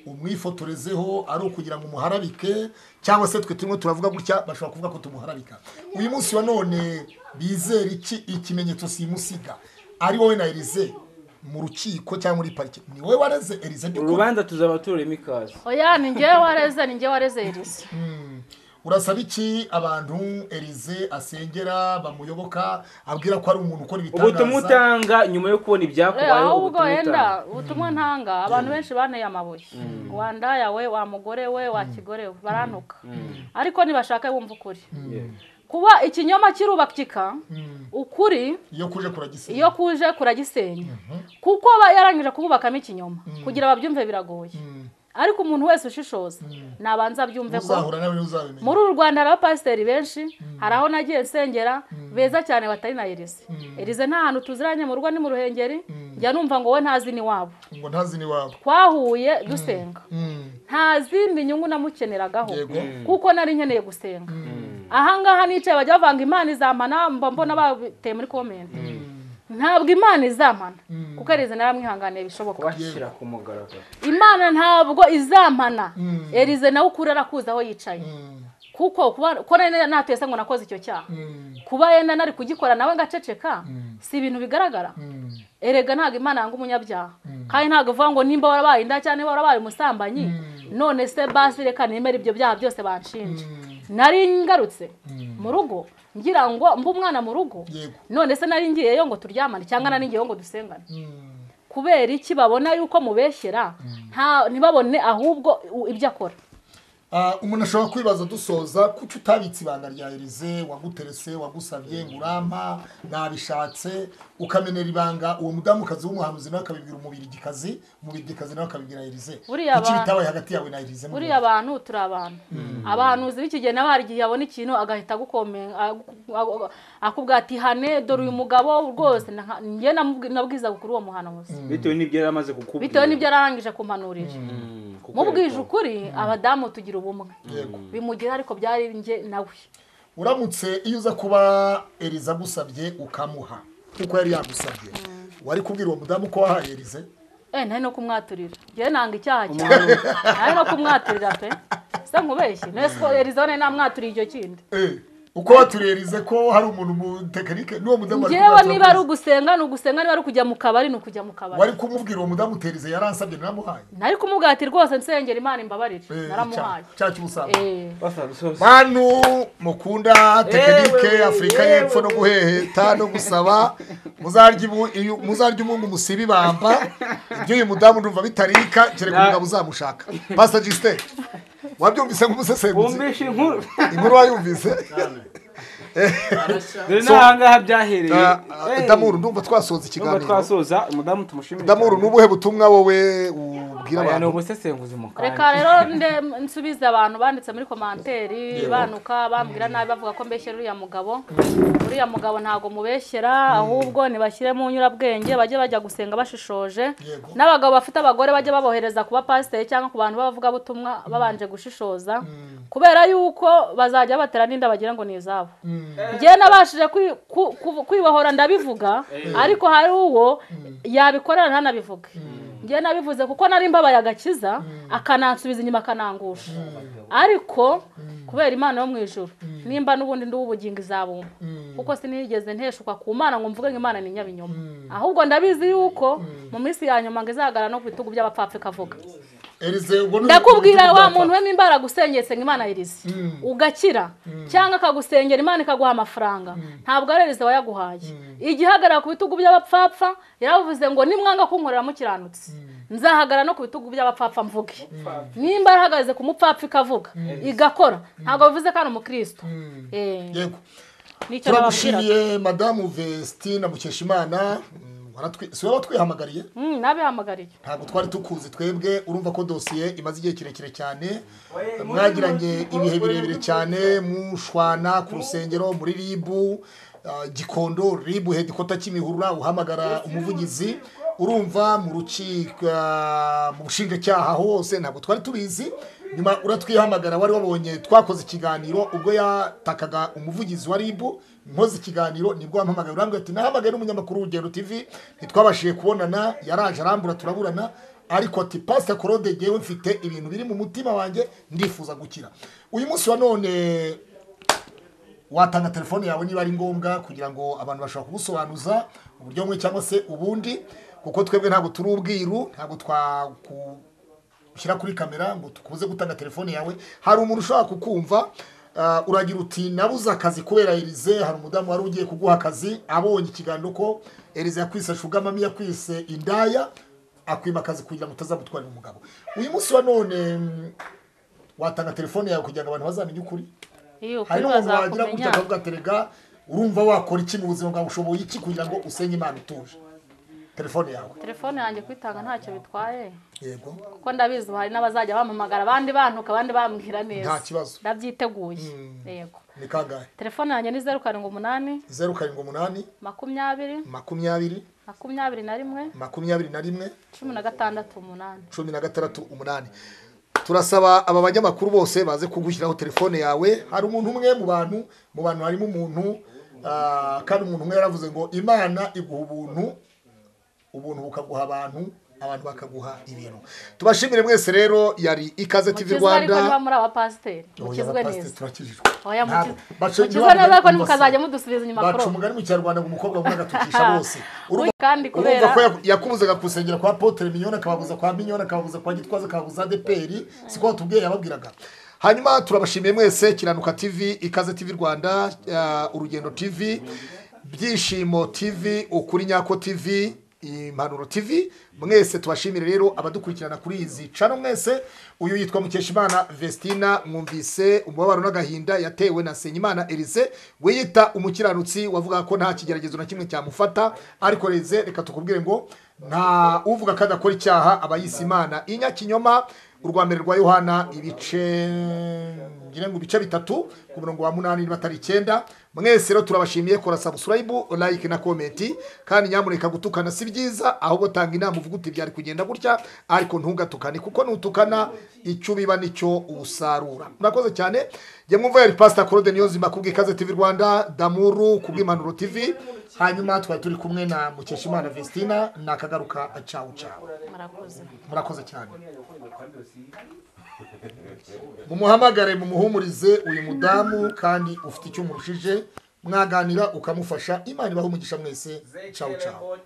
umwifotorezeho ari ukugira ngo umuharabike cyangwa se twe turimo turavuga gutya bashobora kuvuga ko tumuharabika uyu munsi wa none bizera iki ikimenyetso simusiga ari wowe na erize mu rukiko cyangwa muri parike ni wowe wareze erize by'ukuri urubanza tuzaba tururemo ikaze oya ni ngewe wareze ni ngewe wareze erize urasaba iki abantu erize asengera bamuyoboka abwira ko ari umuntu ukora ubutumwa ibitangaza utanga nyuma yo kubona ibyakubayeho ahubwo ubutumwa utanga yenda ubutumwa ntanga abantu benshi banteye amabuye wandaya we wa mugore we wa kigore we barantuka ariko nibashaka wumva ukuri kuba ikinyoma kirubakika ukuri iyo kuje kuragisenya iyo kuje kuragisenya kuko aba yarangije kububakamo ikinyoma kugira babyumve biragoye ariko umuntu wese ushishoza nabanza abyumve ko uzahura nawe uzabimenya muri uru rwanda hari abapasiteri benshi hari aho nagiye nsengera beza cyane batari na erize erize nta hantu tuziranye mu rugo ni mu ruhengeri njya numva ngo we ntazi ni wabo ngo ntazi n'iwabo twahuye dusenga Mm. nta zindi nyungu namukeneragaho Yego. kuko nari nkeneye gusenga ahangaha nicaye bajya bavanga imana izampana mba mbona babiteye muri komenti ntabwo imana izampana kuko erize naramwihanganiye bishoboka kubashyira ku mugaragaro imana ntabwo izampana erize nawe ukuri arakuzi aho yicaye kuko kuba ko nari natese ngo nakoze icyo cyaha kuba yenda nari kugikora nawe ngaceceka si ibintu bigaragara erega ntabwo imana yanga umunyabyaha kandi ntabwo ivuga ngo nimba warabaye inda cyangwa niba warabaye umusambanyi none se basi reka nemere ibyo byaha byose banshinja nari ngarutse mu rugo ngira ngo mbe umwana mu rugo Yego. none se nari ngiyeyo ngo turyamane cyangwa nari ngiyeyo ngo dusengane kubera iki babona yuko mubeshyera nta ntibabone ahubwo u- ibyo akora Ah, umuntu ashobora kwibaza dusoza kuki utabitse ibanga rya erize waguterese wagusabye ngo urampa nabishatse ukamenera ibanga uwo mudamukazi w'umuhanuzi nawe akabibwira umubirigikazi umubirigikazi nawe akabibwira erize Buriya iki ba- bitabaye hagati yawe na erize mu buriya abantu turi abantu abahanuzi b'ikigeni nawe hari igihe yabona ikintu agahita agukome- agu- agu- akubwira ati hane dore uyu mugabo rwose nta- njye namubwi- nabwizaga kuri uwo muhanuzi bitewe n'ibyo yari amaze kukubwira bitewe n'ibyo arangije kumpanurira Mm, kuko mubwije yego. ukuri abadamu tugira ubumwe Yego. bimugira ariko byari njye nawe uramutse iyo uza kuba erize agusabye ukamuha nk'uko yari yagusabye wari kubwira uwo mudamu ko wahaye erize eh ntari no kumwaturira njyewe nanga icyaha cyane ntari no kumwaturira pe se nkubeshye nese ko erizone namwaturiye icyo kindi Eh, uko baturerize ko hari umuntu mu tekinike n'uwo mudamu ari njyewe kumwatsa- niba ari ugusenga ni ugusenga niba ari ukujya mu kabari ni ukujya mu wari kabari kumubwira uwo mudamu uterize yaransabye naramuhaye nari kumubwira ati rwose nsengera imana imbabarire Eh, naramuhaye cya- cya cy'ubusambo Eh, bantu mukunda tekinike Yewe, afurika yewe. y'epfo no guheheta no gusaba muzarya ubu- iyo- muzarya umungu musiba ibamba ibyo uyu mudamu ndumva bitarika kereka Na- umugabo uzamushaka pasita jisite wabyumvise nk'umusesenguzi bumvishe inkuru inkuru wayumvise dore n'ahangaha byahereye Eh, damuru ndumva twasoza nubwo ikiganiro twasoza umudamu tumushimire damuru cyane. n'ubuhe butumwa wowe ubwira Aya ni abantu umusesenguzi mu kanya. reka rero nde nsubize abantu banditse muri komanteri banuka bambwira nabi bavuga ko mbeshyera uriya mugabo uriya mugabo ntabwo mubeshyera ahubwo ntibashyire mu nyurabwenge bajye bajya gusenga bashishoje Yego. n'abagabo bafite abagore bajya babohereza kuba pasiteri cyangwa ku bantu b'abavugabutumwa babanje gushishoza kubera yuko bazajya batera n'inda bagira ngo ni izabo njyewe nabashije kwi- ku- ku- kwibohora ndabivuga ariko hari uwo yabikorera ntanabivuge njyewe nabivuze kuko nari mbabaye agakiza akanansubiza inyuma akanangusha ariko kubera imana yo mu ijoro nimba n'ubundi ndi ubugingo izabumba kuko sinigeze nteshuka ku mana ngo mvuge ngo imana ni nyabinyoma ahubwo ndabizi yuko mu minsi ya nyuma ngo izagara no ku bitugu by'abapfapfa ikavuga Elize, ubwo ni- ndakubwira wa muntu we nimbara gusenyeye senga imana irize ugakira cyangwa akagusengera imana ikaguha amafaranga ntabwo ari irize wayaguhaye igihagarara ku bitugu by'abapfapfa yaravuze ngo nimwanga kunkorera mukiranutse nzahagarara no ku bitugu by'abapfapfa mvuge nimba yahagaze ku mupfapfa ikavuga igakora ntabwo bivuze ko ari umukristo Eh, yego nicyo nababwiraga turagushimiye madamu vesitina mukeshimana Mm, waratwi- si wowe watwihamagariye Mm, nabihamagariye ntabwo twari tukuzi twebwe urumva ko dosiye imaze igihe kirekire cyane mwagiranye ibihe birebire cyane mushwana ku rusengero muri ribu ah, gikondo ribu hedikota kimihurura uhamagara umuvugizi urumva mu rukiko ah, mu bushinjacyaha hose ntabwo twari tubizi nyuma uratwihamagara wari wabonye twakoze ikiganiro ubwo yatakaga umuvugizi wa ribu nkoze ikiganiro nibwo wampamagaye urambwira ati nahamagaye n'umunyamakuru w'urugendo tv ntitwabashije kubonana yaraje arambura turaburana ariko ati pasita korode ngewe mfite ibintu biri mu mutima wanjye ndifuza gukira uyu munsi wa none watanga telefone yawe niba ari ngombwa kugira ngo abantu bashobora kugusobanuza uburyo bumwe cyangwa se ubundi kuko twebwe ntabwo turi ubwiru ntabwo twashyira kuri kamera ngo tukuze gutanga telefone yawe hari umuntu ushobora kukumva ah, uragira uti nabuze akazi kubera erize hari umudamu wari ugiye kuguha akazi abonye ikiganiro ko erize yakwise shugamami yakwise indaya akwima akazi kugira ngo utazamutwarira umugabo uyu munsi wa none mm, watanga telefone yawe kugira ngo abantu bazamenye ukuri iyo hari ukuri n'umuntu wagira gutya bazakumenya akavuga ati rega urumva wakora iki mu buzima bwawe ushoboye iki kugira ngo usenye imana utuje telefone yawe telefone yanjye kwitanga ntacyo bitwaye yego kuko ndabizi hari n'abazajya bampamagara abandi bantuka abandi bambwira neza Nta kibazo. ndabyiteguye yego ni kangahe telefone yanjye ni zeru karindwi umunani zeru karindwi umunani makumyabiri makumyabiri makumyabiri na rimwe makumyabiri na rimwe cumi na gatandatu umunani cumi na gatandatu umunani turasaba aba banyamakuru bose baze kugushyiraho telefone yawe hari umuntu umwe mu bantu mu bantu harimo umuntu ah, kandi umuntu umwe yaravuze ngo imana iguha ubuntu ubuntu bukaguha abantu abantu bakaguha ibintu tubashimire mwese rero yari ikaze tv mukizwe ariko rwanda niba muri abapasiteri Oya, mukizwe abapasiteri neza turakijijwe oya Ntabwo- mukiz- baca- mukizwe neza ariko bumva se. ntimukazajya mudusubiza inyuma baca koroba umugani mu kinyarwanda ngo umukobwa wumva agatukisha bose urumva kandi kubera urumva ko yaku- yakubuzaga gusengera kwa potere minyoni akababuza kwa minyoni akababuza kwa gitwaza akababuza adeperi siko batubwiye yababwiraga hanyuma turabashimiye mwese kiranuka tv ikaze tv rwanda ah, urugendo tv byishimo tv ukuri nyako tv impanuro tv mwese tubashimire rero abadukurikirana kuri izi cano mwese uyu yitwa mukeshimana vestina mwumvise umubabaro n'agahinda yatewe na senyimana elise wiyita umukiranutsi wavuga ko nta kigeragezo na kimwe cyamufata ariko reze reka tukubwire ngo nta uvuga ko adakora icyaha aba yise imana inyakinyoma urwa mbere rwa yohana ibice ngira ngo ibice bitatu ku murongo wa munani niba atari icyenda mwese rero turabashimiye kora subscribe like na comment kandi nyamuneka gutukana si byiza ahubwo tanga inama uvuga uti byari kugenda gutya ariko ntugatukane kuko nutukana icyo biba nicyo usarura murakoze cyane jye mwumva yari pastor Claude Niyonzima kubw'ikaze TV Rwanda Damuru kubw'impanuro TV hanyuma tuba turi kumwe na mukeshimana vestina nakagaruka cawu cawu murakoze murakoze cyane mumuhamagare mumuhumurize uyu mudamu kandi ufite icyo umurushije mwaganira ukamufasha imana ibaho umugisha mwese cawu cawu